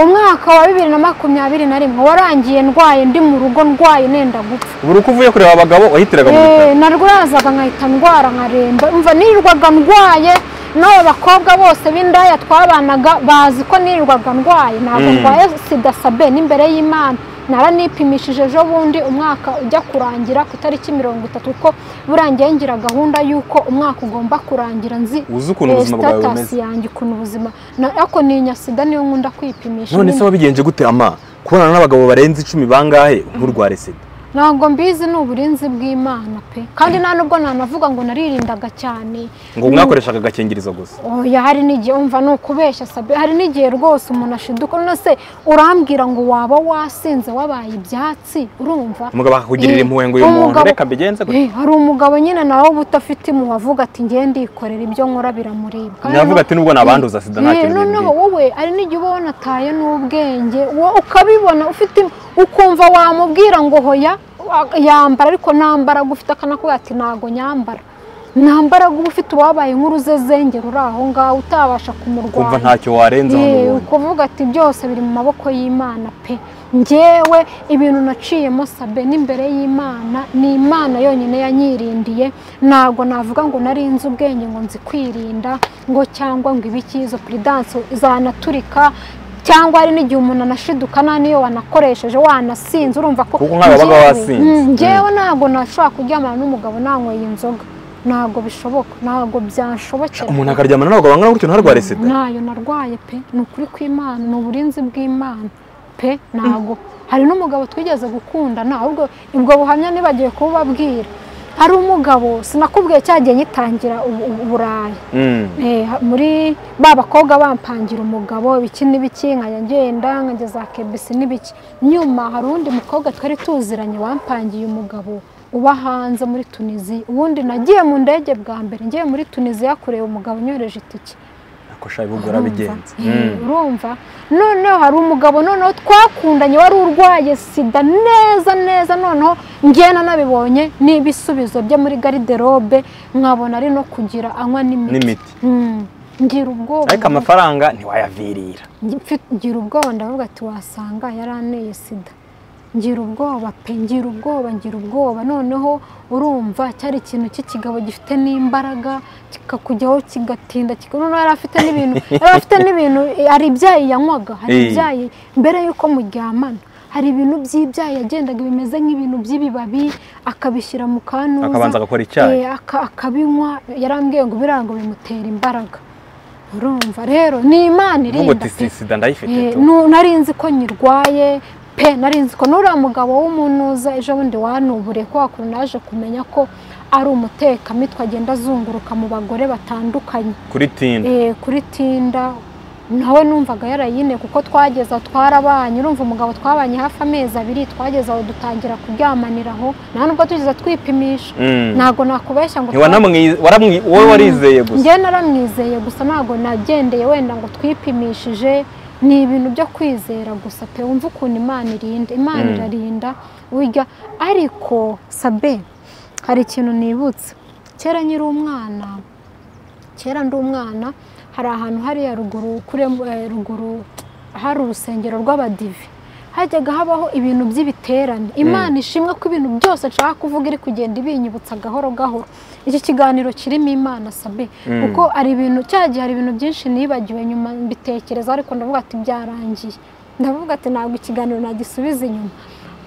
umwaka wa bibiri na makumyabiri na rimwe warangiye ndwaye ndi mu rugo ndwaye nenda gupfa buri uko uvuye kureba abagabo wahitiraga mu bitaro Eh, narwazaga nkahita ndwara nkaremba umva nirirwaga ndwaye n'abo bakobwa bose b'indaya twabanaga bazi ko nirirwaga ndwaye ntabwo Mm. ndwaye sida sabe n'imbere y'imana naranipimishije ejo bundi umwaka ujya kurangira ku itariki mirongo itatu kuko burangiye ngira gahunda y'uko umwaka ugomba kurangira nzi uzi ukuntu eh, ubuzima bwawe status bumeze yanjye ukuntu ubuzima na- ariko ninya sida niyo nkunda kwipimisha none nyine. se wabigenje gute ama kubonana n'abagabo barenze icumi bangahe nturware sida ntabwo mbizi ni uburinzi bw'imana pe kandi nta nubwo nanavuga ngo naririndaga cyane ngo mwakoreshaga agakingirizo gusa oya hari n'igihe umva ni ukubeshya sabe hari n'igihe rwose umuntu ashiduka none se urambwira ngo waba wasinze wabaye ibyatsi urumva umugabo akakugirira Eh, impuhwe ngo uyu muntu umugabo- reka mbigenze gutya Eh, hari umugabo nyine nawe uba udafite impuhwe avuga ati ngewe ndikorera ibyo nkora biramuribwa nyavuga ati nubwo nabanduza sida nta Eh, kintu noneho bimbwiye wowe hari n'igihe uba wanataye n'ubwenge wowe ukabibona ufite ukumva wamubwira ngo hoya wa- yambara ariko ntambara ufite akanakubwira ati ntago nyambara ntambara uba ufite uwabaye nk'uruzezenge ruri aho ngaho utabasha kumurwanya ukumva ntacyo warenzaho Yewe, n'ubundi ukuvuga ati byose biri mu maboko y'imana pe ngewe ibintu naciyemo sabe n'imbere y'imana ni imana yonyine yanyirindiye ntabwo navuga ngo narinze ubwenge ngo nzi kwirinda ngo cyangwa ngo ibikizo puridanse zanaturika cyangwa hari n'igihe umuntu anashiduka nta n'iyo wanakoresheje wanasinze urumva ko Kuko nk'aba babaga Ngewe- basinze. Mm, ngewe ntabwo nashobora kuryamana n'umugabo nanyweye inzoga ntabwo bishoboka ntabwo byanshobokera umuntu akaryamana n'abagabo bangana gutyo ntarware sida ntayo narwaye pe ni ukuri kw'imana ni uburinzi bw'imana pe ntabwo hari n'umugabo twigeze gukundana ahubwo ubwo buhamya nibagiwe kubabwira hari umugabo sinakubwiye cyagiye nyitangira ubu- ubu- uburaya Mm. Eh, ha- muri ba bakobwa bampangira umugabo ibiki n'ibiki nkajya ngenda nkageza kebisi n'ibiki nyuma hari undi mukobwa twari tuziranye wampangiye umugabo uba hanze muri tuniziya ubundi nagiye mu ndege bwa mbere ngiye muri tuniziya kureba umugabo unyohereje itike ako shayi bugura bigenze Eh, urumva noneho hari umugabo noneho twakundanye wari urwaye sida neza neza noneho ngena nabibonye n'ibisubizo bye muri gariderobe nkabona ari no kugira anywa n'imiti n'imiti Mm, ngira ubwoba ariko amafaranga ntiwayavirira Mfite- ngira ubwoba ndavuga ati wasanga yaranteye sida ngira ubwoba pe ngira ubwoba ngira ubwoba noneho urumva cyari ikintu cy'ikigabo gifite n'imbaraga kikakujyaho kigatinda kika- noneho yari afite n'ibintu yari afite n'ibintu hari ibyayi yanywaga hari Eh. ibyayi mbere y'uko muryamana hari ibintu by'ibyayi yagendaga bimeze nk'ibintu by'ibibabi akabishyira mu kanuza akabanza agakora icyayi Eh, aka- akabinywa yarambwiye ngo biriya ngo bimutera imbaraga urumva rero ni imana nubwo irinda disi pe sida ndayifite Eh, tu nu- nari nzi ko nyirwaye pe nari nzi ko n'uriya mugabo w'umunuza ejo bundi wanuburiye kubera ko naje kumenya ko ari umutekamutwe agenda azunguruka mu bagore batandukanye kuri tini Eh, kuri tinda nawe numvaga yarayine kuko twageze aho twarabanye urumva umugabo twabanye hafi amezi abiri twageze aho dutangira kuryamaniraho nta nubwo tugeze twipimisha ntabwo nakubeshya ngo twa- ntiwanamwize waramwi wowe warizeye gusa njyewe naramwizeye gusa ntabwo nagendeye wenda ngo twipimishije ni ibintu byo kwizera gusa pe wumva ukuntu imana irinda imana Mm. irarinda burya ariko sabe hari ikintu nibutse kera nkiri umwana kera ndi umwana hari ahantu hariya ruguru kuri eh, ruguru hari urusengero rw'abadive hajyaga habaho ibintu by'ibiterane imana ishimwe ko ibintu byose nshaka kuvuga iri kugenda ibinyibutsa gahoro gahoro iki kiganiro kirimo imana sabe Mm. kuko hari ibintu cya gihe hari ibintu byinshi nibagiwe nyuma mbitekereza ariko ndavuga ati byarangiye ndavuga ati ntabwo ikiganiro nagisubiza inyuma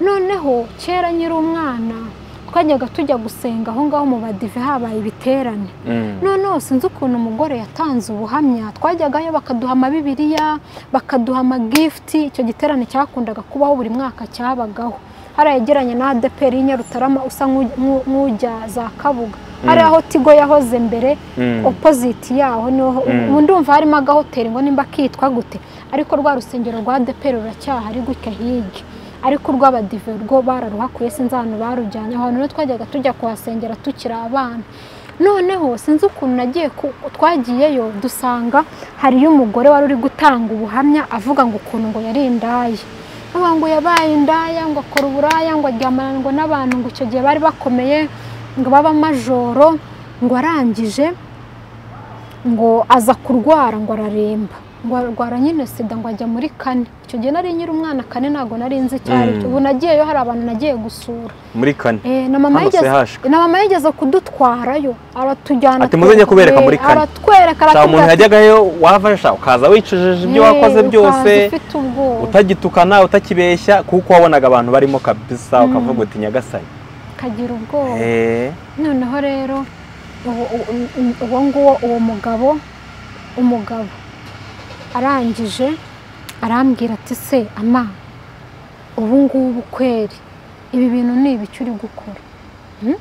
noneho kera nkiri umwana twajyaga tujya gusenga aho ngaho mu badive habaye ibiterane Mm. noneho sinzi ukuntu umugore yatanze ubuhamya twajyagayo bakaduha amabibiriya bakaduha amagifuti icyo giterane cyakundaga kubaho buri mwaka cyabagaho hari yegeranye na adeperi y'inyarutarama usa nk'u- nk'u- nk'ujya za kabuga hari aho tigo yahoze mbere Mm. opoziti yaho niho Mm. ubu ndumva harimo agahoteli ngo nimba kitwa gute ariko rwa rusengero rwa adeperi ruracyahari gutya hirya ariko urw'abadive rwo bararuhakuye sinzi ahantu barujyanye aho hantu rero twajyaga tujya kuhasengera tukiri abana noneho sinzi ukuntu nagiye ku- twagiyeyo dusanga hariyo umugore wari uri gutanga ubuhamya avuga ngo ukuntu ngo yari indaya avuga ngo yabaye indaya ngo akora uburaya ngo aryamana ngo n'abantu ngo icyo gihe bari bakomeye ngo baba majoro ngo arangije ngo aza kurwara ngo araremba ngo arwara nyine sida ngo ajya muri kane icyo gihe nari nyiri umwana kane ntabwo nari nzi icyo ari cyo Mm. ubu nagiyeyo hari abantu nagiye gusura muri kane Eh, na mama Hano yigeze CH. na mama yigeze kudutwarayo aratujyana Ati, "Muzajye kubereka muri eh, kane." aratwereka nta muntu aratubwira ati, yajyagayo wafasha ukaza wicujeje ibyo "Eh, wakoze ukaza byose ufite ubwoba utagitukana utakibeshya kuko wabonaga abantu barimo kabisa ukavuga uti nyagasani ukagira ubwoba Eh, noneho rero uwo- uwo- uwo nguwo uwo mugabo umugabo arangije arambwira ati se ama ubu ngubu kweri ibi bintu ni ibiki uri gukora Hmm?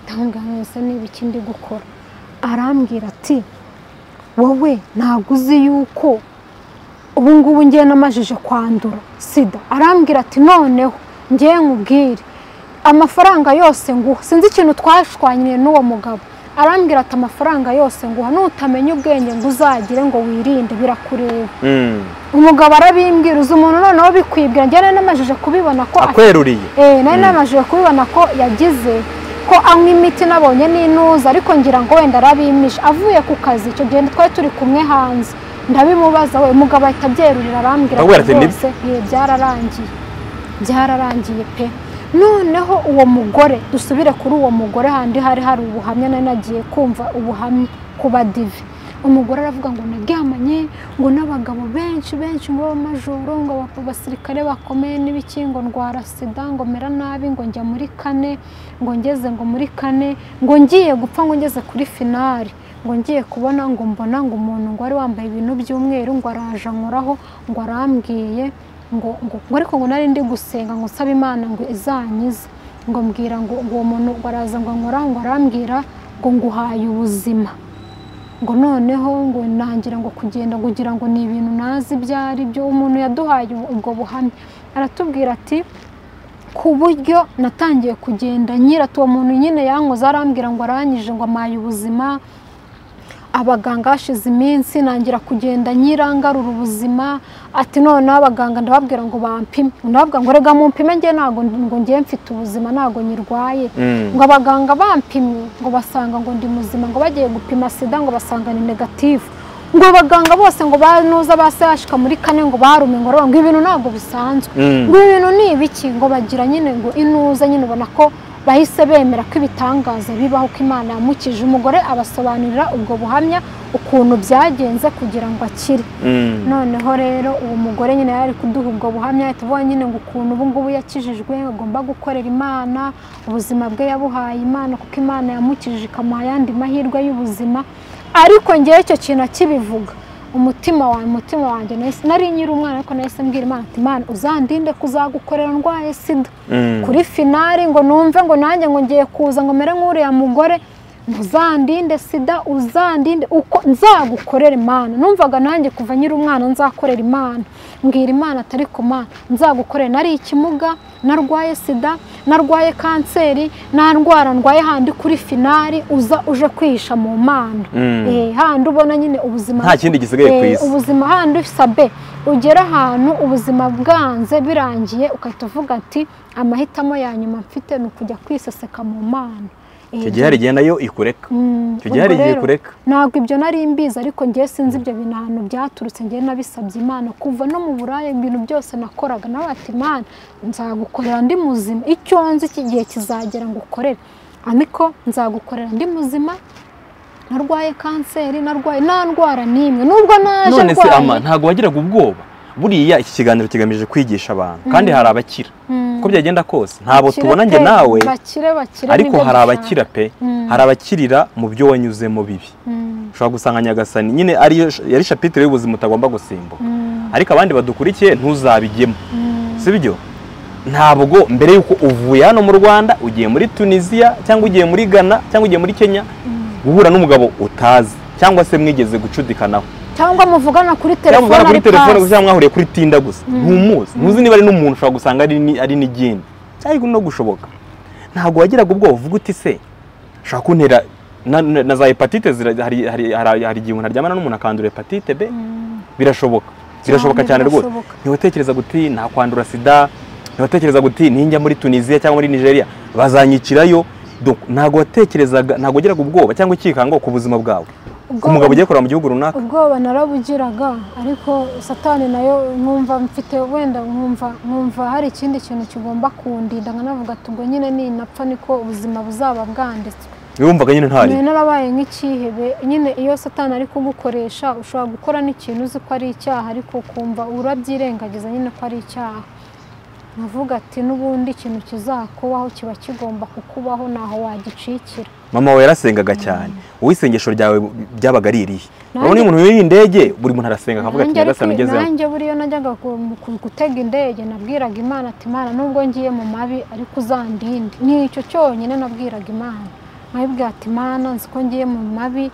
ndamubwira mwese ni ibiki ndi gukora arambwira ati wowe ntabwo uzi yuko ubu ngubu ngiye namajije kwandura sida arambwira ati noneho ngiye nkubwire amafaranga yose nguha sinzi ikintu twashwanyiriye n'uwo mugabo arambwira ati amafaranga yose nguha nutamenya ubwenge ngo uzagire ngo wirinde birakureba Mm. umugabo arabimbwira uzi umuntu noneho bikwibwira njye nari namajije kubibona ko akweruriye Eh, nari namajije kubibona ko yagize ko anywa imiti nabonye n'inuza ariko ngira ngo wenda arabimisha avuye ku kazi icyo gihe twari turi kumwe hanze ndabimubaza we umugabo ahita abyerurira arambwira Akubwira ati ati, "Nibyo?" rwose "Yee, byararangiye byararangiye pe noneho uwo mugore dusubire kuri uwo mugore handi hari hari ubuhamya nari nagiye kumva ubuhamya ku badive umugore aravuga ngo naryamanye ngo n'abagabo benshi benshi ngo b'amajoro ngo aba- abasirikare bakomeye n'ibiki ngo ndwara sida ngo mera nabi ngo njya muri kane ngo ngeze ngo muri kane ngo ngiye gupfa ngo ngeze kuri finali ngo ngiye kubona ngo mbona ngo umuntu ngo wari wambaye ibintu by'umweru ngo araje ankoraho ngo arambwiye ngo ngo ngo ariko ngo nari ndi gusenga ngo nsaba imana ngo izanyize ngo mbwira ngo ngo uwo muntu ngo araza ngo ankoraho ngo arambwira ngo nguhaye ubuzima ngo noneho ngo nangira ngo kugenda kugira ngo ni ibintu nazi ibyo ari byo umuntu yaduhaye ubu- ubwo buhamya aratubwira ati ku buryo natangiye kugenda nyira uwo muntu nyine yankoze arambwira ngo arangije ngo amaye ubuzima abaganga hashize iminsi nangira kugenda nyira ngarura ubuzima ati noneho abaganga ndababwira ngo bampime ndababwira ngo rega mumpime njye ntabwo ngo ngiye mfite ubuzima ntabwo nyirwaye Mm. ngo abaganga bampimye ngo basanga ngo ndi muzima ngo bagiye gupima sida ngo basanga ni negatifu ngo abaganga bose ngo banuza basashika muri kane ngo barume ngo ngo ibintu ntabwo bisanzwe Mm. ngo ibintu ni ibiki ngo bagira nyine ngo inuza nyine ubona ko bahise bemera ko ibitangaza bibaho ko imana yamukije umugore abasobanurira ubwo buhamya ukuntu byagenze kugira ngo akire Mm. noneho rero uwo mugore nyine yari ari kuduha ubwo buhamya ahita avuga nyine ngo ukuntu ubu ngubu yakijijwe agomba gukorera imana ubuzima bwe yabuhaye imana kuko imana yamukijije ikamuha ayandi mahirwe y'ubuzima ariko ngewe icyo kintu akibivuga umutima wawe umutima wanjye nahise- nari nyiri umwana ariko nahise mbwira imana ati imana uzandinde kuzagukorera ndwaye sida Mm. kuri finari ngo numve ngo nanjye ngo ngiye kuza ngo mere nk'uriya mugore ntuzandinde sida uzandinde uko nzagukorera imana numvaga nanjye kuva nyiri umwana nzakorera imana mbwira imana atari ku mana nzagukorera nari ikimuga narwaye sida narwaye kanseri nta ndwara ndwaye handi kuri finari uza uje kwihisha mu mana Mm. Eh, handi ubona nyine ubuzima Nta kindi gisigaye ku Eh, isi. ubuzima handi usabe ugera ahantu ubuzima bwanze birangiye ugahita uvuga ati amahitamo ya nyuma mfite ni ukujya kwiseseka mu mana Eh, icyo gihe hari igihe nayo ikureka Mm, icyo gihe hari ubwo igihe rero, ikureka ntabwo ibyo nari mbizi ariko ngewe sinzi ibyo bintu ahantu byaturutse ngewe nabisabye imana kuva no mu buraya ibintu byose nakoraga nawe ati imana nzagukorera ndi muzima icyo nzi iki gihe kizagera ngo ukorere ariko nzagukorera ndi muzima narwaye kanseri narwaye nta ndwara n'imwe nubwo naje none se ndwaye ama ntabwo wagiraga ubwoba buriya iki kiganiro kigamije kwigisha abantu kandi hari abakira uko byagenda kose ntabo bakire tubona njye pe, nawe bakire bakire ariko nibyo hari dushaka. abakira pe hari abakirira mu byo wanyuzemo bibi Mm, ushobora gusanga nyagasani nyine ariyo yari shapitire y'ubuzima utagomba gusimbuka mm, ariko abandi badukurikiye ntuzabigemo mm, si byo ntabwo mbere y'uko uvuye hano mu rwanda ugiye muri tunisiya cyangwa ugiye muri ghana cyangwa ugiye muri kenya guhura n'umugabo utazi cyangwa se mwigeze gucudikanaho cyangwa muvugana kuri cyangwa telefone muvana kuri ari telefone pasi. gusa cyangwa mwahuriye kuri tinda gusa ntumuzi ntuzi niba ari n'umuntu ushobora gusanga ari ni- ari n'igini cyangwa no gushoboka ntabwo wagiraga ubwoba uvuga uti se ushobora kuntera na- na na za hepatite zira- hari hari- hari hari igihe umuntu aryamana n'umuntu akandura hepatite be Mm. birashoboka birashoboka cyane rwose birashoboka. ntiwatekereza guti nakwandura sida ntiwatekereza guti ninjya muri tunisiya cyangwa muri nigeria bazanyicirayo Donc, ntabwo watekerezaga ntabwo wagiraga ubwoba cyangwa ikikango ku buzima bwawe ku Ubwoba- mugabo ugiye kureba mu gihugu runaka ubwoba narabugiraga ariko satani nayo nkumva mfite wenda nkumva nkumva hari ikindi kintu kigomba kundinda nkanavuga ati ubwo nyine ninapfa niko ubuzima buzaba bwanditswe wumvaga nyine ntari nyine narabaye nk'ikihebe nyine iyo satani ari kugukoresha ushobora gukora n'ikintu uzi ko ari icyaha ariko ukumva urabyirengagiza nyine ko ari icyaha nkavuga ati n'ubundi ikintu kizakubaho kiba kigomba kukubaho ntaho wagicikira mama we yarasengaga cyane wowe isengesho ryawe byabaga ari irihe urabona uyu muntu wiriye indege buri muntu arasenga akavuga ati nanjye nyagasani ariko- ugezemo nanjye buriya najyaga ku- mu- ku- gutega indege nabwiraga imana ati imana nubwo ngiye mu mabi ariko uzandinde ni icyo cyonyine nabwiraga imana nkayibwira ati imana nzi ko ngiye mu mabi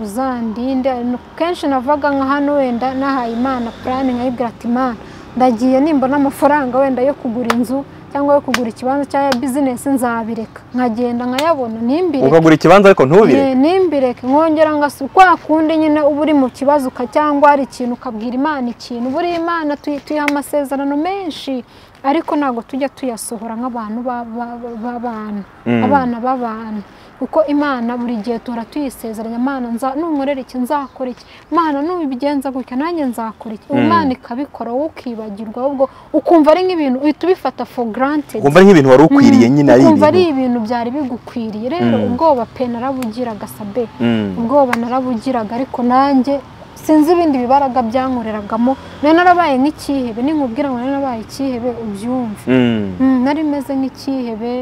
uzandinde kenshi navaga nka hano wenda nahaye imana purani nkayibwira ati imana ndagiye nimbona amafaranga wenda yo kugura inzu cyangwa yo kugura ikibanza cya bizinesi nzabireka nkagenda nkayabona ntimbireke ukagura ikibanza ariko ntubire Eh, ntimbireke nkongera ngasi kwa kundi nyine uba uri mu kibazo uka- cyangwa hari ikintu ukabwira imana ikintu buriya imana tuyi- tuyiha amasezerano menshi ariko ntabwo tujya tuyasohora nk'abantu ba- ba- ba- b'abana Mm. abana b'abantu kuko imana buri gihe tuhora tuyisezeranya imana nza- nunkorera iki nzakora iki imana nubigenza gutya nanjye nzakora iki Mm. imana ikabikora wowe ukibagirwa ahubwo ukumva ari nk'ibintu uhita ubifata for granted ukumva ari nk'ibintu wari ukwiriye Mm, nyine ari ukumva ari ibintu ibintu byari bigukwiriye rero Mm. ubwoba pe narabugiraga sabe Mm. ubwoba narabugiraga ariko nanjye sinzi ibindi bibaraga byankoreragamo nari narabaye nk'ikihebe ninkubwira ngo nari narabaye ikihebe ubyumve Mm. Mm, nari meze nk'ikihebe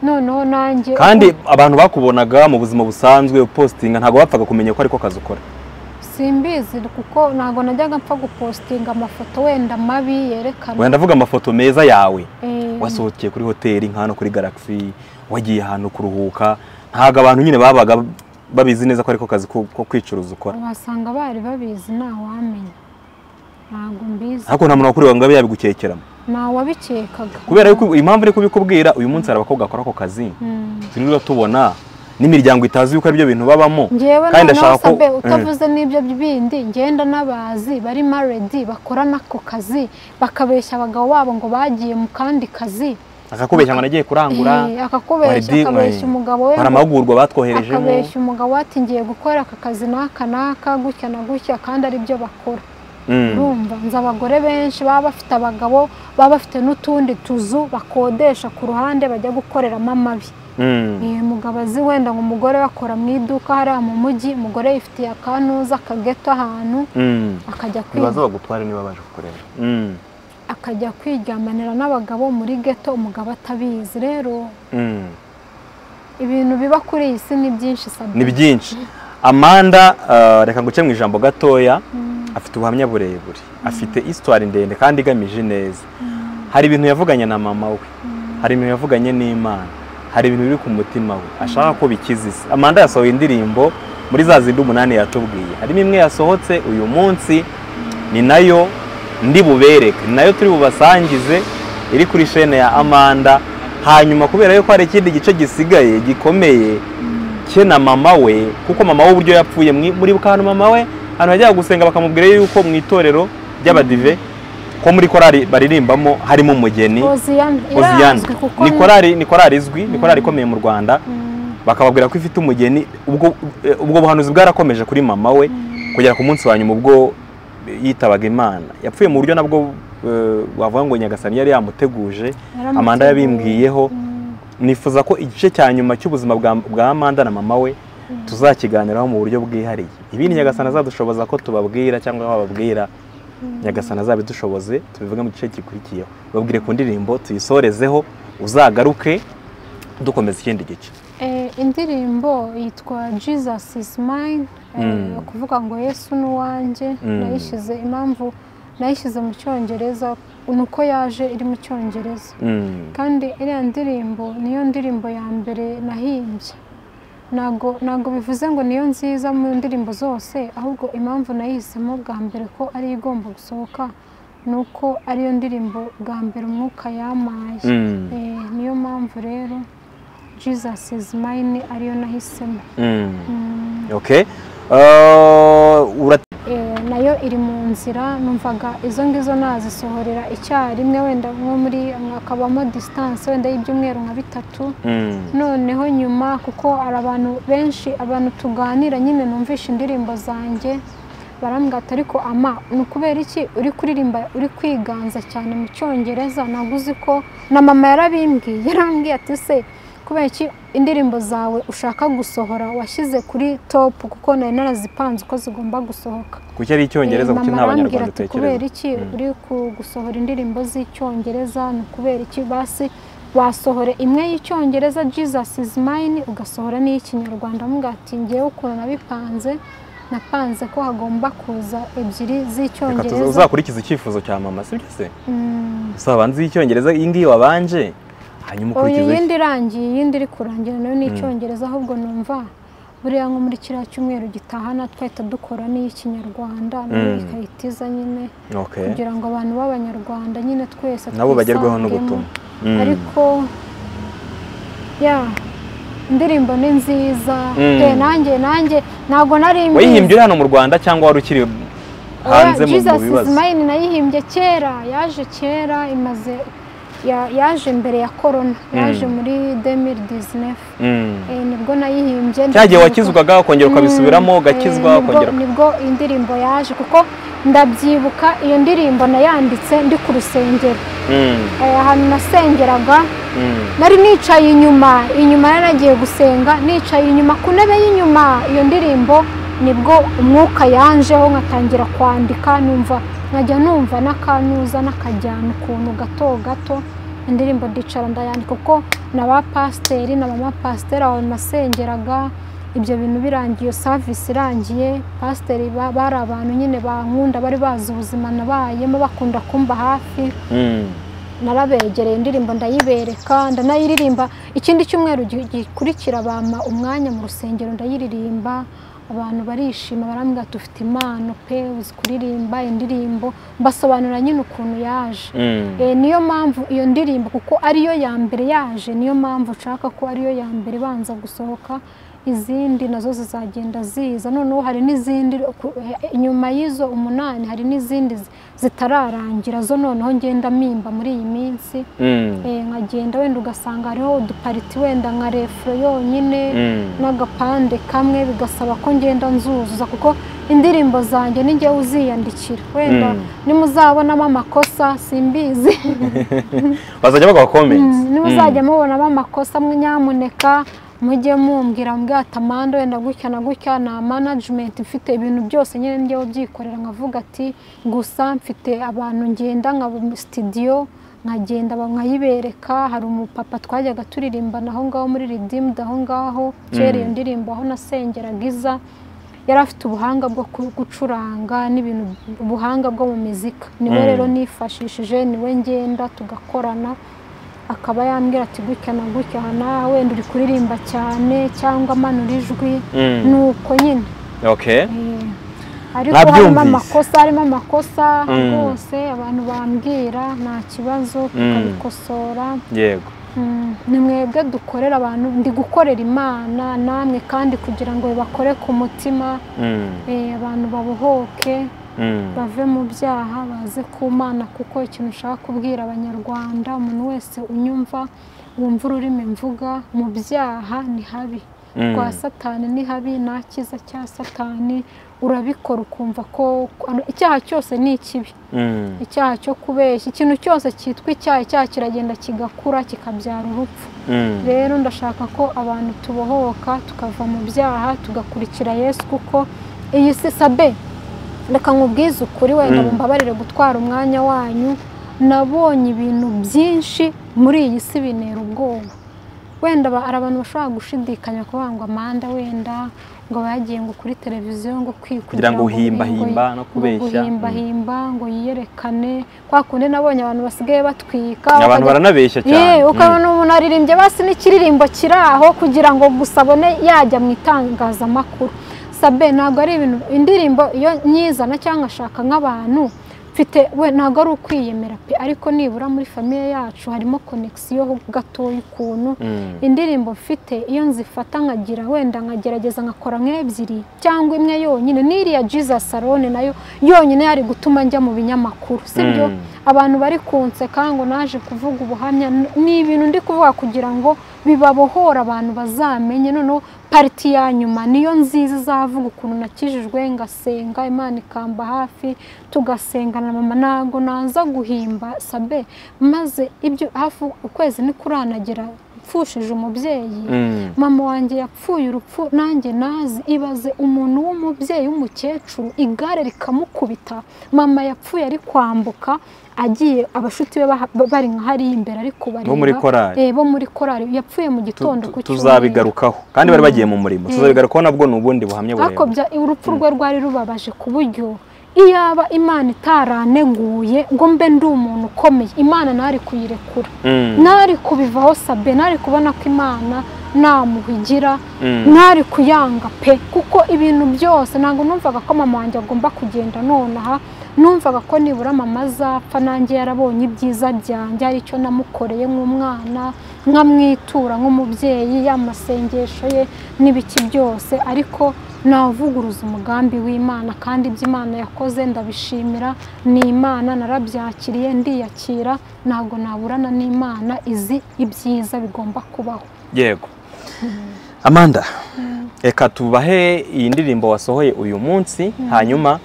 noneho nanjye kandi abantu bakubonaga mu buzima busanzwe upositinga ntabwo bapfaga kumenya ko ariko kazi ukora simbizi kuko ntabwo najyaga mpfa gupositinga amafoto wenda mabi yerekana wenda ndavuga amafoto meza yawe Eh, wasohokeye kuri hoteli nka hano kuri galaxy wagiye ahantu kuruhuka ntabwo abantu nyine babaga babizi neza ko ariko kazi ko ko kwicuruza ukora wasanga bari babizi ntawamenya ntabwo mbizi ariko nta muntu wakureba ngo abe yabigukekeramo ntawabikekaga kubera yuko impamvu iri kubikubwira uyu munsi hari abakobwa bakora ako kazi Mm. turiho tubona n'imiryango itazi yuko aribyo bintu babamo njyewe kandi noneho ndashaka ko sabe Mm. utavuze n'ibyo bindi ngenda n'abazi bari maredi bakora n'ako kazi bakabeshya abagabo babo ngo bagiye mu kandi kazi akakubeshya ngo nagiye kurangura Eh, akakubeshya Maredi, akabeshya eh, umugabo we hari ngo- amahugurwa batwoherejemo akabeshya umugabo we ati ngiye gukora aka kazi n'aka n'aka gutya na gutya kandi ari byo bakora Mm. urumva nzi abagore benshi baba bafite abagabo baba bafite n'utundi tuzu bakodesha ku ruhande bajya gukoreramo amabi Mm. Eh, umugabo azi wenda ngo umugore we akora mu iduka hariya mu mujyi umugore yifitiye akanuza akageto ahantu Mm. akajya ntibaze kwiga bagutware niba baje kukureba Mm. akajya kwiryamanira n'abagabo muri geto umugabo atabizi rero Mm. ibintu biba kuri iyi si ni byinshi sabe ni byinshi amanda eh, reka nguce mu ijambo gatoya afite ubuhamya burebure afite isitwari ndende kandi igamije neza hari ibintu yavuganye na mama we hari ibintu yavuganye n'imana hari ibintu biri ku mutima we ashaka ko bikiza isi amanda yasohoye indirimbo muri za zindi umunani yatubwiye harimo imwe yasohotse uyu munsi ni nayo ndi bubereke ni nayo turi bubasangize iri kuri shene ya amanda hanyuma kubera yuko hari ikindi gice gisigaye gikomeye cye na mama we kuko mama we uburyo yapfuye mwi- muri bukanu mama we ahantu yajyaga gusenga bakamubwira yuko mu itorero ry'abadive ko muri korari baririmbamo harimo umugeni Hoziyana Hoziyana irazwi kuko ni ni- korari ni korari izwi ni korari ikomeye mu Rwanda Mm, bakababwira ko ifite umugeni ubwo eh, ubwo buhanuzi bwarakomeje kuri mama we kugera ku munsi wa nyuma ubwo yitabaga Imana yapfuye mu buryo nabwo eh, wavuga ngo Nyagasani yari yamuteguje yaramuteguye. Amanda yabimbwiyeho Mm, nifuza ko igice cya nyuma cy'ubuzima bwa, bwa Amanda na mama we tuzakiganiraho mu buryo bwihariye ibindi nyagasana azadushoboza ko tubabwira cyangwa bababwira nyagasana azabidushoboze tubivuge mu gice gikurikiyeho babwire ku ndirimbo tuyisorezeho uzagaruke dukomeza ikindi gice eh, indirimbo yitwa jesus is mine eh, Mm. kuvuga ngo yesu ni uwanjye Mm. nayishyize impamvu nayishyize mu cyongereza ni uko yaje iri mu cyongereza Mm. kandi iriya ndirimbo niyo ndirimbo ya mbere nahimbye ntabwo ntabwo bivuze ngo niyo nziza mu ndirimbo zose ahubwo impamvu nayihisemo bwa mbere ko ari yo igomba gusohoka ni uko ariyo ndirimbo bwa mbere umwuka yamaye Mm. Eh, niyo mpamvu rero jesus is mine ariyo nahisemo Mm. Mm. okay Uh, ura- Eh, nayo iri mu nzira numvaga izo ngizo nazisohorera icyarimwe wenda nko muri hakabamo disitanse wenda y'ibyumweru nka bitatu Mm. noneho nyuma kuko hari abantu benshi abantu tuganira nyine numvisha indirimbo zanjye barambwira ati ariko ama ni ukubera iki uri kuririmba uri kwiganza cyane mu cyongereza ntabwo uzi ko na mama yarabimbwiye yarambwiye ati se kubera iki indirimbo zawe ushaka gusohora washyize kuri topu kuko nari narazipanze uko zigomba gusohoka kuki ari icyongereza Eh, kuki mama nta arambwira banyarwanda ati kubera utekereza iki Mm. uri ku- gusohora indirimbo z'icyongereza ni ukubera iki basi wasohora imwe y'icyongereza jesus is mine ugasohora n'iy'ikinyarwanda avuga ati ngewe ukuntu nabipanze napanze ko hagomba kuza ebyiri reka tuza- z'icyongereza uzakurikize icyifuzo cya mama sibyo se Mm. uzabanze iy'icyongereza iyi ngiyi wabanje hanyuma oya ukurikize iyindi irangiye iyindi iri kurangira nayo ni icyongereza ahubwo numva buriya nko muri kiriya cyumweru gitahana twahita dukora n'iy'ikinyarwanda nayo Mm. ikayitiza nyine okay kugira ngo abantu b'abanyarwanda nyine twese nabo bagerweho n'ubutumwa twisangemo. Mm. ariko ya indirimbo ni nziza Mm. Eh, nanjye nanjye ntabwo nari mbizi. wayihimbye uri hano mu rwanda cyangwa wari ukiri hanze mu mu Jesus is bibazo mine nayihimbye kera yaje kera imaze ya- yaje mbere ya korona yaje Mm. muri 2019 Mm. Eh, nibwo nayihimbye cya gihe ndabyibuka. wakizwaga ukongera ukabisubiramo Mm, eh, ugakizwa nibwo- ukongera nibwo indirimbo yaje kuko ndabyibuka iyo ndirimbo nayanditse ndi ku rusengero Mm. Eh, ahantu nasengeraga Mm. nari nicaye inyuma inyuma yari nagiye gusenga nicaye inyuma ku ntebe y'inyuma iyo ndirimbo nibwo umwuka yanjeho nkatangira kwandika numva nkajya numva n'akanuza n'akajyana ukuntu gato gato indirimbo ndicara ndayandika kuko na ba pasiteri na mama pasiteri aho nasengeraga ibyo bintu birangiye iyo savisi irangiye pasiteri ba- bari abantu nyine bankunda bari bazi ubuzima nabayemo bakunda kumba hafi Mm. narabegereye indirimbo ndayibereka ndanayiririmba ikindi cyumweru gi- gikurikira bampa umwanya mu rusengero ndayiririmba abantu barishima barambwira ati ufite impano pe uzi kuririmba indirimbo mbasobanura nyine ukuntu yaje Mm. Eh, niyo mpamvu iyo ndirimbo kuko ariyo ya mbere yaje niyo mpamvu nshaka ko ariyo ya mbere ibanza gusohoka izindi nazo zizagenda ziza noneho hari n'izindi ku- eh, inyuma y'izo umunani hari n'izindi zi- zitararangira zo noneho ngenda mpimba muri iyi minsi Mm. Eh, nkagenda wenda ugasanga hariho udupariti wenda nka refuro yonyine Mm. n'agapande kamwe bigasaba ko ngenda nzuzuza kuko indirimbo zanjye ni njyewe uziyandikira wenda Mm. nimuzabonamo amakosa simbizi bazajya bagwa comments nimuzajya mubonamo amakosa mwe nyamuneka mujye mumbwira mbwira ati amanda wenda gutya na gutya na manajimenti mfite ibintu byose nyine njyewe byikorera nkavuga ati gusa mfite abantu ngenda nka sitidiyo nkagenda ba- nkayibereka hari umupapa twajyaga turirimbana aho ngaho muri ridimudu aho ngaho kera iyo Mm. ndirimbo aho nasengeraga iza yari afite ubuhanga bwo ku- gucuranga n'ibintu ubuhanga bwo mu mizika niwe Mm. rero nifashishije niwe ngenda tugakorana akaba yambwira ati gutya na gutya aha naha wenda uri kuririmba cyane cyangwa amanura ijwi Mm. ni uko nyine okay Eh, ariko harimo Mwabyumvise? amakosa harimo amakosa Mm. rwose abantu bambwira nta kibazo tukabikosora yego Mm, ni mwebwe dukorera abantu ndi gukorera imana namwe kandi kugira ngo bakore ku mutima Mm. eh, abantu babohoke Mm. bave mu byaha baze ku mana kuko ikintu ushaka kubwira abanyarwanda umuntu wese unyumva wumva ururimi mvuga mu byaha ni habi Mm. kwa satani ni habi nta cyiza cya satani urabikora ukumva ko ano- icyaha cyose ni ikibi Mm. icyaha cyo kubeshya ikintu cyose cyitwa icyaha icyaha kiragenda kigakura kikabyara urupfu Mm. rero ndashaka ko abantu tubohoka tukava mu byaha tugakurikira yesu kuko iyi si sabe reka nkubwize ukuri wenda Mm. mumbabarire gutwara umwanya wanyu nabonye ibintu byinshi muri iyi si bintera ubwoba wenda ba- hari abantu bashobora gushidikanya kuvuga ngo amanda wenda ngo bagiye ngo kuri televiziyo ngo kwi- Kugira ngo uhimbahimba ngo- no ngo kubeshya. guhimbahimba ngo yiyerekane kwa kundi nabonye abantu basigaye batwika abantu bakajya- baranabeshya cyane Ye, Mm. ukabona umuntu aririmbye basi n'ikiririmbo kiri aho kugira ngo gusa abone yajya mu itangazamakuru sabe ntabwo ari ibintu indirimbo iyo nyizana cyangwa nkashaka nk'abantu mfite we ntabwo ari ukwiyemera pe ariko nibura muri famiye yacu harimo konegisiyo gatoya ukuntu Mm. indirimbo mfite iyo nzifata nkagira wenda nkagerageza nkakora nk'ebyiri cyangwa imwe yonyine n'iriya jesus salone nayo yonyine yari gutuma njya mu binyamakuru sibyo Mm. abantu bari kunseka ngo naje kuvuga ubuhamya n- ni ibintu ndi kuvuga kugira ngo bibabohore abantu bazamenye noneho pariti ya nyuma niyo nziza izavuga ukuntu nakijijwe ngasenga imana ikamba hafi tugasengana na mama ntabwo naza guhimba sabe maze ibyo hafi ukwezi nikuranagera yapfushije umubyeyi Mm. mama wanjye yapfuye urupfu nanjye nazi ibaze umuntu w'umubyeyi w'umukecuru igare rikamukubita mama yapfuye ari kwambuka agiye abashuti be baha- ba- bari nka hariya imbere ari kubareba Bo muri korari. Eh, bo muri korari yapfuye mu Tu- gitondo tu- ku cyumweru. tuzabigarukaho kandi bari bagiye mu murimo tuzabigarukaho nabwo ni ubundi buhamya ariko burebwa bya urupfu rwe rwari rubabaje ku buryo iyaba imana itaraneguye ngo mbe ndi umuntu ukomeye imana ntari kuyirekura Mm. ntari kubivaho sabe ntari kubona ko imana namuhigira Mm. ntari kuyanga pe kuko ibintu byose ntabwo numvaga ko mama wanjye agomba kugenda nonaha numvaga ko nibura mama azapfa nanjye yarabonye ibyiza byanjye hari icyo namukoreye nk'umwana nkamwitura nk'umubyeyi y'amasengesho ye n'ibiki byose ariko navuguruza umugambi w'imana kandi ibyo imana yakoze ndabishimira ni imana narabyakiriye ndiyakira ntabwo naburana n'imana izi ibyiza bigomba kubaho yego amanda reka tubahe iyi ndirimbo wasohoye uyu munsi hanyuma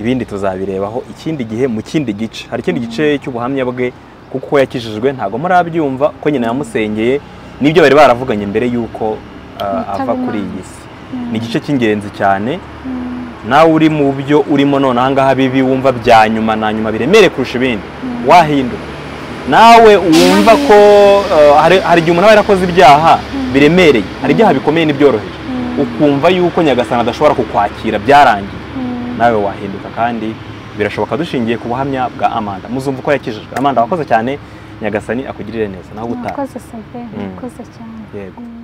ibindi tuzabirebaho ikindi gihe mu kindi gice hari ikindi gice cy'ubuhamya bwe kuko yakijijwe ntabwo murabyumva ko nyina yamusengeye n'ibyo bari baravuganye mbere y'uko uh, ava Imana. kuri iyi si ni igice cy'ingenzi cyane nawe uri mu byo urimo none ahangaha bibi wumva bya nyuma na nyuma biremere kurusha ibindi wahinduka nawe wumva ko uh, hari hari igihe umuntu aba yarakoze ibyaha biremereye hari ibyaha bikomeye n'ibyoroheje ukumva yuko nyagasana adashobora kukwakira byarangiye nawe wahinduka kandi birashoboka dushingiye ku buhamya bwa amanda muzumva uko yakijijwe amanda wakoze cyane nyagasani akugirire neza nawe utaha Murakoze Sabe Mm. murakoze cyane yego Mm.